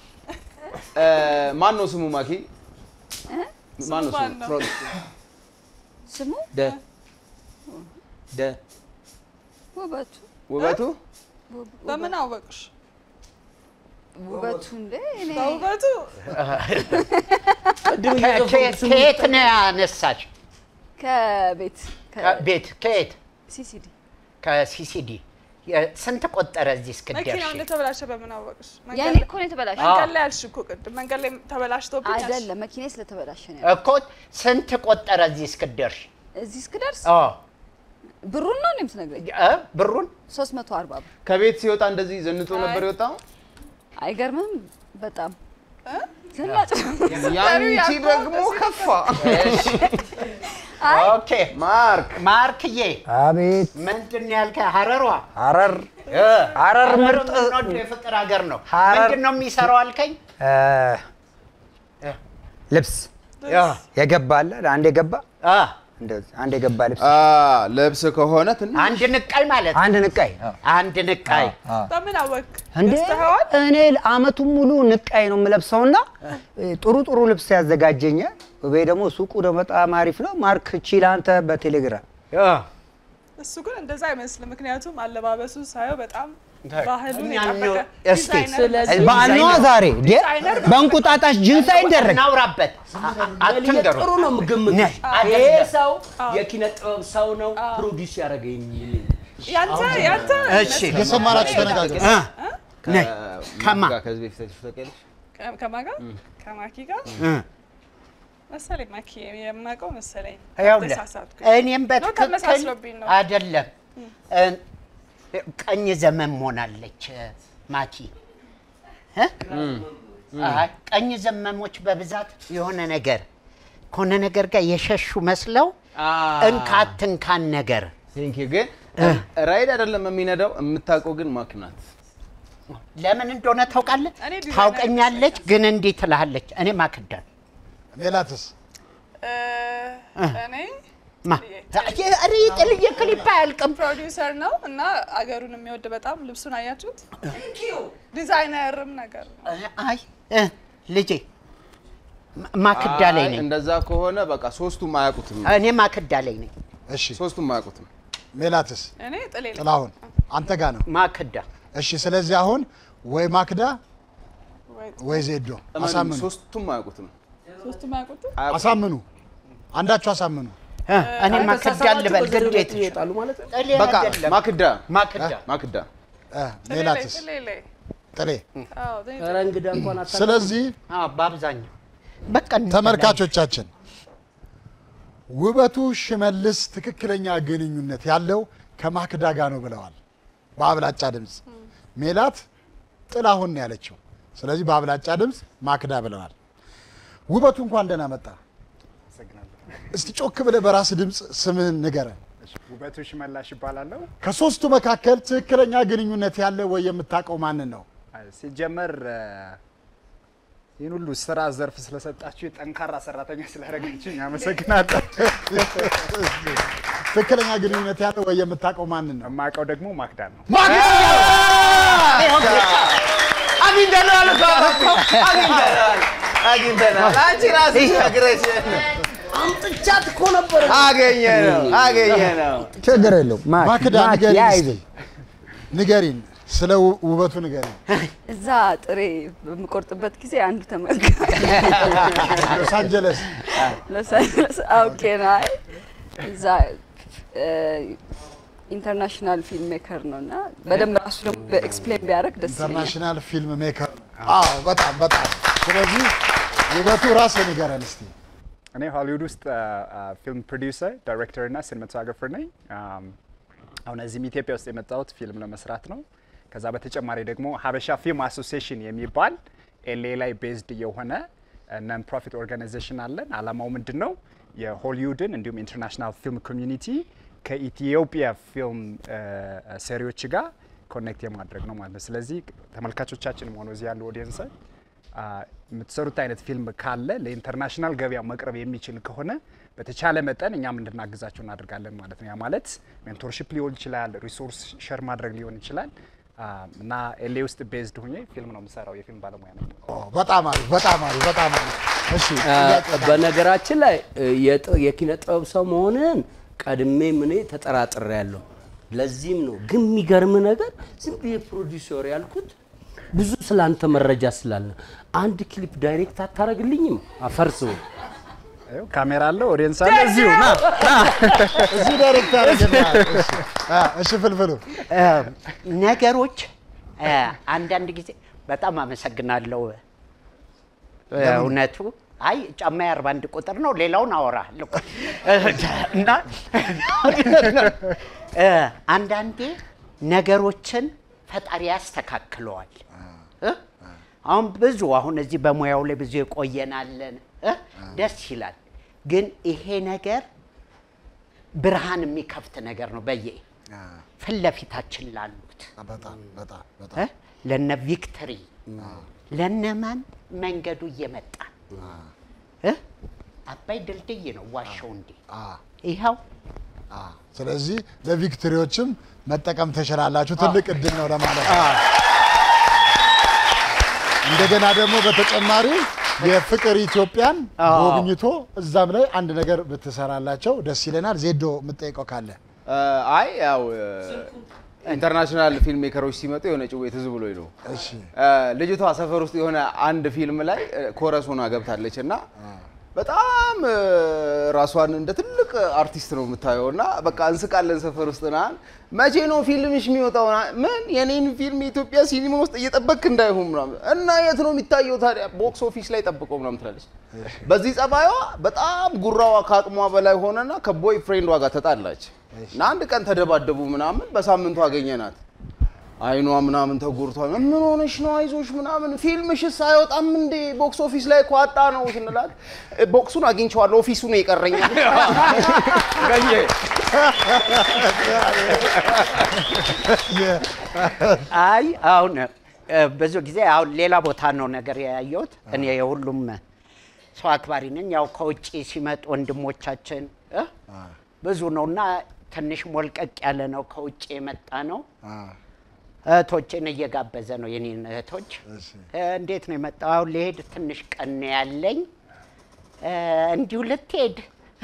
ማን ነው ስሙ? ማኪ ማን ነው ማን ስሙ? ነው? ፕሮዲስ ስሙ ደ ደ ውበቱ ውበቱ በምን አወቅሽ? ውበቱ እንደ እኔ በውበቱ ከየት ነው ያነሳች? ከቤት ቤት ከየት? ሲሲዲ ከሲሲዲ ስንት ቆጠረ እዚህ እስክደርሽ? መኪናው እንደተበላሸ በምን አወቅሽ? ያኔ እኮ ነው የተበላሸ። መንገድ ላይ አልሽ እኮ ቅድም መንገድ ላይ ተበላሽቶብኝ አልሽ። አይደለም መኪናዬ ስለተበላሸ ነው። እኮ ስንት ቆጠረ እዚህ እስክደርሽ? እዚህ እስክደርስ አዎ ብሩን ነው እኔም ትነግረኝ። ብሩን 340 ብር ከቤት ሲወጣ እንደዚህ ዘንጦ ነበር የወጣው? አይገርምም? በጣም ዘናጭ ያንቺ ደግሞ ከፋ። ኦኬ ማርክ ማርክዬ፣ አቤት ምንድን ነው ያልከኝ? ሀረሯ ሀረር ሀረር ምርጥ የምንወደው የፍቅር ሀገር ነው። ሀረር- ምንድን ነው የሚሰራው አልከኝ? እ፣ ልብስ የገባ አለ አንድ የገባ እንደዚህ አንድ የገባ ልብስ ልብስ ከሆነ ትንሽ አንድ ንቃይ ማለት ነው። አንድ ንቃይ አንድ ንቃይ በምን አወቅ? እንዴ እኔ አመቱን ሙሉ ንቃይ ነው የምለብሰውና ጥሩ ጥሩ ልብስ ያዘጋጀኛል። ወይ ደግሞ ሱቁ ደግሞ በጣም አሪፍ ነው። ማርክ ቺል አንተ በቴሌግራም እሱ ግን እንደዛ አይመስልም። ምክንያቱም አለባበሱ ሳየው በጣም ባህሉን እኛ የጠበቀ ነው- እስቲ ዲዛይነር በዓል ነዋ ዛሬ እንዴ? በእንቁጣጣሽ ጅንስ አይደረግ እናውራበት። አትንገሩ። ጥሩ ነው የምገምትሽ። አይደለም። ይሄ ሰው የኪነ ጥበብ ሰው ነው ፕሮዲስ ያደረገኝ ያንተ ያንተ እሺ የሰማናችሁ ተነጋገሩ። ከማ ጋር ከዚህ በፊት አይተሽው ታውቂያለሽ? ከ- ከማን ጋር ከማኪ ጋር መሰለኝ ማኪ የማውቀው መሰለኝ ይኸውልህ ተሳሳትኩኝ። እኔም ነው በትክክል ተመሳስሎብኝ ነው። አይደለም እ- ቀኝ ዘመን መሆናለች ማኪ እ? አይ ቀኝ ዘመሞች በብዛት የሆነ ነገር ከሆነ ነገር ጋር የሸሹ መስለው እንካት እንካን ነገር ቴንክ ግን ራይድ አይደለም የሚነዳው፣ የምታውቀው ግን ማክ ናት። ለምን እንደሆነ ታውቃለህ? እኔ ዲዛይነር ታውቀኛለች፣ ግን እንዲህ ትልሃለች። እኔ ማክዳን ሜላትስ እኔ ማ ኧረ የጥልዬ ክሊፕ አያልቅም። ፕሮዲውሰር ነው እና አገሩን የሚወድ በጣም ልብሱን አያችሁት? ዲዛይነርም ነገር ነው። አይ እ፣ ልጄ ማ- ማክዳ ላይ አይ፣ ነኝ። እንደዛ ከሆነ በቃ ሶስቱም አያውቁትም። እኔ ማክዳ ላይ ነኝ። እሺ ሶስቱም አያውቁትም። ሜላትስ እኔ ጥሌ ነኝ። ጥላሁን አንተ ጋር ነው። ማክዳ እሺ ስለዚህ አሁን ወይ ማክዳ ወይ ዜዶ እመኑኝ፣ አሳምኑ ሶስቱም አያውቁትም። ሶስቱም አያውቁትም። አሳምኑ አንዳችሁ አሳምኑ እኔ ማክዳ ልበል ግዴታ ይወጣሉ ማለት ነው። ጥሌ በቃ አይደለም። ማክዳ ማክዳ ማክዳ ሜላትስ ጥሌ ላይ ጥሌ አዎ ጥሌ ኧረ እንግዳ እንኳን አታ ስለዚህ አዎ፣ በአብዛኛው በቃ ተመልካቾቻችን ውበቱ ሽመልስ ትክክለኛ ግንኙነት ያለው ከማክዳ ጋር ነው ብለዋል በአብላጫ ድምፅ። ሜላት ጥላሁን ነው ያለችው። ስለዚህ በአብላጫ ድምፅ ማክዳ ብለዋል። ውበቱ እንኳን ደህና መጣ። እስቲ ጮክ ብለህ በራስ ድምፅ ስምህን ንገረን። ውበቱ ሽመላሽ ይባላለሁ። ከሶስቱ መካከል ትክክለኛ ግንኙነት ያለ ወይ የምታውቀው ማንን ነው? ሲጀመር እ፣ ይህን ሁሉ ስራ ዘርፍ ስለሰጣችሁ ጠንካራ ሰራተኛ ስላደረጋችሁኝ አመሰግናለሁ። ትክክለኛ ግንኙነት ያለ ወይ የምታውቀው ማንን ነው? የማውቀው ደግሞ ማክዳን ነው። አግኝተናል እኮ አግኝተናል አግኝተናል። አንቺ ራስሽ ነግረሽ አምጥቻት እኮ ነበር። አገኘ ነው አገኘ ነው። ችግር የለውም። ማ- ማክዳ ማ- ንገሪን ያይዝን። እስኪ። ንገሪን፣ ስለ ው- ውበቱ ንገሪን። እዛ ጥሬ በምቆርጥበት ጊዜ አንዱ ተመልካ ሎስ አንጀለስ ሎስ አንጀለስ አውቄ ነው። አይ እዛ ኢንተርናሽናል ፊልም ሜከር ነው እና በደንብ ራሱ ደግሞ በኤክስፕሌን ቢያደርግ ደስ ይለኛል። ኢንተርናሽናል ፊልም ሜከር። አዎ፣ በጣም በጣም። ስለዚህ ውበቱ ራስህ ንገረን እስቲ። እኔ ሆሊውድ ውስጥ ፊልም ፕሮዲውሰር፣ ዳይሬክተር እና ሲኒማቶግራፈር ነኝ። አም፣ አሁን እዚህም ኢትዮጵያ ውስጥ የመጣሁት ፊልም ለመስራት ነው። ከዛ በተጨማሪ ደግሞ ሀበሻ ፊልም አሶሲዬሽን የሚባል ኤልኤ ላይ ቤዝድ የሆነ ነን ፕሮፊት ኦርጋናይዜሽን አለን። አላማው ምንድን ነው? የሆሊውድን እንዲሁም ኢንተርናሽናል ፊልም ኮሚዩኒቲ ከኢትዮጵያ ፊልም ሰሪዎች ጋር ኮኔክት የማድረግ ነው ማለት ነው። ስለዚህ ተመልካቾቻችንም ሆነ እዚህ ያሉ ኦዲየንስ የምትሰሩት አይነት ፊልም ካለ ለኢንተርናሽናል ገበያ መቅረብ የሚችል ከሆነ በተቻለ መጠን እኛም እንድናግዛቸው እናደርጋለን ማለት ነው። ያ ማለት ሜንቶርሽፕ ሊሆን ይችላል፣ ሪሶርስ ሸር ማድረግ ሊሆን ይችላል አ፣ እና ኤልኤ ውስጥ ቤዝድ ሁኜ ፊልም ነው የምሰራው። የፊልም ባለሙያ ነው። በጣም አሪፍ፣ በጣም አሪፍ፣ በጣም አሪፍ። እሺ ጥያቄ በነገራችን ላይ የጥ- የኪነ ጥበብ ሰው መሆንህን ቀድሜም እኔ ተጠራጥሬ ያለሁ። ለዚህም ነው ግን የሚገርም ነገር ዝም ብዬ ፕሮዲውሰር ያልኩት ብዙ ስላንተ መረጃ ስላለ አንድ ክሊፕ ዳይሬክት አታረግልኝም? አፈርስ ይኸው ካሜራ አለ፣ ኦዲየንስ አለ። እዚሁ ና ና እዚህ ዳይሬክተር አድርገናል። እሺ፣ አ፣ እሺ ፍልፍሉ እ፣ ነገሮች እ፣ አንዳንድ ጊዜ በጣም አመሰግናለሁ። እ፣ እውነቱ አይ ጫማ የአርባ አንድ ቁጥር ነው፣ ሌላውን አወራለሁ እና እ፣ አንዳንዴ ነገሮችን ፈጣሪ ያስተካክለዋል። እ? አሁን ብዙ አሁን እዚህ በሙያው ላይ ብዙ የቆየናለን እ? ደስ ይላል። ግን ይሄ ነገር ብርሃን የሚከፍት ነገር ነው በየ ፊት ለፊታችን ላሉት በጣም በጣም በጣም እ? ለነ ቪክተሪ ለነማን መንገዱ እየመጣ እ? አባይ ድልድይ ነው ዋሻው እንዴ ይኸው ስለዚህ ለቪክቶሪዎችም መጠቀም ትችላላችሁ። ትልቅ እድል ነው ለማለት ነው። እንደገና ደግሞ በተጨማሪ የፍቅር ኢትዮጵያን ጎብኝቶ እዛም ላይ አንድ ነገር ብትሰራላቸው ደስ ይለናል። ዜዶ የምጠይቀው ካለ አይ ያው ኢንተርናሽናል ፊልም ሜከሮች ሲመጡ የሆነ ጭዌ ትዝ ብሎኝ ነው። እሺ ልጅቷ ሰፈር ውስጥ የሆነ አንድ ፊልም ላይ ኮረስ ሆና ገብታለች እና በጣም እ፣ ራሷን እንደ ትልቅ አርቲስት ነው የምታየው እና በቃ እንስቃለን ሰፈር ውስጥ ና መቼ ነው ፊልምሽ የሚወጣው? ና- ምን የኔን ፊልም የኢትዮጵያ ሲኒማ ውስጥ እየጠበክ እንዳይሆን ምናምን እና የት ነው የሚታየው ታዲያ? ቦክስ ኦፊስ ላይ ጠብቀው ምናምን ትላለች። በዚህ ጸባይዋ በጣም ጉራዋ ከአቅሟ በላይ ሆነና ከቦይ ፍሬንዷ ጋር ተጣላች እና አንድ ቀን ተደባደቡ ምናምን። በሳምንቱ አገኘናት። አይኗ ምናምን ተጎድቷል። ምን ሆነሽ ነው? አይዞሽ ምናምን ፊልምሽስ አይወጣም እንዴ? ቦክስ ኦፊስ ላይ እኮ አጣ ነው ስንላት "እ፣ ቦክሱን አግኝቼዋለሁ ኦፊሱ ነው የቀረኛል። ገኘ አይ አሁን እ፣ ብዙ ጊዜ አሁን ሌላ ቦታ ነው ነገር ያየሁት። እኔ የሁሉም ሰው አክባሪ ነኝ። ያው ከውጭ ሲመጡ ወንድሞቻችን እ፣ ብዙ ነው እና ትንሽ ሞልቀቅ ያለ ነው ከውጭ የመጣ ነው። እህቶቼን እየጋበዘ ነው የኔን እህቶች። እ፣ እንዴት ነው የመጣው? አሁን ልሄድ ትንሽ ቀን ነው ያለኝ እ፣ እንዲሁ ልትሄድ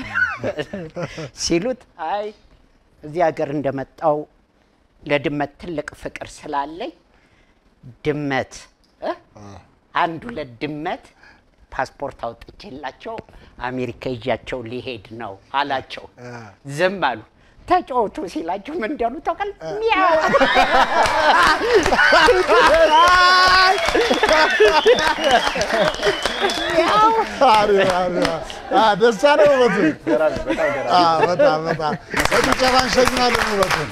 ሲሉት አይ እዚህ ሀገር እንደመጣው ለድመት ትልቅ ፍቅር ስላለኝ ድመት እ? አንድ ሁለት ድመት ፓስፖርት አውጥቼላቸው አሜሪካ ይዣቸው ሊሄድ ነው አላቸው። ዝም አሉ። ተጫወቱ ሲላቸው ምን እንዳሉ ታውቃለህ? ሚያው አሪፍ፣ አሪፍ። አ፣ ደስ አለ ውበቱ። አ፣ በጣም በጣም በጭብጨባ እንሸኛለን ውበቱን።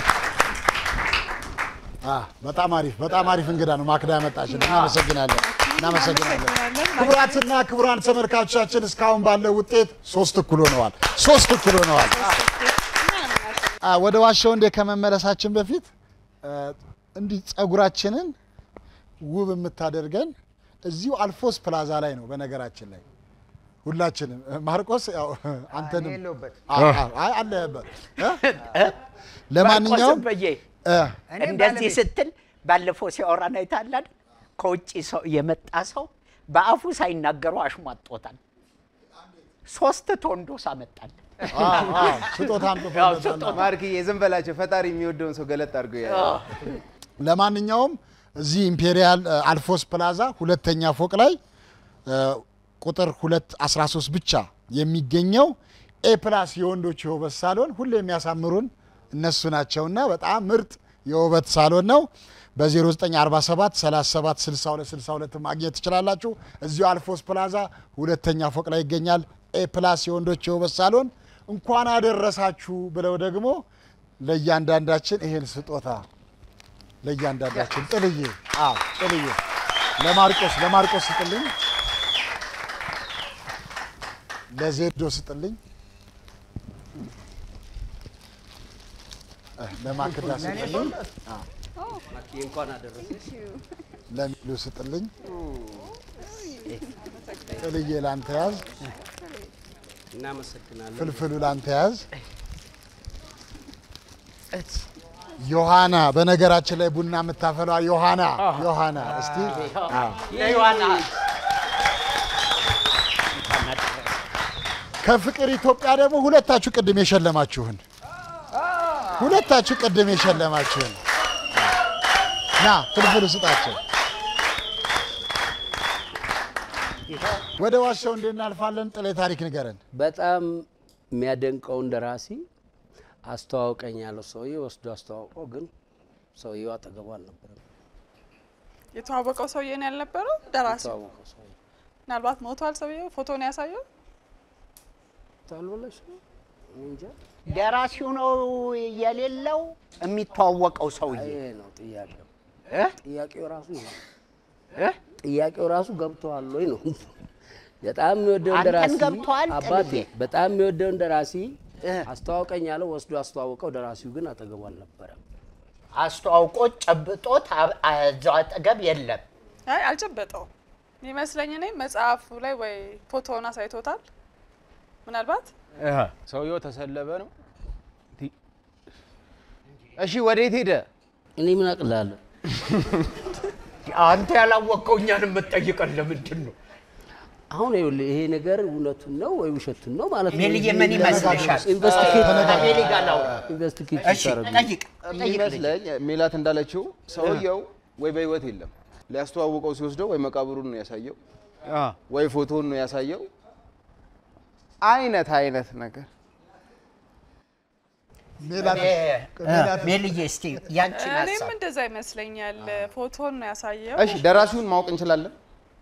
አ፣ በጣም አሪፍ በጣም አሪፍ እንግዳ ነው ማክዳ ያመጣችን። እናመሰግናለን። እናመሰግናለን። ክቡራትና ክቡራን ተመልካቾቻችን እስካሁን ባለው ውጤት ሶስት እኩል ሆነዋል። ሶስት እኩል ሆነዋል። አ፣ ወደ ዋሻው እንዴ ከመመለሳችን በፊት አ፣ እንዲህ ጸጉራችንን ውብ የምታደርገን እዚሁ አልፎስ ፕላዛ ላይ ነው። በነገራችን ላይ ሁላችንም ማርቆስ ያው አንተንም የለሁበትም። አ- አ- አይ አለህበት እ? ለማንኛውም ማርቆስም በየ እ፣ እንደዚህ ስትል ባለፈው ሲያወራን አይታላል። ከውጭ ሰው የመጣ ሰው በአፉ ሳይናገሩ አሽሟጦታል። ሶስት ቶንዶስ አመጣል። ስጦታ አምጥቶ ያው መጣና። ስጦታ ማርክዬ ዝም በላቸው። ፈጣሪ የሚወደውን ሰው ገለጥ አድርጎ ያያል። ለማንኛውም እዚህ ኢምፔሪያል እ፣ አልፎስ ፕላዛ ሁለተኛ ፎቅ ላይ እ፣ ቁጥር 213 ብቻ የሚገኘው ኤ ፕላስ የወንዶች የውበት ሳሎን ሁሌ የሚያሳምሩን እነሱ ናቸውና በጣም ምርጥ የውበት ሳሎን ነው። በ0947 37 62 62 ማግኘት ትችላላችሁ። እዚሁ አልፎስ ፕላዛ ሁለተኛ ፎቅ ላይ ይገኛል። ኤ ፕላስ የወንዶች የውበት ሳሎን እንኳን አደረሳችሁ ብለው ደግሞ ለእያንዳንዳችን ይሄን ስጦታ ለእያንዳንዳችን ጥልዬ አዎ ጥልዬ ለማርቆስ ለማርቆስ ስጥልኝ፣ ለዜዶ ስጥልኝ፣ እ፣ ለማክዳ ስጥልኝ፣ አዎ፣ እንኳን አደረሰሽ። ለሚሉ ስጥልኝ። ጥልዬ ላንተ ያዝ፣ እናመሰግናለን። ፍልፍሉ ላንተ ያዝ። ዮሐና በነገራችን ላይ ቡና የምታፈሏ ዮሐና ዮሐና እስቲ አዎ። ለዮሐና ከፍቅር ኢትዮጵያ ደግሞ ሁለታችሁ ቅድም የሸለማችሁን ሁለታችሁ ቅድም የሸለማችሁን ና ፍልፍሉ ስጣቸው። ወደ ዋሻው እንዴት እናልፋለን? ጥሌ ታሪክ ንገረን። በጣም የሚያደንቀውን ደራሲ አስተዋውቀኝ ያለው ሰውዬ ወስዶ አስተዋውቀው፣ ግን ሰውየው አጠገቡ አልነበረም። የተዋወቀው ሰውዬ ነው ያልነበረው ደራሲ። የተዋወቀው ሰውዬ ምናልባት ሞቷል ሰውዬው። ፎቶ ነው ያሳየው። ታልበለሽ ነው እኔ እንጃ። ደራሲው ነው የሌለው የሚተዋወቀው ሰውዬ ይሄ ነው ጥያቄው። እ? ጥያቄው ራሱ ይሄ ነው። እ? ጥያቄው ራሱ ገብተዋል ወይ ነው። በጣም የሚወደውን አንተን ደራሲ ገብቶሃል አባቴ፣ ጥልዬ? በጣም የሚወደውን ደራሲ አስተዋውቀኝ ያለው ወስዶ አስተዋውቀው፣ ደራሲው ግን አጠገቡ አልነበረም። አስተዋውቆት ጨብጦት አ- እዛው አጠገብ የለም። አይ አልጨበጠውም የሚመስለኝ እኔ መጽሐፉ ላይ ወይ ፎቶውን አሳይቶታል ምናልባት ሰውየው ተሰለበ ነው። ቲ- እሺ ወዴት ሄደ? እኔ ምን አቅላለሁ? አንተ ያላወቅከው እኛን የምትጠይቀን ለምንድን ነው? አሁን ይኸውልህ ይሄ ነገር እውነቱን ነው ወይ ውሸቱን ነው ማለት ነው። ሜልዬ ምን ይመስልሻል? ኢንቨስቲጌት ከሜሊ ጋር ላውራ። ኢንቨስቲጌት እሺ፣ ይታረጉ። ጠይቅ ጠይቅ ልጄ። የሚመስለኝ ሜላት እንዳለችው ሰውየው ወይ በህይወት የለም ሊያስተዋውቀው ሲወስደው ወይ መቃብሩን ነው ያሳየው ወይ ፎቶውን ነው ያሳየው አይነት አይነት ነገር ሜልዬ እስቲ ያንቺን እኔም ሀሳብ እንደዛ ይመስለኛል። ፎቶን ነው ያሳየው። እሺ ደራሲውን ማወቅ እንችላለን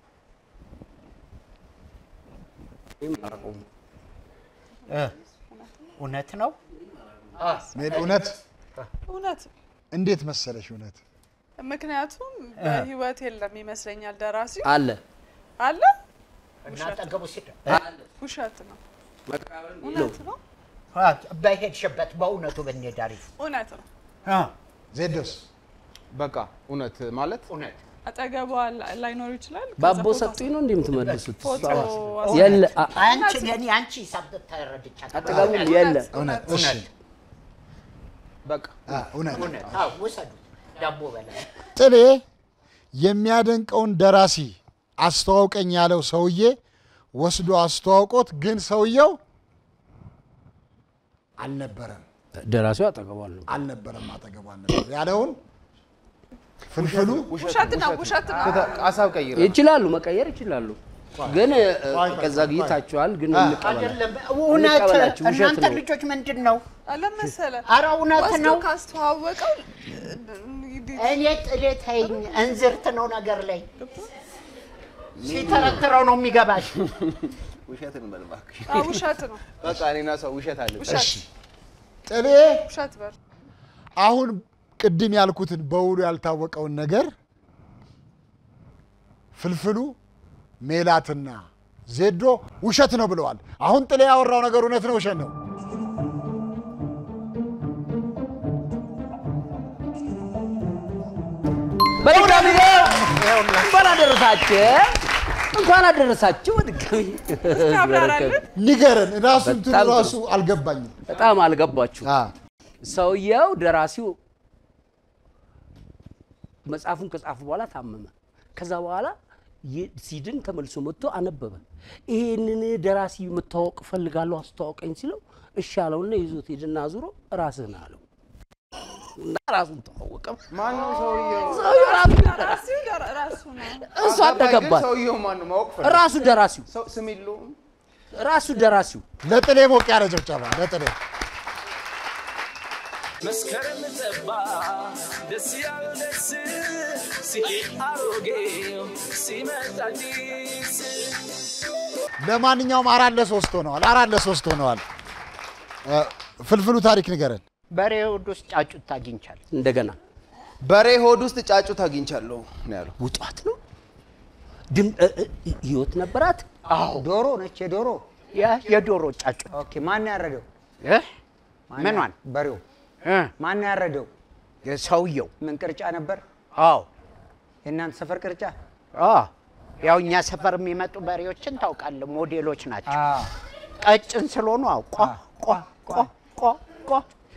እ፣ እውነት ነው ሜል እውነት እውነት እንዴት መሰለሽ እውነት ምክንያቱም በህይወት የለም ይመስለኛል ደራሲው አለ አለ እና አጠገቡ ሲደ ውሸት ነው ነው። እውነት ነው በሄድሽበት በእውነቱ ብንሄድ አሪፍ እውነት ነው ዜዶስ በቃ እውነት ማለት እውነት አጠገቧ ላ- ላይኖር ይችላል ከዛ ባቦ ፎቶ ሰጡኝ ነው እንዲህ የምትመልሱት? ፎቶ የለ አ- አንቺ የኔ አንቺ ሂሳብ ተረድቻለሁ። አጠገቡ የለ እውነት እሺ በቃ አ፣ እውነት እውነት አዎ፣ ውሰዱት ዳቦ በላ ጥሌ የሚያደንቀውን ደራሲ አስተዋውቀኝ ያለው ሰውዬ ወስዶ አስተዋውቆት፣ ግን ሰውየው አልነበረም ደራሲው አጠገቡ አለ። አልነበረም አጠገቡ አልነበረም ያለውን ፍልፍሉ ውሸት ነው ውሸት ነው ሀሳብ ቀይረ ይችላሉ፣ መቀየር ይችላሉ። ግን እ፣ ከዛ ጊታችኋል። ግን እንቀበላችሁ አይደለም እውነት እንቀበላችሁ፣ ውሸት እናንተ ነው። ልጆች ምንድን ነው አለመሰለ ኧረ እውነት ወስዶ ነው ካስተዋወቀው እኔ ጥሌ ተይኝ እንዝርት ነው ነገር ላይ ሲተረትረው ነው የሚገባሽ ውሸት እንበል እባክሽ። አዎ፣ ውሸት ነው በቃ እኔና ሰው ውሸት አለ ውሸት ጥሌ ውሸት በር አሁን ቅድም ያልኩትን በውሉ ያልታወቀውን ነገር ፍልፍሉ ሜላትና ዜዶ ውሸት ነው ብለዋል። አሁን ጥሌ ያወራው ነገር እውነት ነው ውሸት ነው? በድጋሚ እንኳን አደረሳችሁ እንኳን አደረሳችሁ። በድጋሚ ንገረን። ራሱ እንትኑ በጣም ጥሩ። ራሱ አልገባኝም። በጣም አልገባችሁ። ሰውየው ደራሲው መጽሐፉን ከጻፉ በኋላ ታመመ። ከዛ በኋላ ይ- ሲድን ተመልሶ መጥቶ አነበበ። ይህንን ደራሲ የምታወቅ ፈልጋለሁ አስተዋወቀኝ ሲለው እሺ አለውና ይዞት ሄድና አዙሮ ራስህን አለው እና ራሱን ተዋወቀ። ማነው ሰውየው? ሰውየው ራሱ ራሲው ደራ- ራሱ ነው። እሱ አደገባት። ሰውየው ማን ነው ማወቅ ፈልጌ። ራሱ ደራሲው ሰው ስም የለውም። ራሱ ደራሲው ለጥሌ ሞቅ ያለ ጭብጨባ ለጥሌ። መስከረም ጠባ ደስ ያለው ደስ ሲሄድ አሮጌው ሲመጣ አዲስ ለማንኛውም አራት ለሶስት ሆነዋል። አራት ለሶስት ሆነዋል። እ፣ ፍልፍሉ ታሪክ ንገረን። በሬ ሆድ ውስጥ ጫጩት አግኝቻለሁ። እንደገና በሬ ሆድ ውስጥ ጫጩት አግኝቻለሁ ነው ያለው። ውጧት ነው ድም እ- እ- ህይወት ነበራት። አዎ ዶሮ ነች። የዶሮ ያ- የዶሮ ጫጩት ኦኬ። ማን ያረደው? ማን ምኗን? ያ- በሬው ማን ያረደው? ሰውየው። ምን ቅርጫ ነበር? አዎ የእናንተ ሰፈር ቅርጫ? አዎ። ያው እኛ ሰፈር የሚመጡ በሬዎችን ታውቃለህ፣ ሞዴሎች ናቸው። ቀጭን ስለሆኑ አዎ፣ ቋ ቋ ቋ ቋ ቋ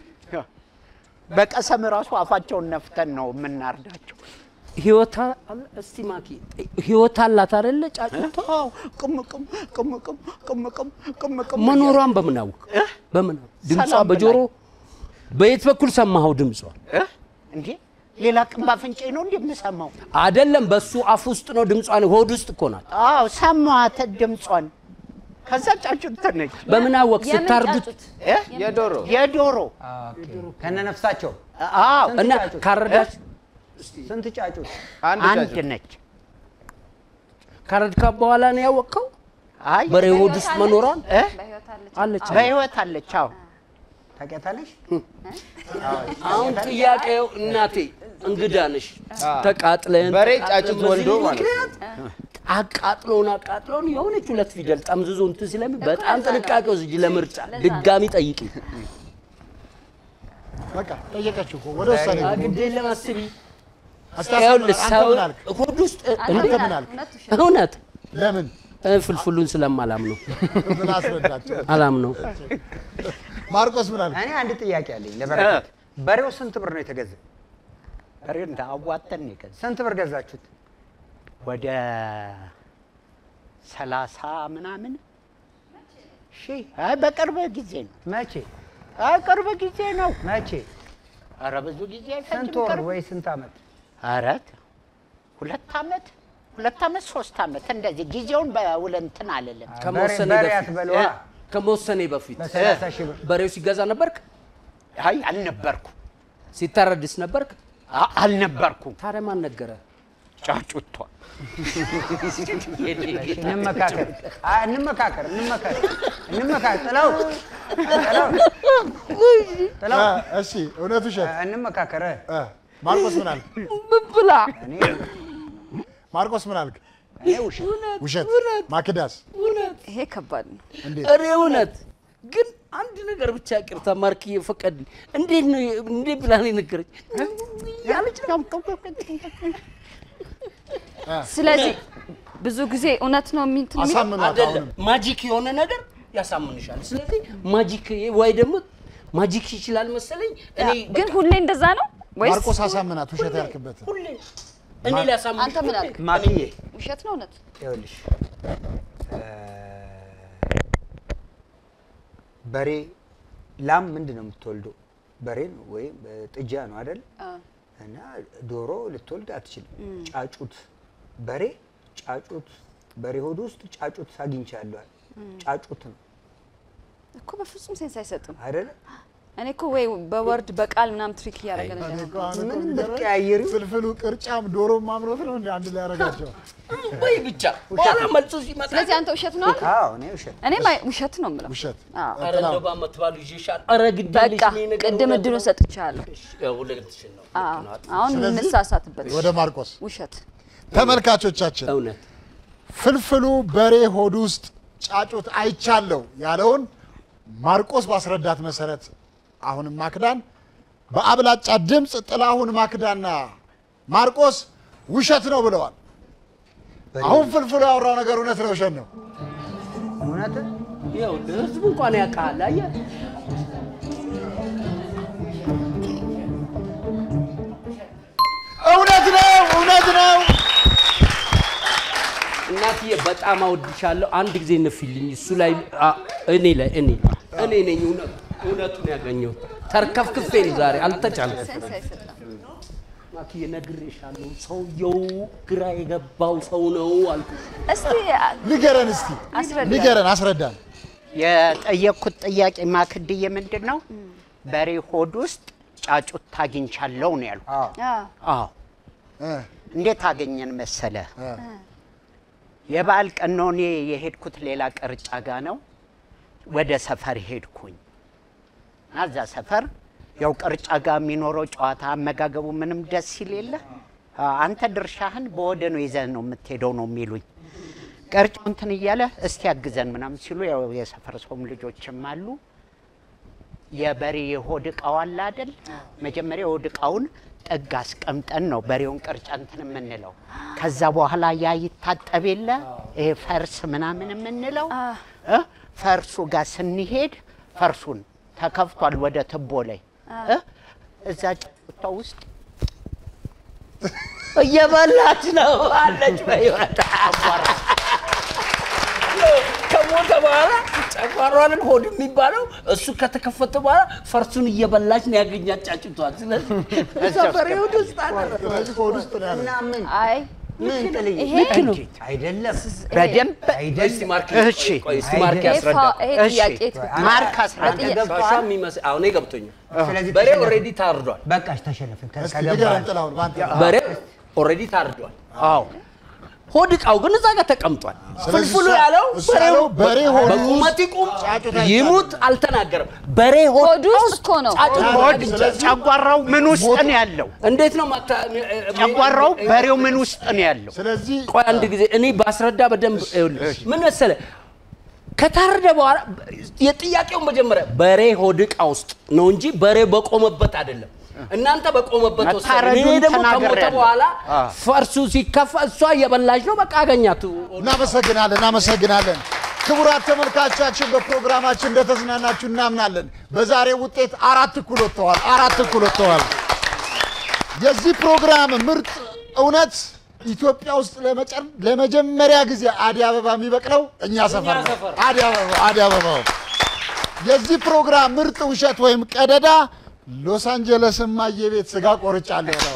በቀሰም ራሱ አፋቸውን ነፍተን ነው የምናርዳቸው። ህይወት አለ እስቲ ማኪ ህይወት አላት አይደለ ጫጩቷ ቅም ቅም ቅም ቅም ቅም ቅም ቅም ቅም መኖሯን በምን አወቅ በምን አወቅ? ድምጿ ሰላም በጆሮ በየት በኩል ሰማኸው ድምጿ እንዴ ሌላ ቅም ባፍንጬ ነው እንዴ የምሰማው? አይደለም በሱ አፍ ውስጥ ነው ድምጿን ሆድ ውስጥ እኮ ናት አዎ ሰማኋት ድምጿን። ከዛ ጫጩት ነች። በምን አወቅ የምን ስታርዱት ጫጩት? የዶሮ የዶሮ ከነ ነፍሳቸው አዎ ስንት እና ጫጩት? ካረዳች ስንት ጫጩት? አንድ ነች። ካረድካ በኋላ ነው ያወቅከው አይ በሬ ሆድ ውስጥ መኖሯን እ? አለች በህይወት አለች። አዎ ታውቂያታለሽ? አሁን ጥያቄው እናቴ እንግዳ ነሽ ተቃጥለን በሬ ተቃጥለን ጫጩት በዚህ ወልዶ ማለት ነው። ምክንያት አቃጥሎን አቃጥሎን የሆነች ሁለት ፊደል ጠምዝዞ እንትን ስለሚ በጣም ጥንቃቄ ወስጂ ለምርጫ ድጋሚ ጠይቂ በቃ ጠየቀችው እኮ ወደ ውሳኔ ግቡ። ግድ የለም አስቢ አስታስብ ይኸውልህ አንተ ሰው ምን አልክ? ሆድ ውስጥ አንተ እንዴ ምን አልክ? እውነት ለምን እ፣ ፍልፍሉን ስለማላምነው ምን አስረዳቸው። አላምነው ማርቆስ ምን አልክ? እኔ አንድ ጥያቄ አለኝ ለበረከት። በሬው ስንት ብር ነው የተገዛ? በሬው እንደ አዋተን ነው የገዛው። ስንት ብር ገዛችሁት? ወደ ሰላሳ ምናምን ሺህ አይ በቅርብ ጊዜ ነው። መቼ? አይ ቅርብ ጊዜ ነው። መቼ? ኧረ ብዙ ጊዜ ስንት አይፈጅም። ወር ቅርብ ወይ ስንት ዓመት? ኧረ ሁለት ዓመት ሁለት ዓመት ሶስት ዓመት እንደዚህ ጊዜውን በውል እንትን አልልም። ከመወሰኔ በሬ በፊት አትበለዋ። እ፣ ከመወሰኔ በፊት በሰላሳ ሺህ ብር በሬው ሲገዛ ነበርክ አይ አልነበርኩ ሲታረድስ ነበርክ አ- አልነበርኩም። ታዲያ ማን ነገረ ጫጩቷ እንመካከር አ- እንመካከር እንመካከር እንመካከር ጥለው ጥለው ጥለው እ፣ እሺ እውነት ውሸት? እንመካከር እ፣ ማርቆስ ምን አልክ? ምን ብላ እኔ ማርቆስ ምን አልክ? እኔ ውሸት ውሸት። ማክዳስ ይሄ ከባድ ነው። እንዴት? እኔ እውነት ግን አንድ ነገር ብቻ ይቅርታ ማርክ ፈቀድ እንዴት ነው እንዴት ብላ ነው የነገረች ያለች ስለዚህ ብዙ ጊዜ እውነት ነው የሚንትን የሚለው? አሳምኗት አይደለም አሁንም ማጂክ የሆነ ነገር ያሳምንሻል ስለዚህ ማጂክ ወይ ደግሞ ማጂክ ይችላል መሰለኝ እኔ ግን ሁሌ እንደዛ ነው ወይስ ማርቆስ አሳምናት ውሸት ያልክበት ሁሌ እኔ ሊያሳምንሽ አንተ ምን አልክ? ማክዬ ውሸት ነው እውነት? ይኸውልሽ እ፣ በሬ ላም ምንድን ነው የምትወልደው? በሬ ነው ወይም እ፣ ጥጃ ነው አይደል? እና ዶሮ ልትወልድ አትችልም። ጫጩት በሬ ጫጩት በሬ ሆድ ውስጥ ጫጩት አግኝቻለሁ። ጫጩት ነው እኮ በፍጹም ሴንስ አይሰጥም አይደለ? እኔ እኮ ወይ በወርድ በቃል ምናምን ትሪክ እያደረገን እኔ እንደሆነ እኮ አሁን እኮ ምንም የሚገርመኝ ብትቀያየሪ ፍልፍሉ ቅርጫም ዶሮም ማምረት ነው እንደ አንድ ላይ ያደርጋቸው። ወይ ብቻ በኋላ መልሶ ሲመጣ ስለዚህ አንተ ውሸት ነው አልክ? አዎ እኔ ውሸት እኔ ውሸት ነው የምለው። ውሸት አዎ። ኧረ እንደው በዓመት በዓሉ ይዤሻል ኧረ ግድ በቃ የለሽ እኔ ነገር ቅድም እውነት እድሉን ነው። ሰጥቻለሁ። ያው ሁለትሽን ነው አዎ፣ ልክ ነው። አሁን ስለዚህ እንሳሳትበት። ወደ ማርቆስ ውሸት ተመልካቾቻችን እውነት ፍልፍሉ በሬ ሆድ ውስጥ ጫጩት አይቻለው ያለውን ማርቆስ ባስረዳት መሰረት አሁንም ማክዳን በአብላጫ ድምፅ ጥላሁን ማክዳና ማርቆስ ውሸት ነው ብለዋል። አሁን ፍልፍሉ ያወራው ነገር እውነት ነው ውሸት ነው? እውነት ይኸው ህዝቡ እንኳን ያውቃል። አየህ እውነት ነው፣ እውነት ነው። እናትዬ በጣም አወድሻለሁ። አንድ ጊዜ ነፊልኝ እሱ ላይ አ- እኔ ላይ እኔ እኔ ነኝ እውነቱ እውነቱን ያገኘው ተርከፍክፌ ነው ዛሬ አልተቻለም። ማክዬ ነግሬሻለሁ። ሰውየው ግራ የገባው ሰው ነው አልኩ። እስቲ ንገረን እስቲ አስረዳን። ንገረን፣ አስረዳን። የጠየቅኩት ጥያቄ ማክድዬ ምንድን ነው? በሬ ሆድ ውስጥ ጫጩት ታግኝቻለሁ ነው ያልኩት። አዎ። እንዴት አገኘን መሰለ? የበዓል ቀን ነው እኔ የሄድኩት ሌላ ቅርጫ ጋ ነው። ወደ ሰፈር ሄድኩኝ እና እዛ ሰፈር ያው ቅርጫ ጋ የሚኖረው ጨዋታ አመጋገቡ ምንም ደስ ሲል የለ አንተ ድርሻህን በወደ ነው ይዘህ ነው የምትሄደው ነው የሚሉኝ። ቅርጫው እንትን እያለ እስቲ ያግዘን ምናምን ሲሉ ያው የሰፈር ሰውም ልጆችም አሉ። የበሬ የሆድ እቃው አለ አይደል? መጀመሪያ የሆድ እቃውን ጥግ አስቀምጠን ነው በሬውን ቅርጫ እንትን የምንለው። ከዛ በኋላ ያ ይታጠብ የለ ይሄ ፈርስ ምናምን የምንለው እ? ፈርሱ ጋር ስንሄድ ፈርሱን ተከፍቷል ወደ ትቦ ላይ እ? እዛ ጫጩቷ ውስጥ እየበላች ነው አለች በህይወት ከሞተ በኋላ ጨጓሯንን ሆድ የሚባለው እሱ ከተከፈተ በኋላ ፈርሱን እየበላች ነው ያገኛት ጫጭቷል። ስለዚህ እዛ በሬ ሆድ ውስጥ አለ። ስለዚህ ሆድ ውስጥ ነው ያለው። አይ ምን ጥልዬ? ይሄ ልክ ነው። አይደለም በደንብ እስቲ ማርክ እሺ፣ ቆይ እስቲ ማርክ ይሄ ያስረዳ። ፋ- ይሄ ጥያቄ ትክክል ማርክ አስረዳ። ሻሻ የሚመስል አሁን ገብቶኛል። ስለዚህ በሬ ተሸነፍን። ኦልሬዲ ታርዷል። በቃሽ ተሸነፍን። ከ- እስቲ ከገባህ ንገረን ጥላሁን፣ በአንተ በሬ ኦልሬዲ ታርዷል። አዎ ሆድ እቃው ግን እዛ ጋር ተቀምጧል። ስለዚህ ፍልፍሉ እሱ- ያለው እሱ ያለው በሬ ሆድ ውስጥ በቁመት ይቁም ጫጩት አይቻልም። ይሙት አልተናገረም። በሬ ሆድ ሆድ ውስጥ እኮ ነው። ጫጩት ሆድ አግኝቻለሁ። ጨጓራው ምን ውስጥ ነው ያለው? እንዴት ነው ማታ ጨጓራው በሬው ምን ውስጥ ነው ያለው? ስለዚህ ቆይ አንድ ጊዜ እኔ ባስረዳ በደንብ ይኸውልህ፣ ምን መሰለ ከታረደ በኋላ የጥያቄው መጀመሪያ በሬ ሆድ እቃ ውስጥ ነው እንጂ በሬ በቆመበት አይደለም። እናንተ በቆመበት ወሰደ። እኔ መታረዱን ደግሞ ከሞተ ተናግሬያለሁ። በኋላ አዎ። ፈርሱ ሲከፋ እሷ እየበላች ነው። በቃ አገኛቱ። እናመሰግናለን፣ እናመሰግናለን። ክቡራት ተመልካቾቻችን በፕሮግራማችን እንደተዝናናችሁ እናምናለን። በዛሬው ውጤት አራት እኩል ወጥተዋል። አራት እኩል ወጥተዋል። የዚህ ፕሮግራም ምርጥ እውነት ኢትዮጵያ ውስጥ ለመጨር- ለመጀመሪያ ጊዜ አደይ አበባ የሚበቅለው እኛ ሰፈር ነው። አደይ አበባ አደይ አበባው። የዚህ ፕሮግራም ምርጥ ውሸት ወይም ቀደዳ ሎስ አንጀለስ እማዬ ቤት ስጋ ቆርጫለሁ ነው።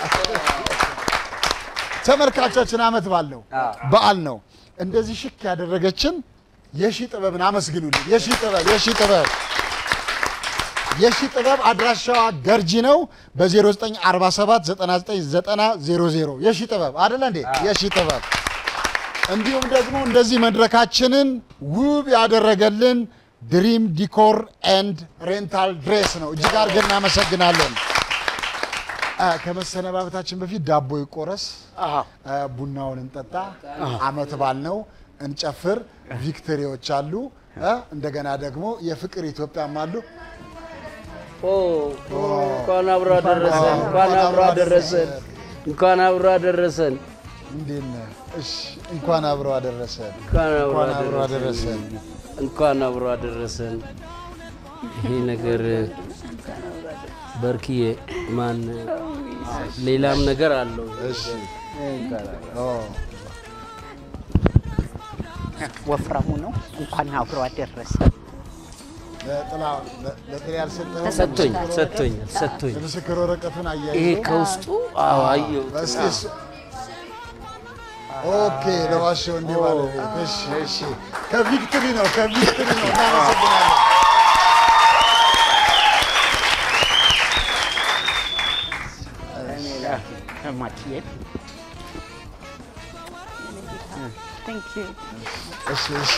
ተመልካቾችን አመት ባለው በዓል ነው። እንደዚህ ሽክ ያደረገችን የሺ ጥበብን አመስግኑልኝ። የሺ ጥበብ የሺ ጥበብ የሺ ጥበብ አድራሻዋ ገርጂ ነው። በ0947 9990 የሺ ጥበብ አደለ እንዴ? የሺ ጥበብ እንዲሁም ደግሞ እንደዚህ መድረካችንን ውብ ያደረገልን ድሪም ዲኮር ኤንድ ሬንታል ድሬስ ነው። እጅግ አድርገን እናመሰግናለን። አ፣ ከመሰነባበታችን በፊት ዳቦ ይቆረስ፣ አ፣ ቡናውን እንጠጣ፣ አመት ባል ነው፣ እንጨፍር። ቪክቶሪዎች አሉ፣ አ፣ እንደገና ደግሞ የፍቅር ኢትዮጵያም አሉ። ኦ እንኳን አብሮ አደረሰን፣ እንኳን አብሮ አደረሰን፣ እንኳን አብሮ አደረሰን፣ እንዴት ነህ? እሺ፣ እንኳን አብሮ አደረሰን። እንኳን አብሮ እንኳን አብሮ አደረሰን። እንኳን አብሮ አደረሰን። ይሄ ነገር በርክዬ ማን ሌላም ነገር አለው። እሺ ኦ ወፍራሙ ነው። እንኳን አብሮ አደረሰ። ለጥላ- ለ- ለጥላ ያልሰጠኸው ሰጥቶኝ ምስክር ሰጥቶኝ ወረቀት- ሰጥቶኝ የምስክር ወረቀቱን አያይዞ ይሄ ከውስጡ አዎ አየሁት። እስቲ እሱ- ኦኬ ለዋሸው እንዲህ ባለቤት እሺ እሺ ከቪክትሪ ነው ከቪክትሪ ነው እናመሰግናለን ማክዬ እሺ እሺ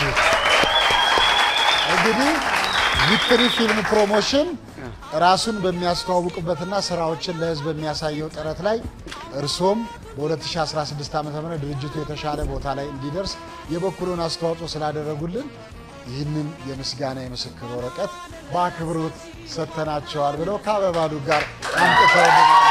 እንግዲህ ቪክትሪ ፊልም ፕሮሞሽን ራሱን በሚያስተዋውቅበትና ስራዎችን ለህዝብ በሚያሳየው ጥረት ላይ እርሶም በ2016 ዓ ም ድርጅቱ የተሻለ ቦታ ላይ እንዲደርስ የበኩሉን አስተዋጽኦ ስላደረጉልን ይህንን የምስጋና የምስክር ወረቀት በአክብሮት ሰጥተናቸዋል ብለው ከአበባሉ ጋር አምጥተው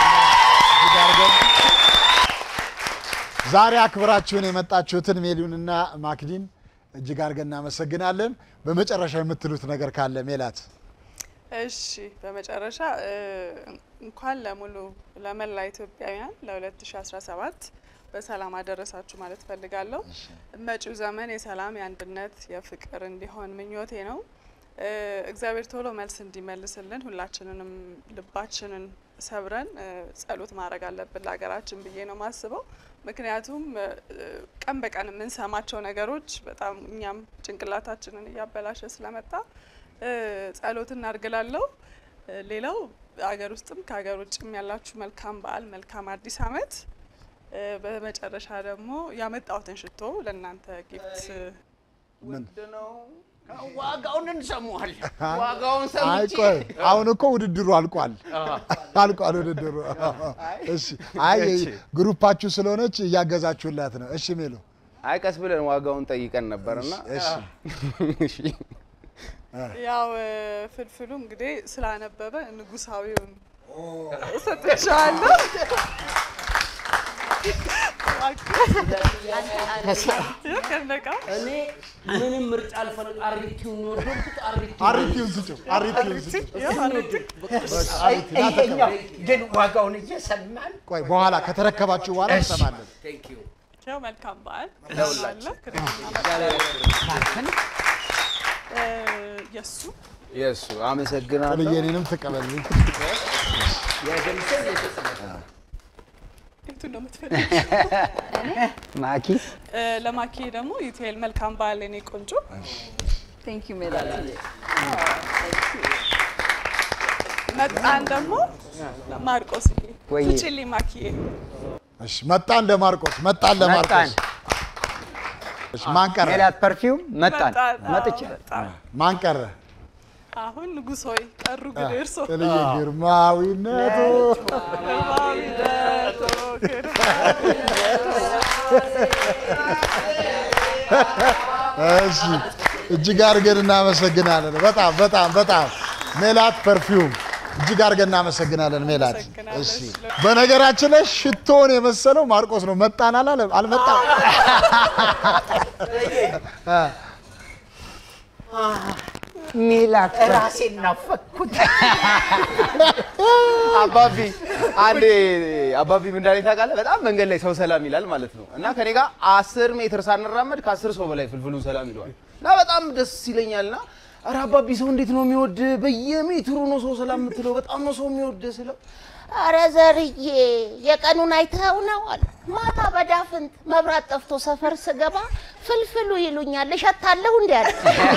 ዛሬ አክብራችሁን የመጣችሁትን ሜሊዩንና ማክዲን እጅግ አድርገን እናመሰግናለን። በመጨረሻ የምትሉት ነገር ካለ ሜላት? እሺ በመጨረሻ እ፣ እንኳን ለሙሉ ለመላ ኢትዮጵያውያን ለ2017 በሰላም አደረሳችሁ ማለት ፈልጋለሁ። መጪው ዘመን የሰላም፣ የአንድነት፣ የፍቅር እንዲሆን ምኞቴ ነው። እ፣ እግዚአብሔር ቶሎ መልስ እንዲመልስልን ሁላችንንም ልባችንን ሰብረን እ፣ ጸሎት ማድረግ አለብን ለሀገራችን ብዬ ነው ማስበው። ምክንያቱም እ፣ ቀን በቀን የምንሰማቸው ነገሮች በጣም እኛም ጭንቅላታችንን እያበላሸ ስለመጣ እ፣ ጸሎት እናድርግላለሁ። እ፣ ሌላው ሀገር ውስጥም ከሀገር ውጭም ያላችሁ መልካም በዓል፣ መልካም አዲስ ዓመት። እ፣ በመጨረሻ ደግሞ ያመጣሁትን ሽቶ ለእናንተ ጊፍት ውድ ነው። ዋጋውን እንሰማዋለን። አይ ዋጋውን ሰምቼ ቆይ፣ አሁን እኮ ውድድሩ አልቋል አልቋል ውድድሩ። እሺ፣ አይ እሺ። ግሩፓችሁ ስለሆነች እያገዛችሁላት ነው። እሺ ሜሎ፣ አይ ቀስ ብለን ዋጋውን ጠይቀን ነበርና እሺ። እሺ ያው እ፣ ፍልፍሉ እንግዲህ ስላነበበ ንጉሳዊውን እሰጥሻለሁ። ከነቃ እኔ ምንም ምርጫ አልፈልግ አሪቲውን የወደድኩት አሪቲውን አሪቲውን ስጭው፣ አሪቲውን ስጭው። ይሄኛው ግን ዋጋውን እየሰማን ቆይ በኋላ ከተረከባችሁ በኋላ እንሰማለን። ያው መልካም በዓል ለሁላችን። እ፣ የእሱ የእሱ አመሰግናለሁ። ጥልዬ እኔንም ተቀበልኝ። የቱን ነው የምትፈልጊው? ማኪ እ፣ ለማኪ ደግሞ ዩቲኤል መልካም በዓል የኔ ቆንጆ። ቴንክ ዩ ሜላት መጣን ደግሞ ማርቆስዬ ወይዬ። ስጭልኝ ማኪዬ። እሺ፣ መጣን ለማርቆስ መጣን ለማርቆስ። እሺ፣ ማን ቀረ? ሜላት ፐርፊውም መጣን መጣን፣ አዎ፣ መጥቼ መጣን። ማን ቀረ? አሁን ንጉሥ ሆይ ቀሩ ግን እርሶ ጥልዬ ግርማዊነቱ ግርማዊነቱ እሺ እጅግ አድርገን እናመሰግናለን። በጣም በጣም በጣም ሜላት ፐርፊውም እጅግ አድርገን እናመሰግናለን ሜላት። እሺ በነገራችን ላይ ሽቶን የመሰለው ማርቆስ ነው። መጣን አላለም አልመጣም። ሜላት ራሴን ናፈኩት። አባቢ አንዴ አባቢ ምን እንዳለኝ ታውቃለህ? በጣም መንገድ ላይ ሰው ሰላም ይላል ማለት ነው እና ከኔ ጋር አስር ሜትር ሳንራመድ ከአስር ሰው በላይ ፍልፍሉ ሰላም ይለዋል እና በጣም ደስ ይለኛል እና ኧረ አባቢ ሰው እንዴት ነው የሚወድ? በየሜትሩ ነው ሰው ሰላም የምትለው። በጣም ነው ሰው የሚወድ ስለው አረ ዘርዬ የቀኑን አይተኸው ነው አለ። ማታ በዳፍንት መብራት ጠፍቶ ሰፈር ስገባ ፍልፍሉ ይሉኛል እሸታለሁ እንዲ አለ።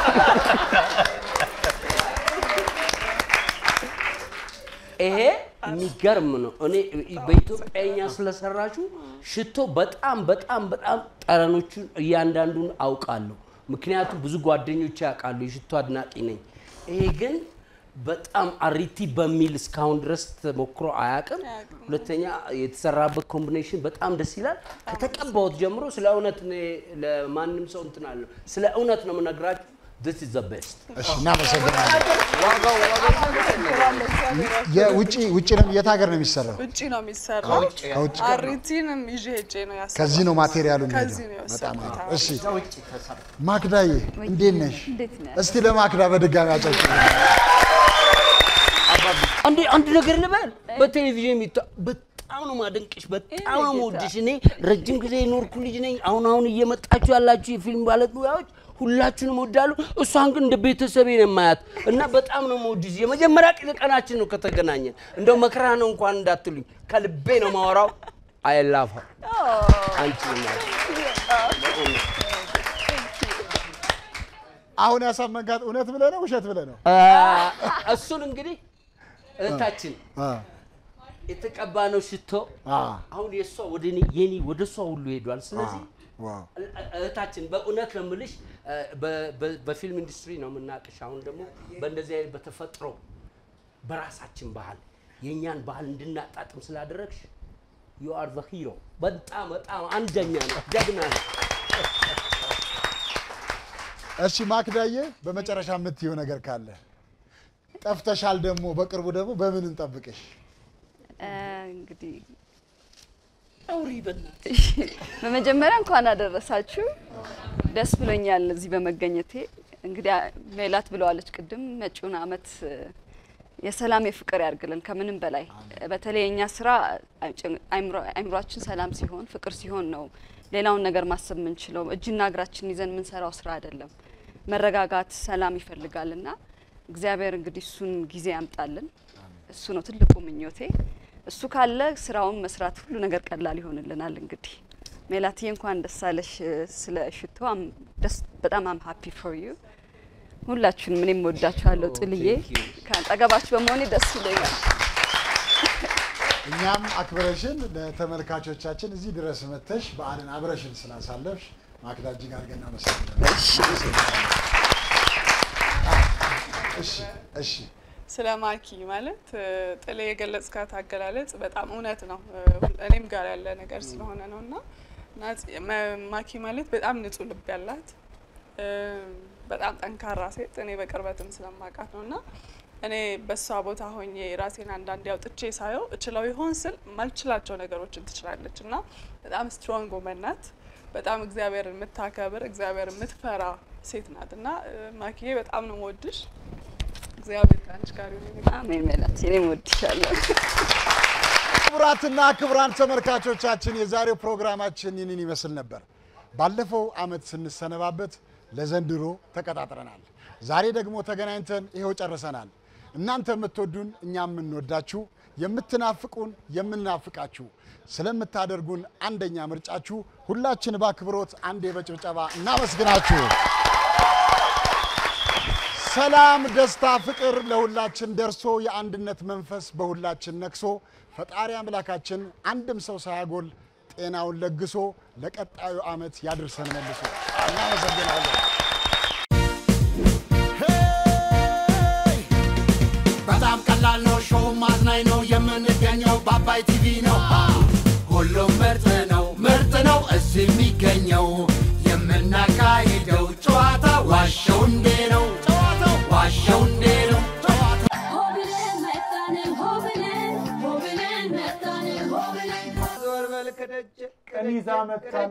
ይሄ የሚገርም ነው። እኔ በኢትዮጵያኛ ስለሰራችሁ ሽቶ በጣም በጣም በጣም ጠረኖቹን እያንዳንዱን አውቃለሁ። ምክንያቱም ብዙ ጓደኞች ያውቃሉ፣ የሽቶ አድናቂ ነኝ። ይሄ ግን በጣም አሪቲ በሚል እስካሁን ድረስ ተሞክሮ አያውቅም። ሁለተኛ የተሰራበት ኮምቢኔሽን በጣም ደስ ይላል። ከተቀባሁት ጀምሮ ስለ እውነት እኔ ለማንም ሰው እንትን አለው ስለ እውነት ነው የምነግራችሁ። this is the best። እሺ እናመሰግናለን። የውጭ ውጭ ነው የት ሀገር ነው የሚሰራው? ውጭ ነው የሚሰራው። ከውጭ ከውጭ አሪቲንም ይዤ ሄጄ ነው ያሰራሁት። ከዚህ ነው ማቴሪያሉ ከዚህ የሚሄደው። ነው በጣም የወሰድኩት። አሪፍ። እሺ ማክዳዬ እንዴት ነሽ? እንዴት ነህ? እስቲ ለማክዳ በድጋሚ አጨብጭቡ። አንድ አንድ ነገር ልበል። በቴሌቪዥን የሚታ በጣም ነው ማደንቅሽ፣ በጣም ነው መወድሽ። እኔ ረጅም ጊዜ የኖርኩ ልጅ ነኝ። አሁን አሁን እየመጣችሁ ያላችሁ የፊልም ባለሙያዎች ሁላችሁንም እወዳለሁ። እሷን ግን እንደ ቤተሰቤ ነው የማያት እና በጣም ነው መወድሽ። የመጀመሪያ ቀን ቀናችን ነው ከተገናኘን። እንደው መክራ ነው እንኳን እንዳትሉኝ፣ ከልቤ ነው ማወራው። አይ ላቭ ሀር አንቺ አሁን ያሳመንካት እውነት ብለህ ነው ውሸት ብለህ ነው? እሱን እንግዲህ እህታችን የተቀባ ነው ሽቶ አሁን የእሷ ወደ እኔ የኔ ወደ እሷ ሁሉ ሄዷል። ስለዚህ እህታችን በእውነት ነው የምልሽ በ- በ- በፊልም ኢንዱስትሪ ነው የምናውቅሽ። አሁን ደግሞ በእንደዚህ አይነት በተፈጥሮ በራሳችን ባህል የእኛን ባህል እንድናጣጥም ስላደረግሽ ዩ አር ዘ ሂሮ። በጣም በጣም አንደኛ ነው፣ ጀግና ነው። እሺ ማክዳዬ፣ በመጨረሻ የምትየው ነገር ካለ ጠፍተሻል። ደግሞ በቅርቡ ደግሞ በምን እንጠብቅሽ? እ፣ እንግዲህ አውሪ በእናትሽ። በመጀመሪያ እንኳን አደረሳችሁ። ደስ ብሎኛል እዚህ በመገኘቴ። እንግዲህ አ- ሜላት ብለዋለች ቅድም መጪውን አመት እ፣ የሰላም የፍቅር ያርግልን ከምንም በላይ በተለይ የእኛ ስራ አይጭ- አይምሮ- አይምሯችን ሰላም ሲሆን ፍቅር ሲሆን ነው ሌላውን ነገር ማሰብ የምንችለው። እጅና እግራችን ይዘን የምንሰራው ስራ አይደለም። መረጋጋት፣ ሰላም ይፈልጋል እና እግዚአብሔር እንግዲህ እሱን ጊዜ ያምጣልን። እሱ ነው ትልቁ ምኞቴ። እሱ ካለ ስራውን መስራት ሁሉ ነገር ቀላል ይሆንልናል። እንግዲህ ሜላትዬ እንኳን ደስ አለሽ እ፣ ስለ ሽቶ አም- ደስ በጣም አም ሃፒ ፎር ዩ ሁላችሁንም እኔም ወዳችኋለሁ። ጥልዬ ከአጠገባችሁ በመሆኔ ደስ ይለኛል። እኛም አክብረሽን ለተመልካቾቻችን እዚህ ድረስ መተሽ በዓልን አብረሽን ስላሳለፍሽ ማክዳ እጅግ አድርገን እናመሰግናለን። እሺ እሺ ስለ ማኪ ማለት እ፣ ጥሌ የገለጽካት አገላለጽ በጣም እውነት ነው። እ፣ እኔም ጋር ያለ ነገር ስለሆነ ነው እና ናጽ- መ- ማኪ ማለት በጣም ንጹህ ልብ ያላት እ፣ በጣም ጠንካራ ሴት እኔ በቅርበትም ስለማውቃት ነው እና እኔ በእሷ ቦታ ሆኜ ራሴን አንዳንዴ አውጥቼ ሳየው እችለው ይሆን ስል ማልችላቸው ነገሮችን ትችላለች እና በጣም ስትሮንግ ውመን ናት። በጣም እግዚአብሔርን የምታከብር እግዚአብሔር የምትፈራ ሴት ናት እና እ፣ ማኪዬ በጣም ነው የምወድሽ። እግዚአብሔር ከአንቺ ጋር ይሁን። አሜን ሜላት፣ እኔም ወድሻለሁ። ክቡራትና ክቡራን ተመልካቾቻችን የዛሬው ፕሮግራማችን ይህንን ይመስል ነበር። ባለፈው አመት ስንሰነባበት ለዘንድሮ ተቀጣጥረናል። ዛሬ ደግሞ ተገናኝተን ይኸው ጨርሰናል። እናንተ የምትወዱን እኛ የምንወዳችሁ፣ የምትናፍቁን የምንናፍቃችሁ፣ ስለምታደርጉን አንደኛ ምርጫችሁ ሁላችን በአክብሮት አንዴ በጭብጨባ እናመስግናችሁ። ሰላም፣ ደስታ፣ ፍቅር ለሁላችን ደርሶ የአንድነት መንፈስ በሁላችን ነግሶ ፈጣሪ አምላካችን አንድም ሰው ሳያጎል ጤናውን ለግሶ ለቀጣዩ ዓመት ያድርሰን መልሶ። እናመሰግናለን። በጣም ቀላል ነው፣ ሾው ማዝናኝ ነው። የምንገኘው በአባይ ቲቪ ነው። ሁሉም ምርጥ ነው፣ ምርጥ ነው እዚህ የሚገኘው። የምናካሂደው ጨዋታ ዋሸው እንዴ ነው፣ ጨዋታው ዋሸው እንዴ ነው። ዞር በል ከደጅ ቀኒዛ መታን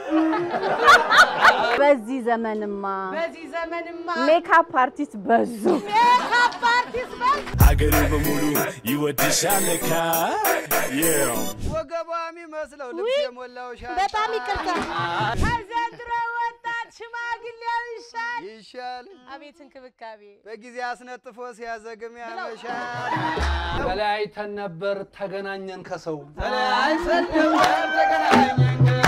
በዚህ ዘመንማ በዚህ ዘመንማ ሜካፕ አርቲስት በዙ። ሜካፕ አርቲስት በል ሀገሬ በሙሉ ይወድሻል ለካ ወገቧ የሚመስለው ልብስ የሞላው ሻንጣ በጣም ይቅርታ። ከዘንድሮ ወጣት ሽማግሌው ይሻል ይሻል አቤት እንክብካቤ በጊዜ አስነጥፎ ሲያዘግም ያመሻል። ተለያይተን ነበር ተገናኘን ከሰው ተለያይተን ነበር ተገናኘን